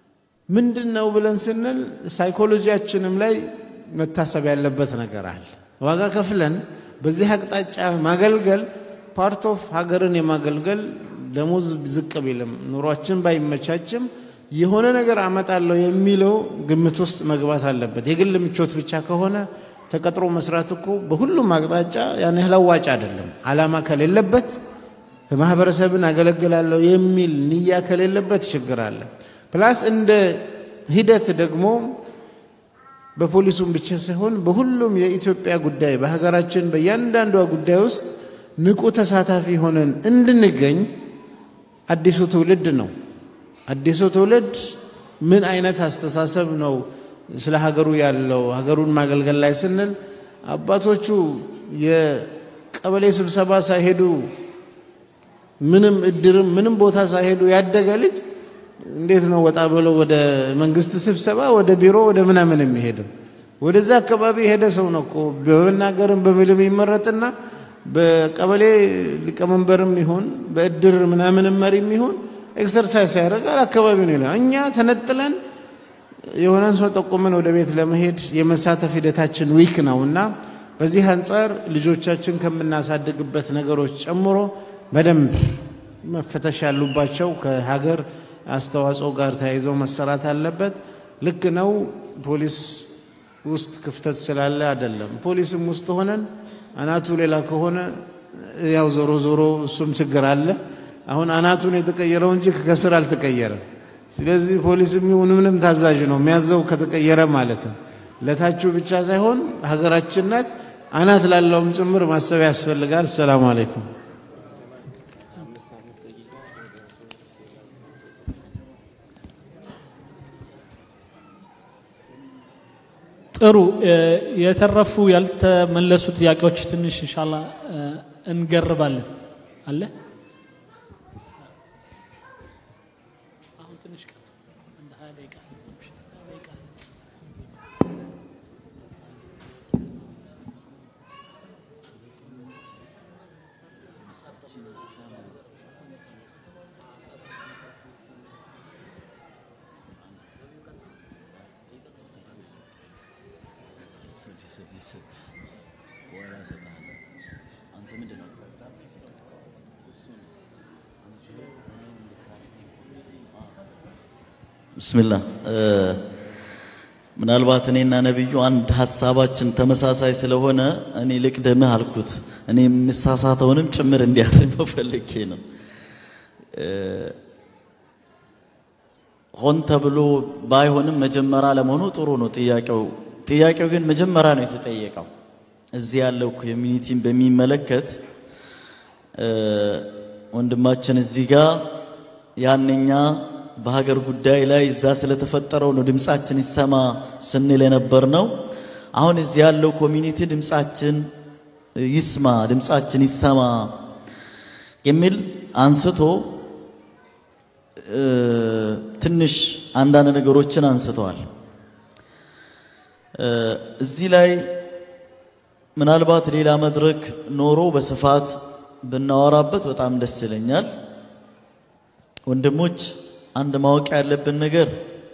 ምንድን ነው ብለን ስንል ሳይኮሎጂያችንም ላይ መታሰብ ያለበት ነገር አለ። ዋጋ ከፍለን በዚህ አቅጣጫ ማገልገል ፓርት ኦፍ ሀገርን የማገልገል ደሞዝ ዝቅ ቢልም ኑሯችን ባይመቻችም የሆነ ነገር አመጣለሁ የሚለው ግምት ውስጥ መግባት አለበት። የግል ምቾት ብቻ ከሆነ ተቀጥሮ መስራት እኮ በሁሉም አቅጣጫ ያን ያህል አዋጭ አይደለም። አላማ ከሌለበት ማህበረሰብን አገለግላለሁ የሚል ንያ ከሌለበት ችግር አለ። ፕላስ እንደ ሂደት ደግሞ በፖሊሱም ብቻ ሳይሆን በሁሉም የኢትዮጵያ ጉዳይ በሀገራችን በእያንዳንዷ ጉዳይ ውስጥ ንቁ ተሳታፊ ሆነን እንድንገኝ አዲሱ ትውልድ ነው። አዲሱ ትውልድ ምን አይነት አስተሳሰብ ነው ስለ ሀገሩ ያለው ሀገሩን ማገልገል ላይ ስንል አባቶቹ የቀበሌ ስብሰባ ሳይሄዱ ምንም እድርም ምንም ቦታ ሳይሄዱ ያደገ ልጅ እንዴት ነው ወጣ ብሎ ወደ መንግስት ስብሰባ ወደ ቢሮ ወደ ምናምን የሚሄደው? ወደዛ አካባቢ የሄደ ሰው ነው እኮ በመናገርም በምልም ይመረጥና በቀበሌ ሊቀመንበርም ይሁን በእድር ምናምንም መሪም ይሁን ኤክሰርሳይዝ ያደርጋል። አካባቢ ነው ይላል። እኛ ተነጥለን የሆነን ሰው ጠቁመን ወደ ቤት ለመሄድ የመሳተፍ ሂደታችን ዊክ ነው እና በዚህ አንጻር ልጆቻችን ከምናሳድግበት ነገሮች ጨምሮ በደንብ መፈተሽ ያሉባቸው ከሀገር አስተዋጽኦ ጋር ተያይዞ መሰራት አለበት። ልክ ነው። ፖሊስ ውስጥ ክፍተት ስላለ አይደለም። ፖሊስም ውስጥ ሆነን አናቱ ሌላ ከሆነ ያው ዞሮ ዞሮ እሱም ችግር አለ። አሁን አናቱን የተቀየረው እንጂ ከስር አልተቀየረም። ስለዚህ ፖሊስም ይሁን ምንም ታዛዥ ነው የሚያዘው ከተቀየረ ማለት ነው። ለታችሁ ብቻ ሳይሆን ሀገራችን ናት፣ አናት ላለውም ጭምር ማሰብ ያስፈልጋል። ሰላም አለይኩም። ጥሩ የተረፉ ያልተመለሱ ጥያቄዎች ትንሽ እንሻላ እንገርባለን አለ ብስሚላ ምናልባት እኔና ነቢዩ አንድ ሀሳባችን ተመሳሳይ ስለሆነ እኔ ልቅደምህ አልኩት። እኔ የምሳሳተውንም ጭምር እንዲያርመው ፈልጌ ነው። ሆን ተብሎ ባይሆንም መጀመሪያ ለመሆኑ ጥሩ ነው ጥያቄው። ጥያቄው ግን መጀመሪያ ነው የተጠየቀው። እዚህ ያለው ኮሚኒቲን በሚመለከት ወንድማችን እዚህ ጋር ያንኛ በሀገር ጉዳይ ላይ እዛ ስለተፈጠረው ነው ድምፃችን ይሰማ ስንል የነበር ነው። አሁን እዚህ ያለው ኮሚኒቲ ድምፃችን ይስማ፣ ድምፃችን ይሰማ የሚል አንስቶ ትንሽ አንዳንድ ነገሮችን አንስተዋል። እዚህ ላይ ምናልባት ሌላ መድረክ ኖሮ በስፋት ብናወራበት በጣም ደስ ይለኛል። ወንድሞች አንድ ማወቅ ያለብን ነገር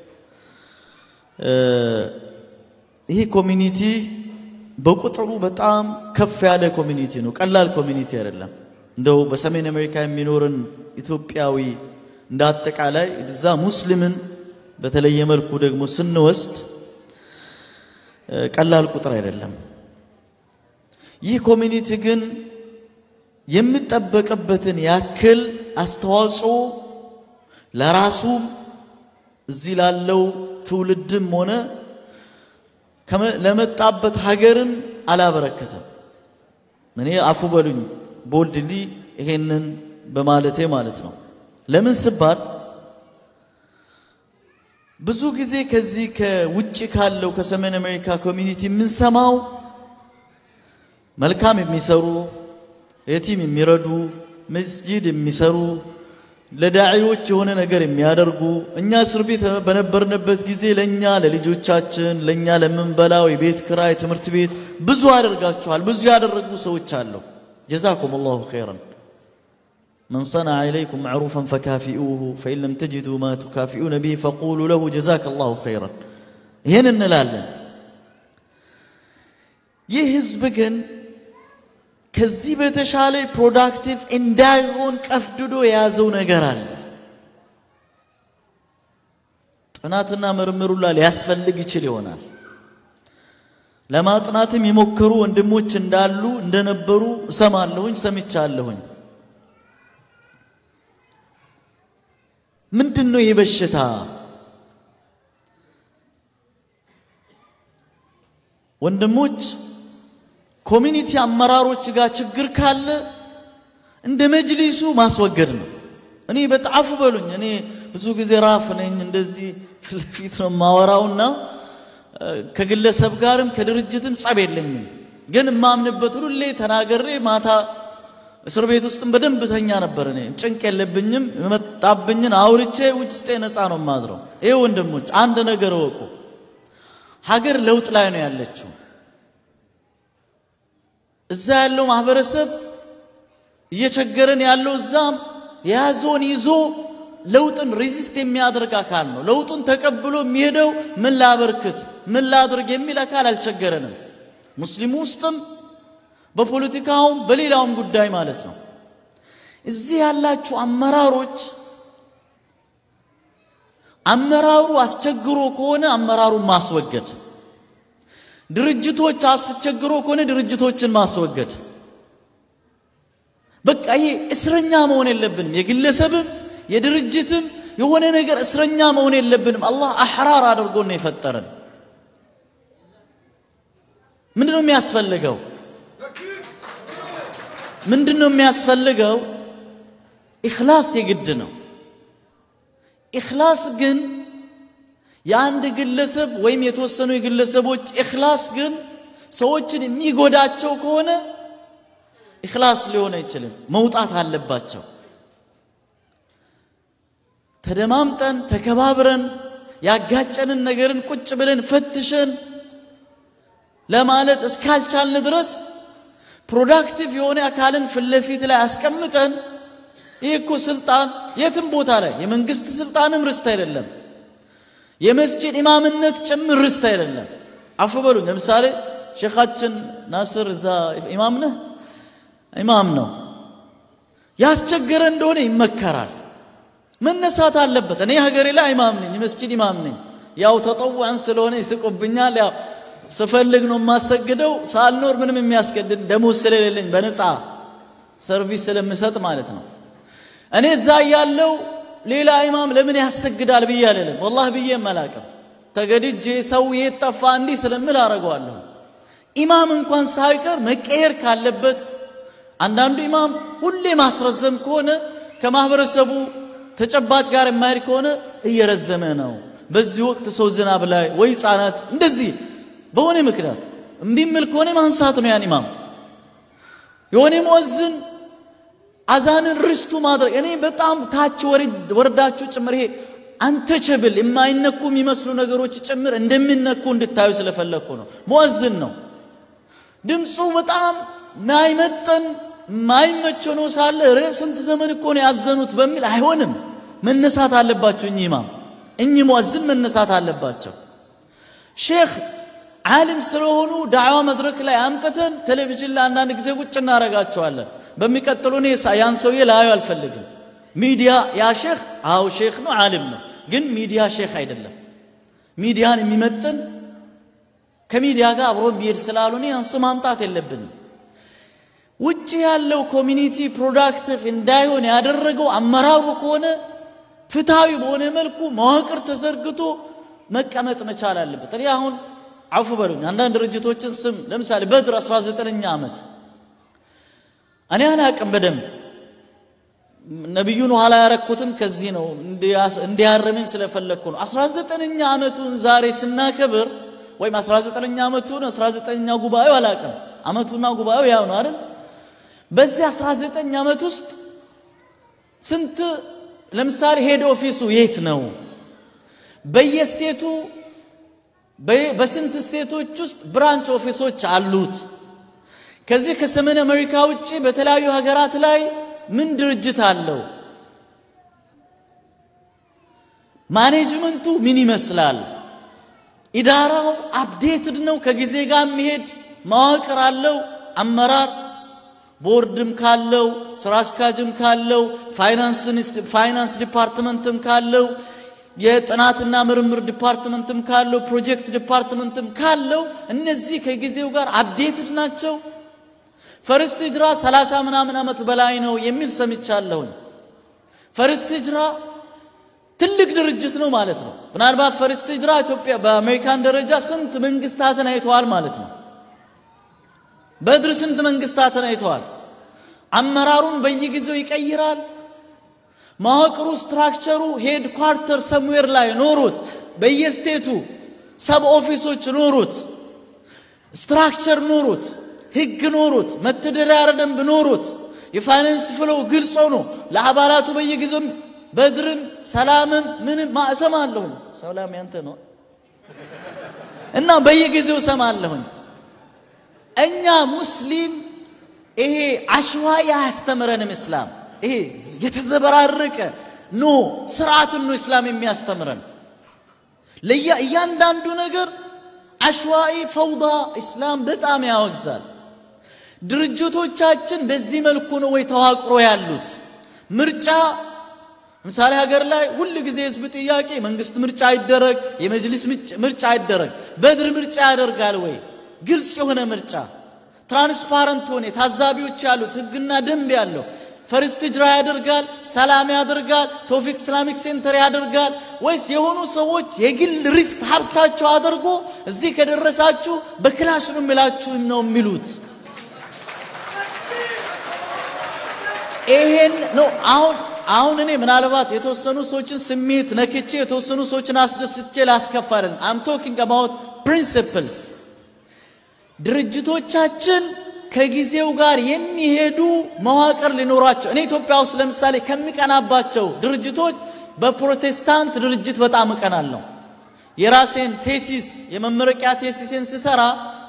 ይህ ኮሚኒቲ በቁጥሩ በጣም ከፍ ያለ ኮሚኒቲ ነው። ቀላል ኮሚኒቲ አይደለም። እንደው በሰሜን አሜሪካ የሚኖርን ኢትዮጵያዊ እንደ አጠቃላይ እዛ ሙስሊምን በተለየ መልኩ ደግሞ ስንወስድ ቀላል ቁጥር አይደለም። ይህ ኮሚኒቲ ግን የሚጠበቅበትን ያክል አስተዋጽኦ ለራሱም እዚህ ላለው ትውልድም ሆነ ለመጣበት ሀገርን አላበረከተም። እኔ አፉ በሉኝ ቦልድሊ ይሄንን በማለቴ ማለት ነው። ለምን ስባል ብዙ ጊዜ ከዚህ ከውጭ ካለው ከሰሜን አሜሪካ ኮሚኒቲ የምንሰማው መልካም የሚሰሩ የቲም የሚረዱ መስጂድ የሚሰሩ ለዳዒዎች የሆነ ነገር የሚያደርጉ እኛ እስር ቤት በነበርንበት ጊዜ ለእኛ ለልጆቻችን ለእኛ ለምንበላው የቤት ክራይ ትምህርት ቤት ብዙ አደርጋችኋል ብዙ ያደረጉ ሰዎች አለው ጀዛኩም ላሁ ኸይረን من صنع إليكم معروفا فكافئوه فإن لم تجدوا ما تكافئون به فقولوا له جزاك الله خيرا ይህን እንላለን ይህ ህዝብ ግን ከዚህ በተሻለ ፕሮዳክቲቭ እንዳይሆን ቀፍድዶ የያዘው ነገር አለ። ጥናትና ምርምሩላ ሊያስፈልግ ይችል ይሆናል። ለማጥናትም የሞከሩ ወንድሞች እንዳሉ እንደነበሩ እሰማለሁኝ፣ ሰምቻለሁኝ። ምንድን ነው ይህ በሽታ? ወንድሞች ኮሚኒቲ አመራሮች ጋር ችግር ካለ እንደ መጅሊሱ ማስወገድ ነው። እኔ በጣፉ በሉኝ። እኔ ብዙ ጊዜ ራፍ ነኝ፣ እንደዚህ ፊት ለፊት ነው የማወራውና ከግለሰብ ጋርም ከድርጅትም ጸብ የለኝም። ግን የማምንበት ሁሌ ተናገሬ ማታ እስር ቤት ውስጥም በደንብ ተኛ ነበር። እኔ ጭንቅ የለብኝም። የመጣብኝን አውርቼ ውስጤ ነፃ ነው የማድረው። ይህ ወንድሞች አንድ ነገር እወቁ። ሀገር ለውጥ ላይ ነው ያለችው። እዛ ያለው ማህበረሰብ እየቸገረን ያለው እዛም የያዘውን ይዞ ለውጥን ሬዚስት የሚያደርግ አካል ነው። ለውጡን ተቀብሎ የሚሄደው ምን ላበርክት፣ ምን ላድርግ የሚል አካል አልቸገረንም። ሙስሊሙ ውስጥም በፖለቲካውም በሌላውም ጉዳይ ማለት ነው። እዚህ ያላችሁ አመራሮች አመራሩ አስቸግሮ ከሆነ አመራሩን ማስወገድ፣ ድርጅቶች አስቸግሮ ከሆነ ድርጅቶችን ማስወገድ። በቃ ይሄ እስረኛ መሆን የለብንም። የግለሰብም የድርጅትም የሆነ ነገር እስረኛ መሆን የለብንም። አላህ አሕራር አድርጎ ነው የፈጠረን። ምንድን ነው የሚያስፈልገው? ምንድን ነው የሚያስፈልገው? ኢኽላስ የግድ ነው። ኢኽላስ ግን የአንድ ግለሰብ ወይም የተወሰኑ የግለሰቦች ኢኽላስ ግን ሰዎችን የሚጎዳቸው ከሆነ ኢኽላስ ሊሆን አይችልም። መውጣት አለባቸው። ተደማምጠን ተከባብረን ያጋጨንን ነገርን ቁጭ ብለን ፈትሸን ለማለት እስካልቻልን ድረስ ፕሮዳክቲቭ የሆነ አካልን ፊት ለፊት ላይ አስቀምጠን ይህ እኮ ስልጣን የትም ቦታ ላይ የመንግስት ስልጣንም ርስት አይደለም፣ የመስጂድ ኢማምነት ጭምር ርስት አይደለም። አፉ በሉኝ። ለምሳሌ ሼኻችን ናስር እዛ ኢማም ነህ፣ ኢማም ነው። ያስቸገረ እንደሆነ ይመከራል፣ መነሳት አለበት። እኔ ሀገሬ ላይ ኢማም ነኝ፣ የመስጂድ ኢማም ነኝ። ያው ተጠዋዕን ስለሆነ ይስቁብኛል። ያው ስፈልግ ነው የማሰግደው። ሳልኖር ምንም የሚያስገድድ ደሞዝ ስለሌለኝ በነፃ ሰርቪስ ስለምሰጥ ማለት ነው። እኔ እዛ ያለው ሌላ ኢማም ለምን ያሰግዳል ብዬ አልልም። ወላህ ብዬ መላቅም ተገድጄ ሰው የት ጠፋ እንዲህ ስለምል አደርገዋለሁ። ኢማም እንኳን ሳይቀር መቀየር ካለበት አንዳንዱ ኢማም ሁሌ ማስረዘም ከሆነ ከማህበረሰቡ ተጨባጭ ጋር የማይሄድ ከሆነ እየረዘመ ነው። በዚህ ወቅት ሰው ዝናብ ላይ ወይ ህፃናት እንደዚህ በሆነ ምክንያት እምቢ የሚል ከሆነ ማንሳት ነው ያን ኢማም የሆነ ሙእዝን አዛንን ርስቱ ማድረግ እኔ በጣም ታች ወርዳችሁ ጭምር ይሄ አንተቸብል የማይነኩ የሚመስሉ ነገሮች ጭምር እንደሚነኩ እንድታዩ ስለፈለግኩ ነው። ሙእዝን ነው ድምፁ በጣም ማይመጠን ማይመች ሆኖ ሳለ ረ ስንት ዘመን እኮ ነው ያዘኑት በሚል አይሆንም። መነሳት አለባቸው እኚህ ኢማም እኚህ ሙእዝን መነሳት አለባቸው። ሼክ ዓሊም ስለሆኑ ዳዕዋ መድረክ ላይ አምጥተን ቴሌቪዥን ላይ አንዳንድ ጊዜ ቁጭ እናረጋቸዋለን። በሚቀጥሉ እኔ ያን ሰውዬ ላዩ አልፈልግም። ሚዲያ ያ ሼክ አው ሼክ ነው ዓሊም ነው፣ ግን ሚዲያ ሼክ አይደለም። ሚዲያን የሚመጥን ከሚዲያ ጋር አብሮ የሚሄድ ስላልሆነ ያን ሰው ማምጣት የለብንም። ውጭ ያለው ኮሚኒቲ ፕሮዳክቲቭ እንዳይሆን ያደረገው አመራሩ ከሆነ ፍትሃዊ በሆነ መልኩ መዋቅር ተዘርግቶ መቀመጥ መቻል አለበት። እኔ አሁን አፉ በሉኝ አንዳንድ ድርጅቶችን ስም ለምሳሌ በድር 19ኛ ዓመት እኔ አላቅም በደንብ ነቢዩን ኋላ ያረኩትም ከዚህ ነው እንዲያረመኝ ስለፈለግኩ ነው 19ኛ ዓመቱን ዛሬ ስናከብር ወይም 19ኛ ዓመቱን 19ኛ ጉባኤው አላቅም ዓመቱና ጉባኤው ያው ነው አይደል በዚህ 19 ዓመት ውስጥ ስንት ለምሳሌ ሄድ ኦፊሱ የት ነው በየስቴቱ በስንት ስቴቶች ውስጥ ብራንች ኦፊሶች አሉት ከዚህ ከሰሜን አሜሪካ ውጭ በተለያዩ ሀገራት ላይ ምን ድርጅት አለው? ማኔጅመንቱ ምን ይመስላል? ኢዳራው አፕዴትድ ነው? ከጊዜ ጋር የሚሄድ መዋቅር አለው፣ አመራር ቦርድም ካለው ስራ አስኪያጅም ካለው ፋይናንስ ዲፓርትመንትም ካለው የጥናትና ምርምር ዲፓርትመንትም ካለው ፕሮጀክት ዲፓርትመንትም ካለው እነዚህ ከጊዜው ጋር አፕዴትድ ናቸው። ፈርስት ሂጅራ ሰላሳ ምናምን ዓመት በላይ ነው የሚል ሰምቻለሁኝ። ፈርስት ሂጅራ ትልቅ ድርጅት ነው ማለት ነው። ምናልባት ፈርስት ሂጅራ ኢትዮጵያ በአሜሪካን ደረጃ ስንት መንግስታትን አይተዋል ማለት ነው። በድር ስንት መንግስታትን አይተዋል። አመራሩን በየጊዜው ይቀይራል። መዋቅሩ ስትራክቸሩ ሄድ ኳርተር ሰምዌር ላይ ኖሩት፣ በየስቴቱ ሰብ ኦፊሶች ኖሩት፣ ስትራክቸር ኖሩት፣ ህግ ኖሩት፣ መተዳደሪያ ደንብ ኖሩት፣ የፋይናንስ ፍለው ግልጽ ሆኖ ለአባላቱ በየጊዜው በድርም ሰላምም ምንም እሰማለሁኝ። ሰላም ያንተ ነው እና በየጊዜው እሰማለሁኝ። እኛ ሙስሊም ይሄ አሸዋይ አያስተምረንም እስላም። ይሄ የተዘበራረቀ ኖ ስርዓትን ነው እስላም የሚያስተምረን። እያንዳንዱ ነገር አሸዋይ ፈውዳ እስላም በጣም ያወግዛል። ድርጅቶቻችን በዚህ መልኩ ነው ወይ ተዋቅሮ ያሉት? ምርጫ ምሳሌ ሀገር ላይ ሁል ጊዜ ህዝብ ጥያቄ መንግስት ምርጫ አይደረግ፣ የመጅሊስ ምርጫ አይደረግ። በድር ምርጫ ያደርጋል ወይ? ግልጽ የሆነ ምርጫ ትራንስፓረንት ሆነ ታዛቢዎች ያሉት ህግና ደንብ ያለው ፈርስት ሂጅራ ያደርጋል፣ ሰላም ያደርጋል፣ ቶፊክ ኢስላሚክ ሴንተር ያደርጋል ወይስ የሆኑ ሰዎች የግል ሪስክ ሀብታቸው አድርጎ እዚህ ከደረሳችሁ በክላሽ ነው የሚላችሁ ነው የሚሉት? ይሄን ነው አሁን አሁን እኔ ምናልባት የተወሰኑ ሰዎችን ስሜት ነክቼ የተወሰኑ ሰዎችን አስደስቼ ላስከፋልን አም ቶኪንግ አባውት ፕሪንሲፕልስ ድርጅቶቻችን ከጊዜው ጋር የሚሄዱ መዋቅር ሊኖራቸው እኔ ኢትዮጵያ ውስጥ ለምሳሌ ከሚቀናባቸው ድርጅቶች በፕሮቴስታንት ድርጅት በጣም እቀናለሁ። የራሴን ቴሲስ የመመረቂያ ቴሲሴን ስሰራ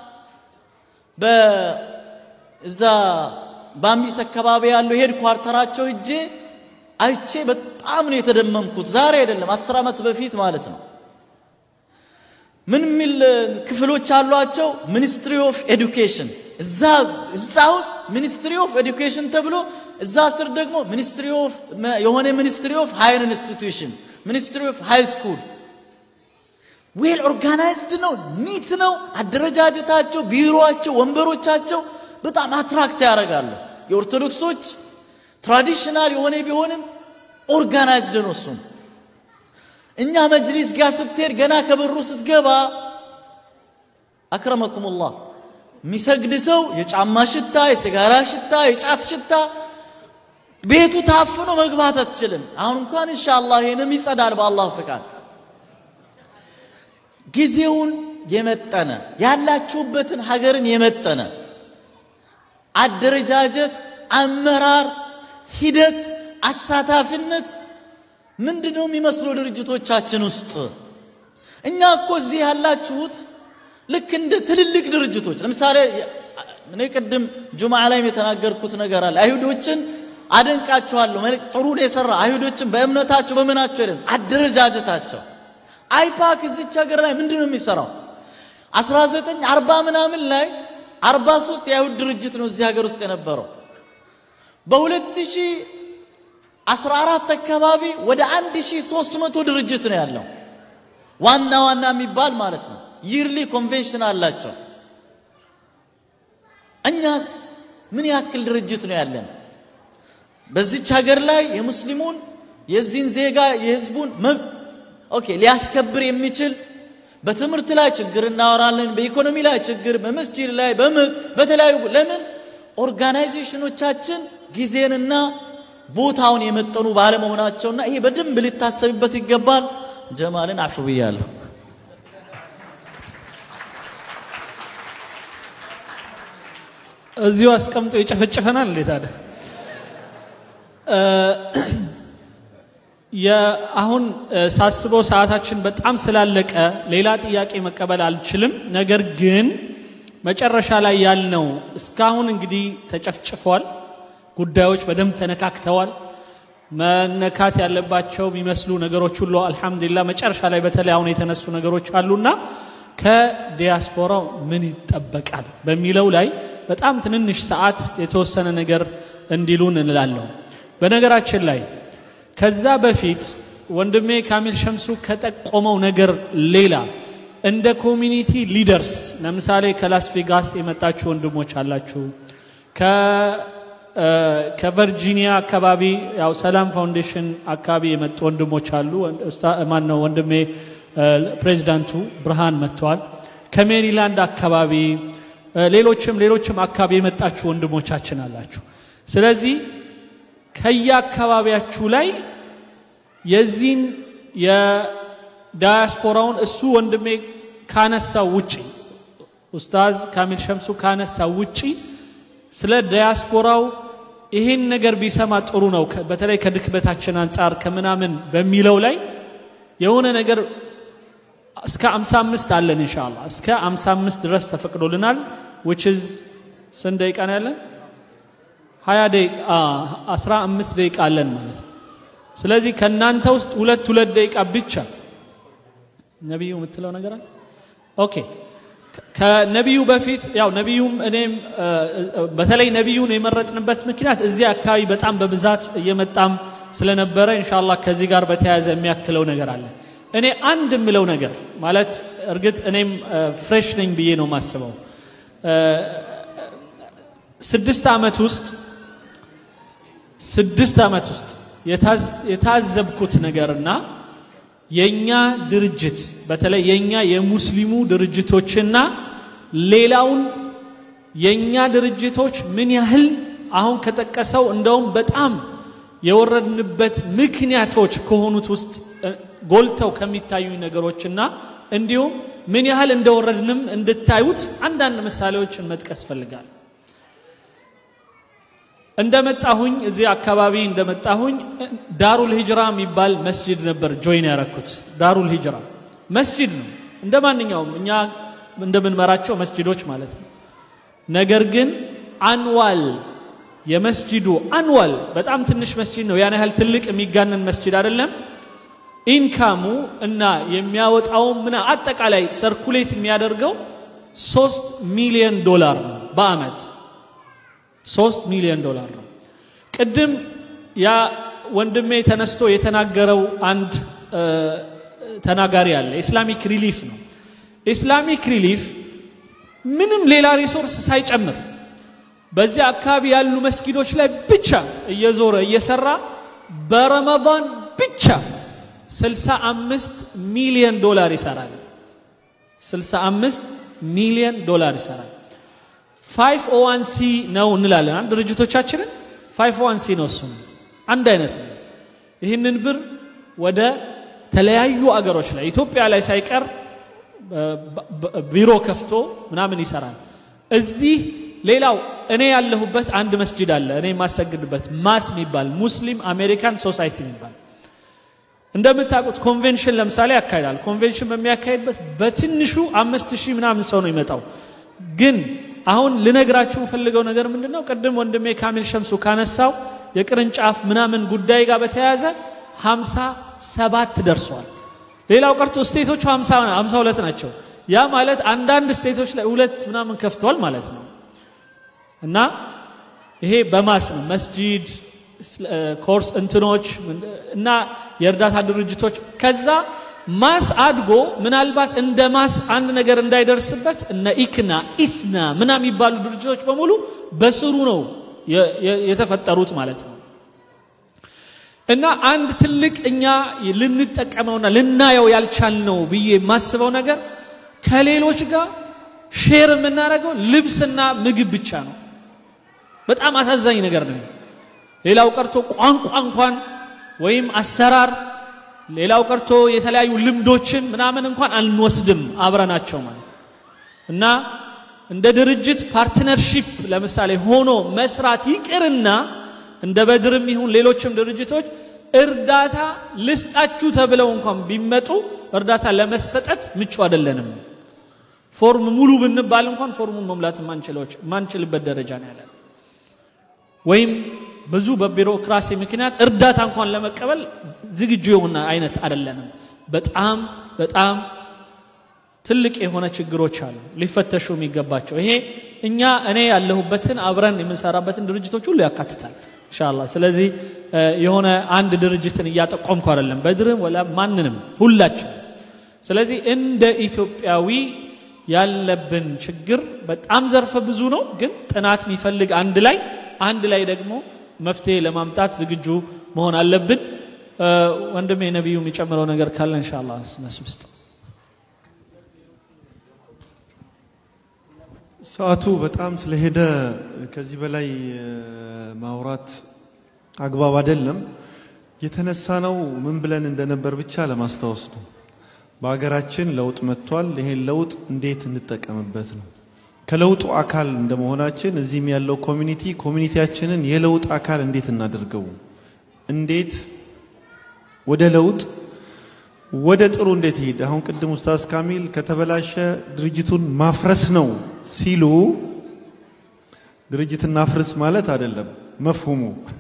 በዛ በአምቢስ አካባቢ ያለው ሄድ ኳርተራቸው እጄ አይቼ በጣም ነው የተደመምኩት። ዛሬ አይደለም አስር ዓመት በፊት ማለት ነው። ምን የሚል ክፍሎች አሏቸው? ሚኒስትሪ ኦፍ ኤዱኬሽን እዛ እዛ ውስጥ ሚኒስትሪ ኦፍ ኤዱኬሽን ተብሎ እዛ ስር ደግሞ ሚኒስትሪ ኦፍ የሆነ ሚኒስትሪ ኦፍ ሃይር ኢንስቲትዩሽን ሚኒስትሪ ኦፍ ሃይ ስኩል ዌል ኦርጋናይዝድ ነው፣ ኒት ነው አደረጃጀታቸው፣ ቢሮቸው፣ ወንበሮቻቸው በጣም አትራክት ያደርጋሉ። የኦርቶዶክሶች ትራዲሽናል የሆነ ቢሆንም ኦርጋናይዝድ ነው እሱም እኛ መጅሊስ ጋር ስትሄድ ገና ከበሩ ስትገባ አክረመኩሙላህ የሚሰግድ ሰው የጫማ ሽታ፣ የሲጋራ ሽታ፣ የጫት ሽታ ቤቱ ታፍኖ መግባት አትችልም። አሁን እንኳን ኢንሻአላህ ይሄንም ይጸዳል በአላህ ፍቃድ። ጊዜውን የመጠነ ያላችሁበትን ሀገርን የመጠነ አደረጃጀት፣ አመራር፣ ሂደት፣ አሳታፊነት ምንድን ነው የሚመስለው ድርጅቶቻችን ውስጥ? እኛ እኮ እዚህ ያላችሁት ልክ እንደ ትልልቅ ድርጅቶች ለምሳሌ እኔ ቅድም ጁምዓ ላይም የተናገርኩት ነገር አለ። አይሁዶችን አደንቃችኋለሁ፣ ጥሩ ነው የሰራ አይሁዶችን በእምነታቸው በምናቸው አይደለም አደረጃጀታቸው። አይፓክ እዚች ሀገር ላይ ምንድን ነው የሚሰራው? 1940 ምናምን ላይ 43 የአይሁድ ድርጅት ነው እዚህ ሀገር ውስጥ የነበረው በ2000 14 አካባቢ ወደ 1300 ድርጅት ነው ያለው። ዋና ዋና የሚባል ማለት ነው። ይርሊ ኮንቬንሽን አላቸው። እኛስ ምን ያክል ድርጅት ነው ያለን? በዚች ሀገር ላይ የሙስሊሙን የዚህን ዜጋ የህዝቡን መብት ኦኬ ሊያስከብር የሚችል በትምህርት ላይ ችግር እናወራለን፣ በኢኮኖሚ ላይ ችግር፣ በመስጂድ ላይ በተለያዩ ለምን ኦርጋናይዜሽኖቻችን ጊዜንና ቦታውን የመጠኑ ባለመሆናቸውና ይሄ በደንብ ሊታሰብበት ይገባል። ጀማልን አፍ ብያለሁ። እዚሁ አስቀምጦ ይጨፈጭፈናል። እንዴት አለ አሁን ሳስበው ሰዓታችን በጣም ስላለቀ ሌላ ጥያቄ መቀበል አልችልም። ነገር ግን መጨረሻ ላይ ያልነው እስካሁን እንግዲህ ተጨፍጭፏል። ጉዳዮች በደንብ ተነካክተዋል። መነካት ያለባቸው የሚመስሉ ነገሮች ሁሉ አልሐምዱሊላህ መጨረሻ ላይ በተለይ አሁን የተነሱ ነገሮች አሉና ከዲያስፖራው ምን ይጠበቃል በሚለው ላይ በጣም ትንንሽ ሰዓት የተወሰነ ነገር እንዲሉን እንላለሁ። በነገራችን ላይ ከዛ በፊት ወንድሜ ካሚል ሸምሱ ከጠቆመው ነገር ሌላ እንደ ኮሚኒቲ ሊደርስ ለምሳሌ ከላስ ቬጋስ የመጣችሁ ወንድሞች አላችሁ። ከቨርጂኒያ አካባቢ ያው ሰላም ፋውንዴሽን አካባቢ የመጡ ወንድሞች አሉ። ማን ነው ወንድሜ ፕሬዚዳንቱ ብርሃን መጥተዋል። ከሜሪላንድ አካባቢ ሌሎችም ሌሎችም አካባቢ የመጣችሁ ወንድሞቻችን አላችሁ። ስለዚህ ከየአካባቢያችሁ ላይ የዚህን የዳያስፖራውን እሱ ወንድሜ ካነሳው ውጪ ኡስታዝ ካሚል ሸምሱ ካነሳው ውጪ ስለ ዳያስፖራው ይሄን ነገር ቢሰማ ጥሩ ነው፣ በተለይ ከድክመታችን አንጻር ከምናምን በሚለው ላይ የሆነ ነገር እስከ 55 አለን ኢንሻአላህ እስከ 55 ድረስ ተፈቅዶልናል which is ስንት ደቂቃ ነው ያለን 20 ደቂቃ 15 ደቂቃ አለን ማለት ነው ስለዚህ ከእናንተ ውስጥ ሁለት ሁለት ደቂቃ ብቻ ነቢዩ የምትለው ነገር አለ ኦኬ ከነቢዩ በፊት ያው ነቢዩም እኔም በተለይ ነቢዩን የመረጥንበት ምክንያት እዚህ አካባቢ በጣም በብዛት እየመጣም ስለነበረ ኢንሻአላህ ከዚህ ጋር በተያያዘ የሚያክለው ነገር አለ እኔ አንድ የምለው ነገር ማለት እርግጥ እኔም ፍሬሽ ነኝ ብዬ ነው ማስበው ስድስት ዓመት ውስጥ ስድስት ዓመት ውስጥ የታዘብኩት ነገርና የኛ ድርጅት በተለይ የኛ የሙስሊሙ ድርጅቶችና ሌላውን የኛ ድርጅቶች ምን ያህል አሁን ከጠቀሰው እንደውም በጣም የወረድንበት ምክንያቶች ከሆኑት ውስጥ ጎልተው ከሚታዩ ነገሮችና እንዲሁም ምን ያህል እንደወረድንም እንድታዩት አንዳንድ ምሳሌዎችን መጥቀስ ፈልጋል እንደመጣሁኝ እዚህ አካባቢ እንደመጣሁኝ ዳሩል ሂጅራ የሚባል መስጅድ ነበር ጆይን ያረኩት ዳሩል ሂጅራ መስጅድ ነው እንደ ማንኛውም እኛ እንደምንመራቸው መስጅዶች ማለት ነው ነገር ግን አንዋል የመስጅዱ አንዋል በጣም ትንሽ መስጅድ ነው ያን ያህል ትልቅ የሚጋነን መስጅድ አይደለም ኢንካሙ እና የሚያወጣው ምና አጠቃላይ ሰርኩሌት የሚያደርገው ሶስት ሚሊዮን ዶላር ነው በአመት ሶስት ሚሊዮን ዶላር ነው ቅድም ያ ወንድሜ ተነስቶ የተናገረው አንድ ተናጋሪ አለ ኢስላሚክ ሪሊፍ ነው ኢስላሚክ ሪሊፍ ምንም ሌላ ሪሶርስ ሳይጨምር በዚያ አካባቢ ያሉ መስጊዶች ላይ ብቻ እየዞረ እየሰራ በረመዳን ብቻ 65 ሚሊዮን ዶላር ይሰራል 65 ሚሊዮን ዶላር ይሰራል 501 ሲ ነው እንላለን ድርጅቶቻችንን 501 ሲ ነው እሱም አንድ አይነት ነው ይህንን ብር ወደ ተለያዩ አገሮች ላይ ኢትዮጵያ ላይ ሳይቀር ቢሮ ከፍቶ ምናምን ይሰራል እዚህ ሌላው እኔ ያለሁበት አንድ መስጅድ አለ እኔ የማሰግድበት ማስ የሚባል ሙስሊም አሜሪካን ሶሳይቲ የሚባል እንደምታውቁት ኮንቬንሽን ለምሳሌ ያካሂዳል ኮንቬንሽን በሚያካሂድበት በትንሹ አምስት ሺህ ምናምን ሰው ነው ይመጣው ግን አሁን ልነግራችሁ ፈልገው ነገር ምንድነው ቅድም ወንድሜ ካሚል ሸምሱ ካነሳው የቅርንጫፍ ምናምን ጉዳይ ጋር በተያያዘ ሀምሳ ሰባት ደርሷል ሌላው ቀርቶ ስቴቶቹ ሀምሳ ሁለት ናቸው ያ ማለት አንዳንድ ስቴቶች ላይ ሁለት ምናምን ከፍተዋል ማለት ነው እና ይሄ በማስ ነው መስጂድ ኮርስ እንትኖች እና የእርዳታ ድርጅቶች ከዛ ማስ አድጎ ምናልባት እንደ ማስ አንድ ነገር እንዳይደርስበት እነ ኢክና ኢስና ምና የሚባሉ ድርጅቶች በሙሉ በስሩ ነው የተፈጠሩት ማለት ነው እና አንድ ትልቅ እኛ ልንጠቀመውና ልናየው ያልቻልነው ብዬ የማስበው ነገር ከሌሎች ጋር ሼር የምናደርገው ልብስና ምግብ ብቻ ነው በጣም አሳዛኝ ነገር ነው ሌላው ቀርቶ ቋንቋ እንኳን ወይም አሰራር ሌላው ቀርቶ የተለያዩ ልምዶችን ምናምን እንኳን አንወስድም አብረናቸው ማለት እና እንደ ድርጅት ፓርትነርሺፕ ለምሳሌ ሆኖ መስራት ይቅርና እንደ በድርም ይሁን ሌሎችም ድርጅቶች እርዳታ ልስጣችሁ ተብለው እንኳን ቢመጡ እርዳታ ለመሰጠት ምቹ አይደለንም ፎርም ሙሉ ብንባል እንኳን ፎርሙን መሙላት ማንችልበት ደረጃ ነው ያለን ወይም ብዙ በቢሮክራሲ ምክንያት እርዳታ እንኳን ለመቀበል ዝግጁ የሆነ አይነት አይደለንም በጣም በጣም ትልቅ የሆነ ችግሮች አሉ ሊፈተሹ የሚገባቸው። ይሄ እኛ እኔ ያለሁበትን አብረን የምንሰራበትን ድርጅቶች ሁሉ ያካትታል ኢንሻአላህ። ስለዚህ የሆነ አንድ ድርጅትን እያጠቆምኩ አይደለም፣ በድርም ወላ ማንንም ሁላችን። ስለዚህ እንደ ኢትዮጵያዊ ያለብን ችግር በጣም ዘርፈ ብዙ ነው፣ ግን ጥናት የሚፈልግ አንድ ላይ አንድ ላይ ደግሞ መፍትሄ ለማምጣት ዝግጁ መሆን አለብን። ወንድሜ ነቢዩ የሚጨምረው ነገር ካለ ኢንሻአላህ እነሱ ውስጥ ሰዓቱ በጣም ስለሄደ ከዚህ በላይ ማውራት አግባብ አይደለም። የተነሳ ነው ምን ብለን እንደነበር ብቻ ለማስታወስ ነው። በሀገራችን ለውጥ መጥቷል። ይሄን ለውጥ እንዴት እንጠቀምበት ነው። ከለውጡ አካል እንደመሆናችን እዚህም ያለው ኮሚኒቲ ኮሚኒቲያችንን የለውጥ አካል እንዴት እናደርገው፣ እንዴት ወደ ለውጥ ወደ ጥሩ እንዴት ይሄድ። አሁን ቅድም ኡስታዝ ካሚል ከተበላሸ ድርጅቱን ማፍረስ ነው ሲሉ ድርጅትን እናፍርስ ማለት አይደለም መፍሁሙ።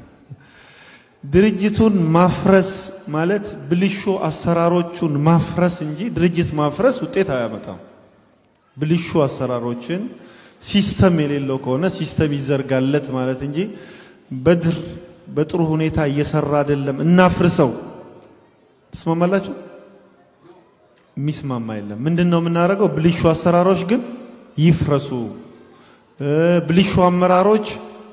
ድርጅቱን ማፍረስ ማለት ብልሹ አሰራሮቹን ማፍረስ እንጂ ድርጅት ማፍረስ ውጤት አያመጣም። ብልሹ አሰራሮችን ሲስተም የሌለው ከሆነ ሲስተም ይዘርጋለት ማለት እንጂ በድር በጥሩ ሁኔታ እየሰራ አይደለም እናፍርሰው። ትስማማላችሁ? የሚስማማ የለም። ምንድን ነው የምናደርገው? ብልሹ አሰራሮች ግን ይፍረሱ። ብልሹ አመራሮች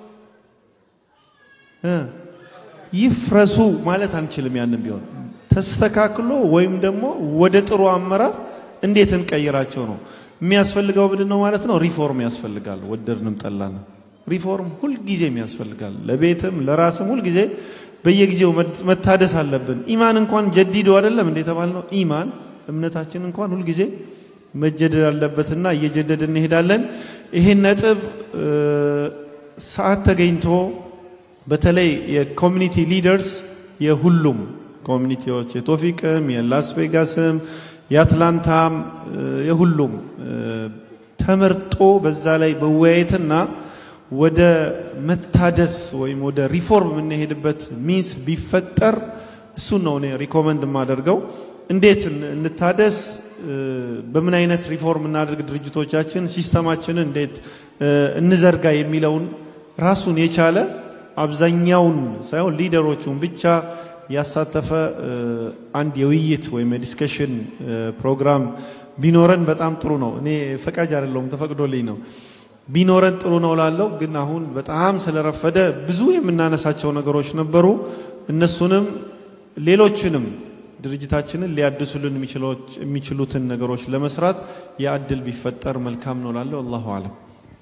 ይፍረሱ ማለት አንችልም። ያንን ቢሆን ተስተካክሎ ወይም ደግሞ ወደ ጥሩ አመራር እንዴት እንቀይራቸው ነው የሚያስፈልገው። ምንድን ነው ማለት ነው? ሪፎርም ያስፈልጋል። ወደድንም ጠላንም ሪፎርም ሁልጊዜም ያስፈልጋል። ለቤትም ለራስም ሁልጊዜ በየጊዜው መታደስ አለብን። ኢማን እንኳን ጀዲዶ አይደለም እንደ የተባልነው ኢማን እምነታችን እንኳን ሁልጊዜ መጀደድ አለበትና እየጀደድ እንሄዳለን። ይሄን ነጥብ ሰዓት ተገኝቶ በተለይ የኮሚኒቲ ሊደርስ የሁሉም ኮሚኒቲዎች የቶፊቅም፣ የላስ ቬጋስም፣ የአትላንታም የሁሉም ተመርጦ በዛ ላይ መወያየትና ወደ መታደስ ወይም ወደ ሪፎርም የምንሄድበት ሚንስ ቢፈጠር እሱን ነው እኔ ሪኮመንድ የማደርገው። እንዴት እንታደስ፣ በምን አይነት ሪፎርም እናደርግ፣ ድርጅቶቻችን ሲስተማችንን እንዴት እንዘርጋ የሚለውን ራሱን የቻለ አብዛኛውን ሳይሆን ሊደሮቹን ብቻ ያሳተፈ አንድ የውይይት ወይም የዲስከሽን ፕሮግራም ቢኖረን በጣም ጥሩ ነው። እኔ ፈቃጅ አይደለሁም ተፈቅዶልኝ ነው ቢኖረን ጥሩ ነው ላለው። ግን አሁን በጣም ስለረፈደ ብዙ የምናነሳቸው ነገሮች ነበሩ። እነሱንም ሌሎችንም ድርጅታችንን ሊያድሱልን የሚችሉትን ነገሮች ለመስራት የእድል ቢፈጠር መልካም ነው ላለው። አላሁ አለም።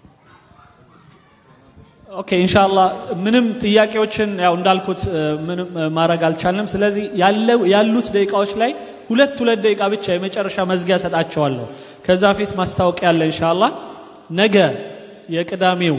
ኦኬ ኢንሻአላህ ምንም ጥያቄዎችን ያው እንዳልኩት ምንም ማድረግ አልቻልንም። ስለዚህ ያለው ያሉት ደቂቃዎች ላይ ሁለት ሁለት ደቂቃ ብቻ የመጨረሻ መዝጊያ ሰጣቸዋለሁ። ከዛ ፊት ማስታወቂያ አለ ኢንሻአላህ ነገ የቅዳሜው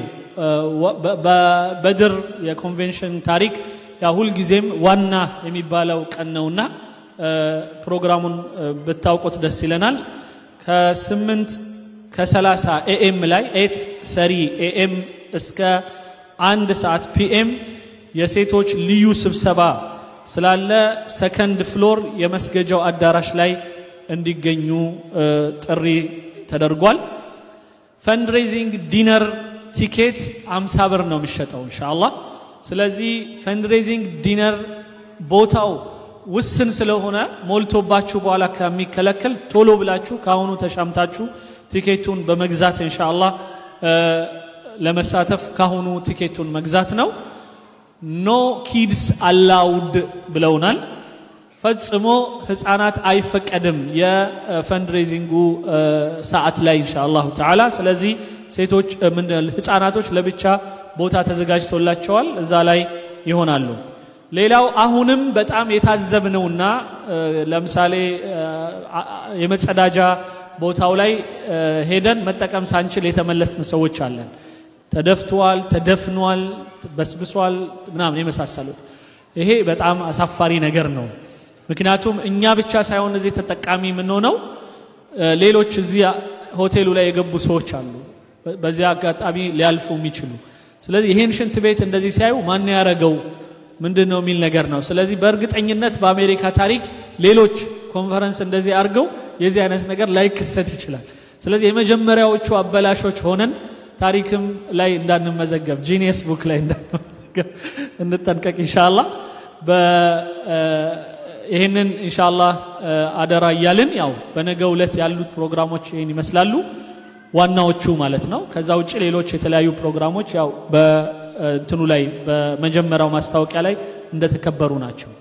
በበድር የኮንቬንሽን ታሪክ ያ ሁልጊዜም ዋና የሚባለው ቀን ነውና ፕሮግራሙን ብታውቁት ደስ ይለናል። ከስምንት ከሰላሳ ኤኤም ላይ ኤት ሰሪ ኤኤም እስከ አንድ ሰዓት ፒኤም የሴቶች ልዩ ስብሰባ ስላለ ሰከንድ ፍሎር የመስገጃው አዳራሽ ላይ እንዲገኙ ጥሪ ተደርጓል። ፈንድሬዚንግ ዲነር ቲኬት አምሳ ብር ነው የሚሸጠው ኢንሻአላህ። ስለዚህ ፈንድሬዚንግ ዲነር ቦታው ውስን ስለሆነ ሞልቶባችሁ በኋላ ከሚከለከል ቶሎ ብላችሁ ከአሁኑ ተሻምታችሁ ቲኬቱን በመግዛት ኢንሻአላህ ለመሳተፍ ካሁኑ ቲኬቱን መግዛት ነው። ኖ ኪድስ አላውድ ብለውናል። ፈጽሞ ህፃናት አይፈቀድም የፈንድሬዚንጉ ሰዓት ላይ ኢንሻአላሁ ተዓላ። ስለዚህ ሴቶች ህፃናቶች ለብቻ ቦታ ተዘጋጅቶላቸዋል፣ እዛ ላይ ይሆናሉ። ሌላው አሁንም በጣም የታዘብነውና ለምሳሌ የመጸዳጃ ቦታው ላይ ሄደን መጠቀም ሳንችል የተመለስን ሰዎች አለን። ተደፍቷል፣ ተደፍኗል፣ በስብሷል ምናምን የመሳሰሉት ይሄ በጣም አሳፋሪ ነገር ነው። ምክንያቱም እኛ ብቻ ሳይሆን እዚህ ተጠቃሚ የምንሆነው ሌሎች እዚህ ሆቴሉ ላይ የገቡ ሰዎች አሉ፣ በዚህ አጋጣሚ ሊያልፉ የሚችሉ። ስለዚህ ይህን ሽንት ቤት እንደዚህ ሲያዩ ማን ያረገው ምንድን ነው የሚል ነገር ነው። ስለዚህ በእርግጠኝነት በአሜሪካ ታሪክ ሌሎች ኮንፈረንስ እንደዚህ አድርገው የዚህ አይነት ነገር ላይከሰት ይችላል። ስለዚህ የመጀመሪያዎቹ አበላሾች ሆነን ታሪክም ላይ እንዳንመዘገብ ጂኒየስ ቡክ ላይ እንዳንመዘገብ እንጠንቀቅ ኢንሻአላህ። ይህንን ኢንሻአላህ አደራ እያልን ያው በነገው ዕለት ያሉት ፕሮግራሞች ይህን ይመስላሉ ዋናዎቹ ማለት ነው። ከዛ ውጭ ሌሎች የተለያዩ ፕሮግራሞች ያው በእንትኑ ላይ በመጀመሪያው ማስታወቂያ ላይ እንደተከበሩ ናቸው።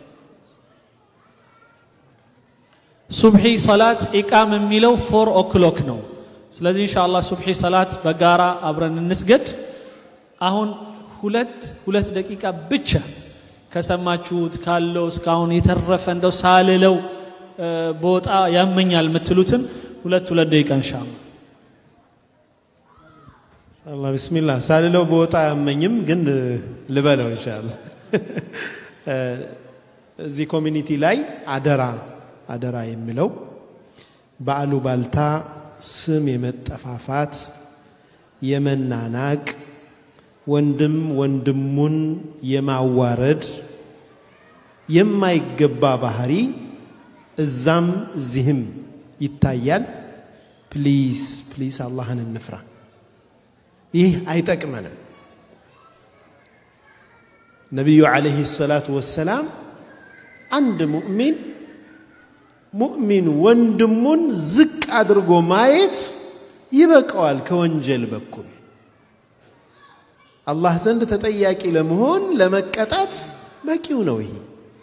ሱብሒ ሰላት ኢቃም የሚለው ፎር ኦክሎክ ነው። ስለዚህ ኢንሻአላህ ሱብሒ ሰላት በጋራ አብረን እንስገድ። አሁን ሁለት ሁለት ደቂቃ ብቻ ከሰማችሁት ካለው እስካሁን የተረፈ እንደው ሳልለው በወጣ ያመኛል የምትሉትን ሁለት ሁለት ደቂቃ ኢንሻአላህ አላህ ቢስሚላህ ሳልለው በወጣ አያመኝም፣ ግን ልበለው ኢንሻአላህ። እዚህ ኮሚኒቲ ላይ አደራ አደራ የሚለው በአሉባልታ ስም የመጠፋፋት የመናናቅ ወንድም ወንድሙን የማዋረድ የማይገባ ባህሪ እዛም እዚህም ይታያል። ፕሊዝ ፕሊዝ አላህን እንፍራ። ይህ አይጠቅመንም። ነቢዩ ዓለይሂ ሰላቱ ወሰላም አንድ ሙእሚን ሙእሚን ወንድሙን ዝቅ አድርጎ ማየት ይበቃዋል ከወንጀል በኩል አላህ ዘንድ ተጠያቂ ለመሆን ለመቀጣት በቂው ነው። ይሄ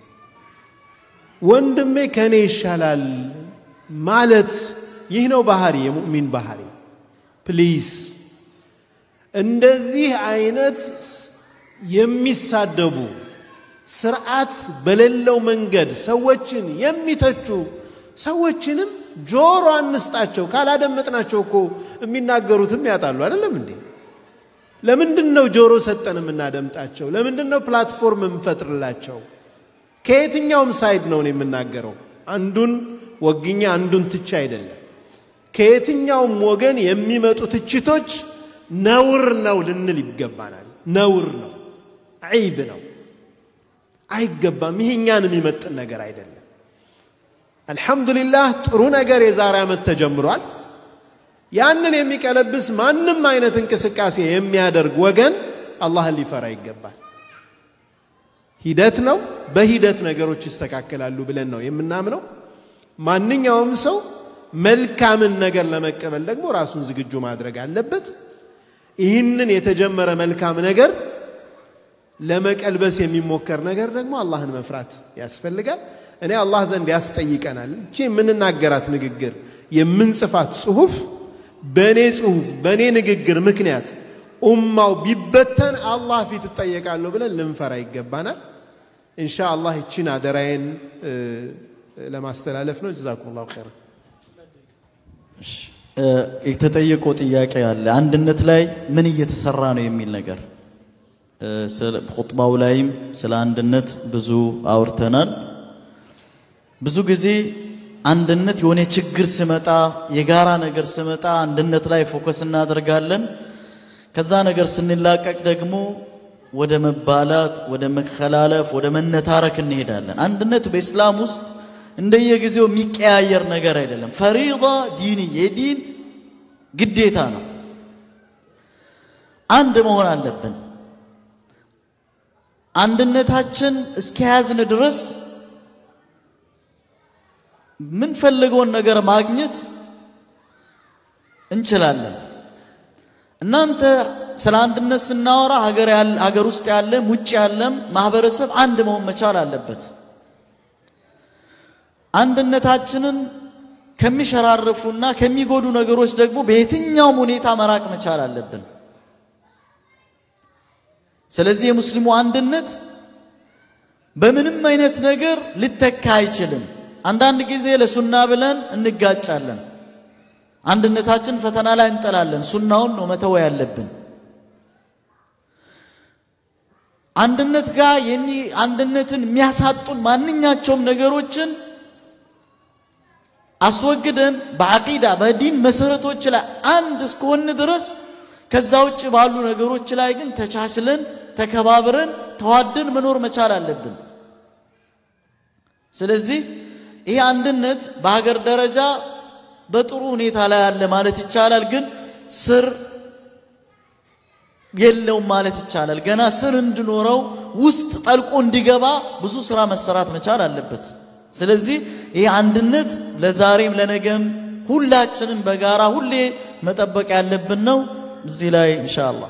ወንድሜ ከኔ ይሻላል ማለት ይህ ነው ባህሪ፣ የሙእሚን ባህሪ። ፕሊዝ እንደዚህ አይነት የሚሳደቡ ስርዓት በሌለው መንገድ ሰዎችን የሚተቹ ሰዎችንም ጆሮ አንስጣቸው። ካላደመጥናቸው እኮ የሚናገሩትም ያጣሉ። አይደለም እንዴ? ለምንድን ነው ጆሮ ሰጠን የምናደምጣቸው? ለምንድን ነው ፕላትፎርም የምንፈጥርላቸው? ከየትኛውም ሳይድ ነው የምናገረው። አንዱን ወግኛ አንዱን ትቻ አይደለም። ከየትኛውም ወገን የሚመጡ ትችቶች ነውር ነው ልንል ይገባናል። ነውር ነው፣ ዐይብ ነው፣ አይገባም። ይህ እኛን የሚመጥን ነገር አይደለም። አልሐምዱሊላህ ጥሩ ነገር የዛሬ ዓመት ተጀምሯል። ያንን የሚቀለብስ ማንም አይነት እንቅስቃሴ የሚያደርግ ወገን አላህን ሊፈራ ይገባል። ሂደት ነው። በሂደት ነገሮች ይስተካከላሉ ብለን ነው የምናምነው። ማንኛውም ሰው መልካምን ነገር ለመቀበል ደግሞ ራሱን ዝግጁ ማድረግ አለበት። ይህንን የተጀመረ መልካም ነገር ለመቀልበስ የሚሞከር ነገር ደግሞ አላህን መፍራት ያስፈልጋል። እኔ አላህ ዘንድ ያስጠይቀናል። እቺ የምንናገራት ንግግር የምንጽፋት ጽሁፍ በእኔ ጽሁፍ በእኔ ንግግር ምክንያት ኡማው ቢበተን አላህ ፊት እጠየቃለሁ ብለን ልንፈራ ይገባናል። ኢንሻ አላህ ይቺን አደራዬን ለማስተላለፍ ነው። ጀዛኩሙላሁ ኸይር። የተጠየቀው ጥያቄ አለ። አንድነት ላይ ምን እየተሰራ ነው የሚል ነገር ኹጥባው ላይም ስለ አንድነት ብዙ አውርተናል። ብዙ ጊዜ አንድነት የሆነ ችግር ስመጣ የጋራ ነገር ስመጣ አንድነት ላይ ፎከስ እናደርጋለን። ከዛ ነገር ስንላቀቅ ደግሞ ወደ መባላት፣ ወደ መከላለፍ፣ ወደ መነታረክ እንሄዳለን። አንድነት በኢስላም ውስጥ እንደየጊዜው የሚቀያየር ነገር አይደለም። ፈሪዳ ዲኒ የዲን ግዴታ ነው። አንድ መሆን አለብን። አንድነታችን እስከያዝን ድረስ የምንፈልገውን ነገር ማግኘት እንችላለን። እናንተ ስለ አንድነት ስናወራ ሀገር ሀገር ውስጥ ያለም ውጭ ያለም ማህበረሰብ አንድ መሆን መቻል አለበት። አንድነታችንን ከሚሸራርፉና ከሚጎዱ ነገሮች ደግሞ በየትኛውም ሁኔታ መራቅ መቻል አለብን። ስለዚህ የሙስሊሙ አንድነት በምንም አይነት ነገር ሊተካ አይችልም። አንዳንድ ጊዜ ለሱና ብለን እንጋጫለን። አንድነታችን ፈተና ላይ እንጠላለን። ሱናውን ነው መተው ያለብን። አንድነት ጋር የሚ አንድነትን የሚያሳጡን ማንኛቸውም ነገሮችን አስወግደን በአቂዳ በዲን መሰረቶች ላይ አንድ እስከሆን ድረስ ከዛ ውጭ ባሉ ነገሮች ላይ ግን ተቻችለን ተከባብረን ተዋደን መኖር መቻል አለብን። ስለዚህ ይህ አንድነት በሀገር ደረጃ በጥሩ ሁኔታ ላይ አለ ማለት ይቻላል። ግን ስር የለውም ማለት ይቻላል። ገና ስር እንዲኖረው ውስጥ ጠልቆ እንዲገባ ብዙ ስራ መሰራት መቻል አለበት። ስለዚህ ይህ አንድነት ለዛሬም ለነገም ሁላችንም በጋራ ሁሌ መጠበቅ ያለብን ነው። እዚህ ላይ ኢንሻአላህ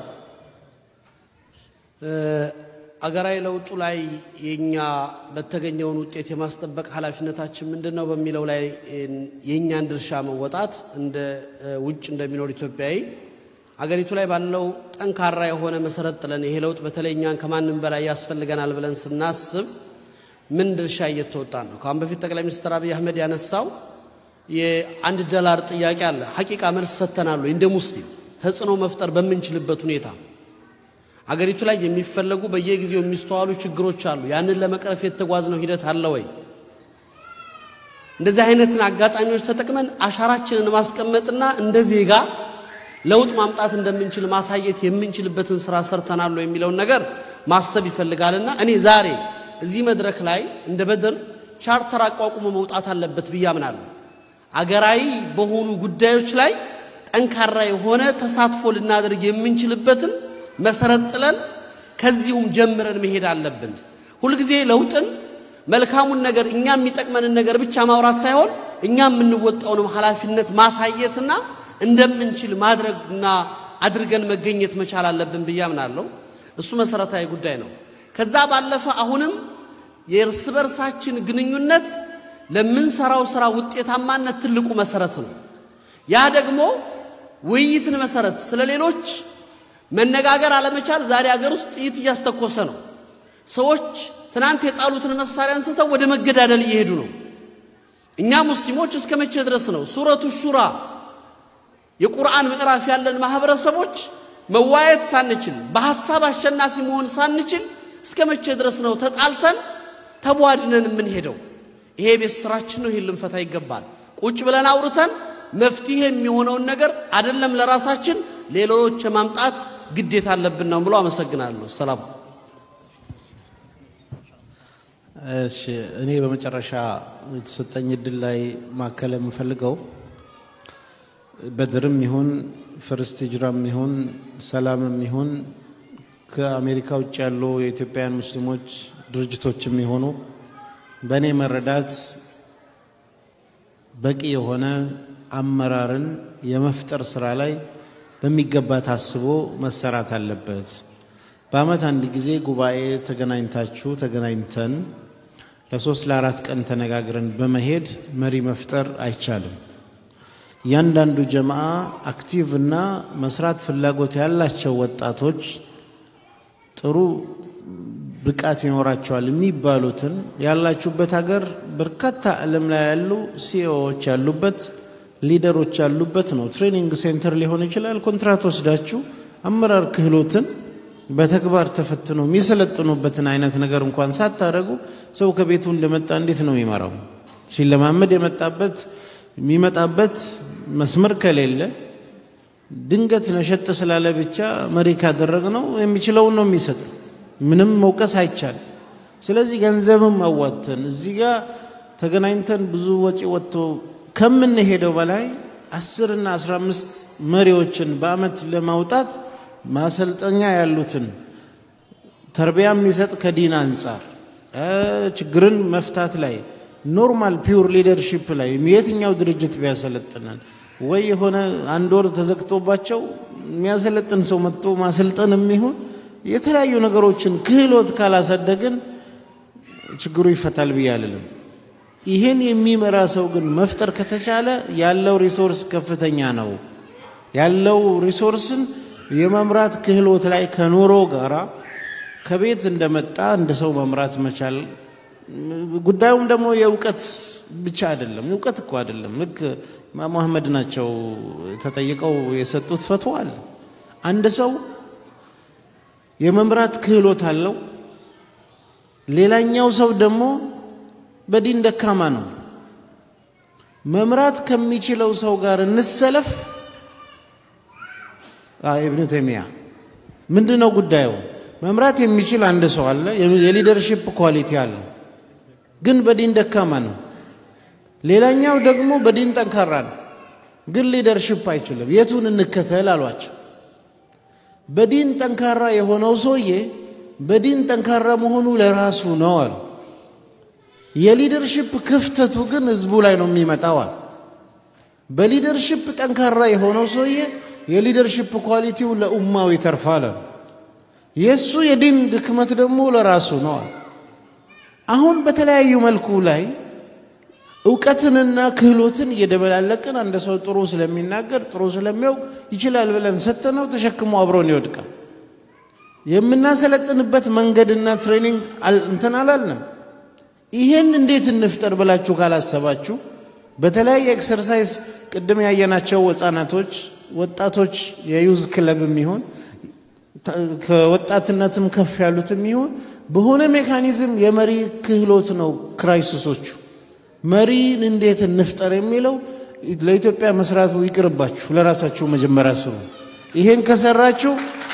አገራዊ ለውጡ ላይ የኛ በተገኘውን ውጤት የማስጠበቅ ኃላፊነታችን ምንድን ነው በሚለው ላይ የእኛን ድርሻ መወጣት እንደ ውጭ እንደሚኖር ኢትዮጵያዊ አገሪቱ ላይ ባለው ጠንካራ የሆነ መሰረት ጥለን ይሄ ለውጥ በተለይ እኛን ከማንም በላይ ያስፈልገናል ብለን ስናስብ ምን ድርሻ እየተወጣን ነው? ከአሁን በፊት ጠቅላይ ሚኒስትር አብይ አህመድ ያነሳው የአንድ ዶላር ጥያቄ አለ። ሐቂቃ መልስ ሰጥተናል ወይ? እንደ ሙስሊም ተጽዕኖ መፍጠር በምንችልበት ሁኔታ አገሪቱ ላይ የሚፈለጉ በየጊዜው የሚስተዋሉ ችግሮች አሉ። ያንን ለመቅረፍ የተጓዝነው ሂደት አለ ወይ? እንደዚህ አይነትን አጋጣሚዎች ተጠቅመን አሻራችንን ማስቀመጥና እንደ ዜጋ ለውጥ ማምጣት እንደምንችል ማሳየት የምንችልበትን ስራ ሰርተናል የሚለውን ነገር ማሰብ ይፈልጋልና እኔ ዛሬ እዚህ መድረክ ላይ እንደ በድር ቻርተር አቋቁሞ መውጣት አለበት ብዬ አምናለሁ። አገራዊ በሆኑ ጉዳዮች ላይ ጠንካራ የሆነ ተሳትፎ ልናደርግ የምንችልበትን መሰረት ጥለን ከዚሁም ጀምረን መሄድ አለብን። ሁልጊዜ ለውጥን መልካሙን ነገር እኛ የሚጠቅመንን ነገር ብቻ ማውራት ሳይሆን እኛ የምንወጣውንም ኃላፊነት ማሳየትና እንደምንችል ማድረግና አድርገን መገኘት መቻል አለብን ብዬ አምናለሁ። እሱ መሰረታዊ ጉዳይ ነው። ከዛ ባለፈ አሁንም የእርስ በርሳችን ግንኙነት ለምንሰራው ስራ ውጤታማነት ትልቁ መሰረት ነው። ያ ደግሞ ውይይትን መሰረት ስለ ሌሎች መነጋገር አለመቻል ዛሬ ሀገር ውስጥ ጥይት እያስተኮሰ ነው። ሰዎች ትናንት የጣሉትን መሳሪያ አንስተው ወደ መገዳደል እየሄዱ ነው። እኛ ሙስሊሞች እስከ መቼ ድረስ ነው ሱረቱ ሹራ የቁርአን ምዕራፍ ያለን ማህበረሰቦች መዋየት ሳንችል በሐሳብ አሸናፊ መሆን ሳንችል እስከ መቼ ድረስ ነው ተጣልተን ተቧድነን የምንሄደው? ይሄ ቤት ስራችን ነው። ይሄን ልንፈታ ይገባል። ቁጭ ብለን አውርተን መፍትሄ የሚሆነውን ነገር አይደለም ለራሳችን ሌሎች የማምጣት ግዴታ አለብን ነው ብሎ አመሰግናለሁ። ሰላም። እሺ እኔ በመጨረሻ የተሰጠኝ እድል ላይ ማከል የምፈልገው በድርም ይሁን ፍርስት ሂጅራም ይሁን ሰላምም ይሁን ከአሜሪካ ውጭ ያሉ የኢትዮጵያውያን ሙስሊሞች ድርጅቶችም የሆኑ በእኔ መረዳት በቂ የሆነ አመራርን የመፍጠር ስራ ላይ በሚገባ ታስቦ መሰራት አለበት። በአመት አንድ ጊዜ ጉባኤ ተገናኝታችሁ ተገናኝተን ለሶስት ለአራት ቀን ተነጋግረን በመሄድ መሪ መፍጠር አይቻልም። እያንዳንዱ ጀማዓ አክቲቭ እና መስራት ፍላጎት ያላቸው ወጣቶች ጥሩ ብቃት ይኖራቸዋል የሚባሉትን ያላችሁበት ሀገር በርካታ ዓለም ላይ ያሉ ሲኢኦዎች ያሉበት ሊደሮች ያሉበት ነው። ትሬኒንግ ሴንተር ሊሆን ይችላል። ኮንትራት ወስዳችሁ አመራር ክህሎትን በተግባር ተፈትኖ የሚሰለጥኑበትን አይነት ነገር እንኳን ሳታደርጉ ሰው ከቤቱ እንደመጣ እንዴት ነው የሚመራው? ሲለማመድ የመጣበት የሚመጣበት መስመር ከሌለ ድንገት ነሸጥ ስላለ ብቻ መሪ ካደረግነው የሚችለውን ነው የሚሰጥ። ምንም መውቀስ አይቻልም። ስለዚህ ገንዘብም አዋተን እዚህ ጋር ተገናኝተን ብዙ ወጪ ወጥቶ ከምንሄደው በላይ አስር እና አስራ አምስት መሪዎችን በአመት ለማውጣት ማሰልጠኛ ያሉትን ተርቢያ የሚሰጥ ከዲን አንጻር ችግርን መፍታት ላይ ኖርማል ፒውር ሊደርሺፕ ላይ የትኛው ድርጅት ቢያሰለጥነን ወይ የሆነ አንድ ወር ተዘግቶባቸው የሚያሰለጥን ሰው መጥቶ ማሰልጠን የሚሆን የተለያዩ ነገሮችን ክህሎት ካላሳደግን ችግሩ ይፈታል ብዬ አልልም። ይህን የሚመራ ሰው ግን መፍጠር ከተቻለ ያለው ሪሶርስ ከፍተኛ ነው። ያለው ሪሶርስን የመምራት ክህሎት ላይ ከኑሮ ጋራ ከቤት እንደመጣ እንደ ሰው መምራት መቻል ጉዳዩም ደግሞ የእውቀት ብቻ አይደለም። እውቀት እኮ አይደለም። ልክ ኢማም አህመድ ናቸው ተጠይቀው የሰጡት ፈትዋ አለ። አንድ ሰው የመምራት ክህሎት አለው። ሌላኛው ሰው ደግሞ በዲን ደካማ ነው። መምራት ከሚችለው ሰው ጋር እንሰለፍ። ኢብኑ ተይሚያ ምንድን ነው ጉዳዩ? መምራት የሚችል አንድ ሰው አለ፣ የሊደርሺፕ ኳሊቲ አለ፣ ግን በዲን ደካማ ነው። ሌላኛው ደግሞ በዲን ጠንካራ ነው። ግን ሊደርሽፕ አይችልም። የቱን እንከተል አሏቸው። በዲን ጠንካራ የሆነው ሰውዬ በዲን ጠንካራ መሆኑ ለራሱ ነው አሉ። የሊደርሽፕ ክፍተቱ ግን ህዝቡ ላይ ነው የሚመጣው አሉ። በሊደርሽፕ ጠንካራ የሆነው ሰውዬ የሊደርሽፕ ኳሊቲው ለኡማው ይተርፋል አሉ። የእሱ የዲን ድክመት ደግሞ ለራሱ ነው አሉ። አሁን በተለያዩ መልኩ ላይ እውቀትንና ክህሎትን እየደበላለቅን አንድ ሰው ጥሩ ስለሚናገር ጥሩ ስለሚያውቅ ይችላል ብለን ሰጥተነው ተሸክሞ አብሮን ይወድቃል። የምናሰለጥንበት መንገድና ትሬኒንግ እንትን አላልንም። ይሄን እንዴት እንፍጠር ብላችሁ ካላሰባችሁ በተለያየ ኤክሰርሳይዝ ቅድም ያየናቸው ህጻናቶች፣ ወጣቶች የዩዝ ክለብ የሚሆን ከወጣትነትም ከፍ ያሉትም ይሁን በሆነ ሜካኒዝም የመሪ ክህሎት ነው ክራይሲሶቹ። መሪን እንዴት እንፍጠር የሚለው ለኢትዮጵያ መስራቱ ይቅርባችሁ፣ ለራሳችሁ መጀመሪያ ስሩ። ይሄን ከሰራችሁ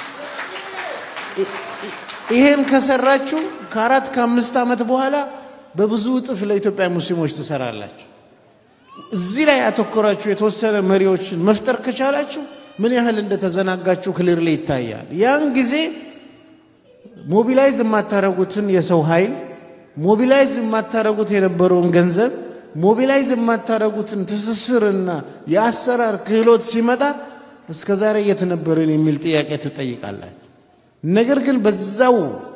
ይሄን ከሰራችሁ ከአራት ከአምስት ዓመት በኋላ በብዙ እጥፍ ለኢትዮጵያ ሙስሊሞች ትሰራላችሁ። እዚህ ላይ ያተኮራችሁ የተወሰነ መሪዎችን መፍጠር ከቻላችሁ ምን ያህል እንደተዘናጋችሁ ክሊር ላይ ይታያል። ያን ጊዜ ሞቢላይዝ የማታረጉትን የሰው ኃይል ሞቢላይዝ የማታረጉት የነበረውን ገንዘብ ሞቢላይዝ የማታረጉትን ትስስርና የአሰራር ክህሎት ሲመጣ እስከ ዛሬ የት ነበርን የሚል ጥያቄ ትጠይቃላችሁ። ነገር ግን በዛው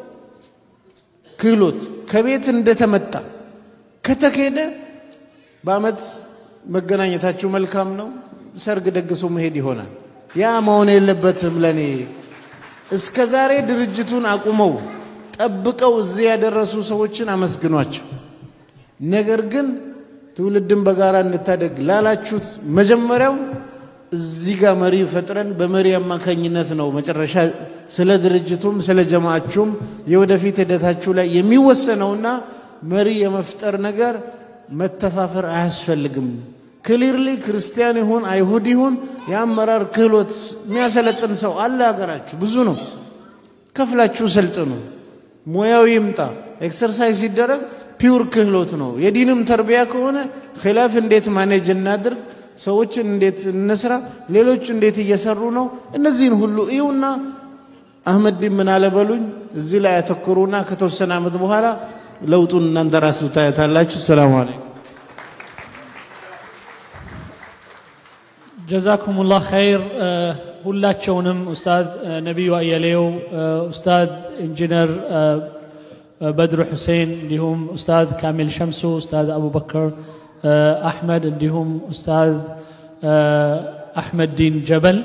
ክህሎት ከቤት እንደተመጣ ከተኬደ በአመት መገናኘታችሁ መልካም ነው። ሰርግ ደግሶ መሄድ ይሆናል። ያ መሆን የለበትም። ለኔ እስከ ዛሬ ድርጅቱን አቁመው ጠብቀው እዚህ ያደረሱ ሰዎችን አመስግኗቸው። ነገር ግን ትውልድን በጋራ እንታደግ ላላችሁት መጀመሪያው እዚህ ጋር መሪ ፈጥረን በመሪ አማካኝነት ነው መጨረሻ ስለ ድርጅቱም ስለ ጀማአችሁም የወደፊት ሂደታችሁ ላይ የሚወሰነውና መሪ የመፍጠር ነገር መተፋፈር አያስፈልግም። ክሊርሊ ክርስቲያን ይሁን አይሁድ ይሁን የአመራር ክህሎት የሚያሰለጥን ሰው አለ ሀገራችሁ፣ ብዙ ነው። ከፍላችሁ ሰልጥኑ። ሙያው ይምጣ። ኤክሰርሳይዝ ሲደረግ ፒውር ክህሎት ነው። የዲንም ተርቢያ ከሆነ ኺላፍ እንዴት ማኔጅ እናድርግ፣ ሰዎችን እንዴት እንስራ፣ ሌሎች እንዴት እየሰሩ ነው፣ እነዚህን ሁሉ እዩና አህመድ ምን አለ በሉኝ። እዚህ ላይ ያተኩሩና ከተወሰነ ዓመት በኋላ ለውጡን እናንተ ራሱ ታያታላችሁ። ሰላም አለይኩም። ጀዛኩሙላህ ኸይር። ሁላቸውንም ኡስታዝ ነቢዩ አየሌው፣ ኡስታዝ ኢንጂነር በድሩ ሁሴን፣ እንዲሁም ኡስታዝ ካሚል ሸምሱ፣ ኡስታዝ አቡበከር አሕመድ እንዲሁም ኡስታዝ አሕመድ ዲን ጀበል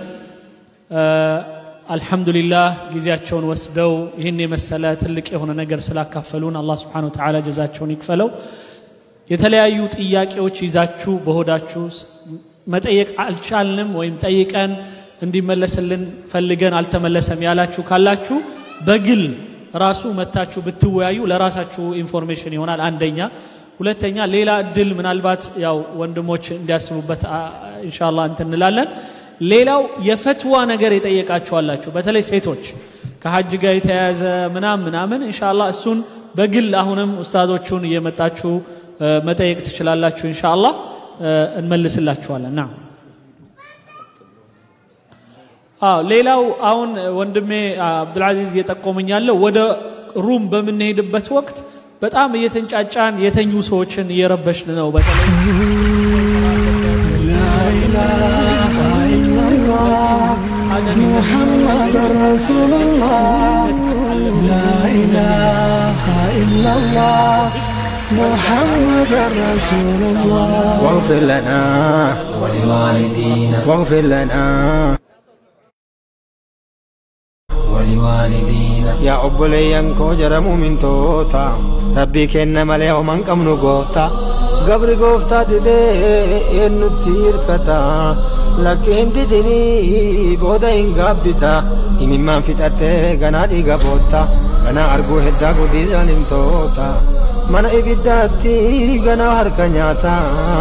አልሐምዱሊላህ ጊዜያቸውን ወስደው ይህን የመሰለ ትልቅ የሆነ ነገር ስላካፈሉን አላህ ስብሓነ ወተዓላ ጀዛቸውን ይክፈለው። የተለያዩ ጥያቄዎች ይዛችሁ በሆዳችሁ መጠየቅ አልቻልንም ወይም ጠይቀን እንዲመለስልን ፈልገን አልተመለሰም ያላችሁ ካላችሁ በግል ራሱ መታችሁ ብትወያዩ ለራሳችሁ ኢንፎርሜሽን ይሆናል። አንደኛ። ሁለተኛ ሌላ እድል ምናልባት ያው ወንድሞች እንዲያስቡበት ኢንሻአላህ እንትን እንላለን። ሌላው የፈትዋ ነገር የጠየቃችኋላችሁ በተለይ ሴቶች ከሀጅ ጋር የተያያዘ ምናምን ምናምን ኢንሻአላህ እሱን በግል አሁንም ኡስታዞቹን እየመጣችሁ መጠየቅ ትችላላችሁ። ኢንሻአላህ እንመልስላችኋለን። ና አዎ ሌላው አሁን ወንድሜ አብዱልዓዚዝ እየጠቆመኝ ያለው ወደ ሩም በምንሄድበት ወቅት በጣም እየተንጫጫን የተኙ ሰዎችን እየረበሽን ነው። በተለይ محمد رسول الله لا إله إلا الله محمد رسول الله واغفر لنا ولوالدينا واغفر لنا ولوالدينا يا obboleeyyan koo jaramuu mintoota rabbii kenna malee homan qabnu goofta gabri gooftaa didee eennutti hirkata lakkeen didinii booda hin gaabbita imimmaan fixattee ganaa dhiiga bootta ganaa arguu heddaa gudii zaalimtoota mana ibiddaatti ganaa harka nyaata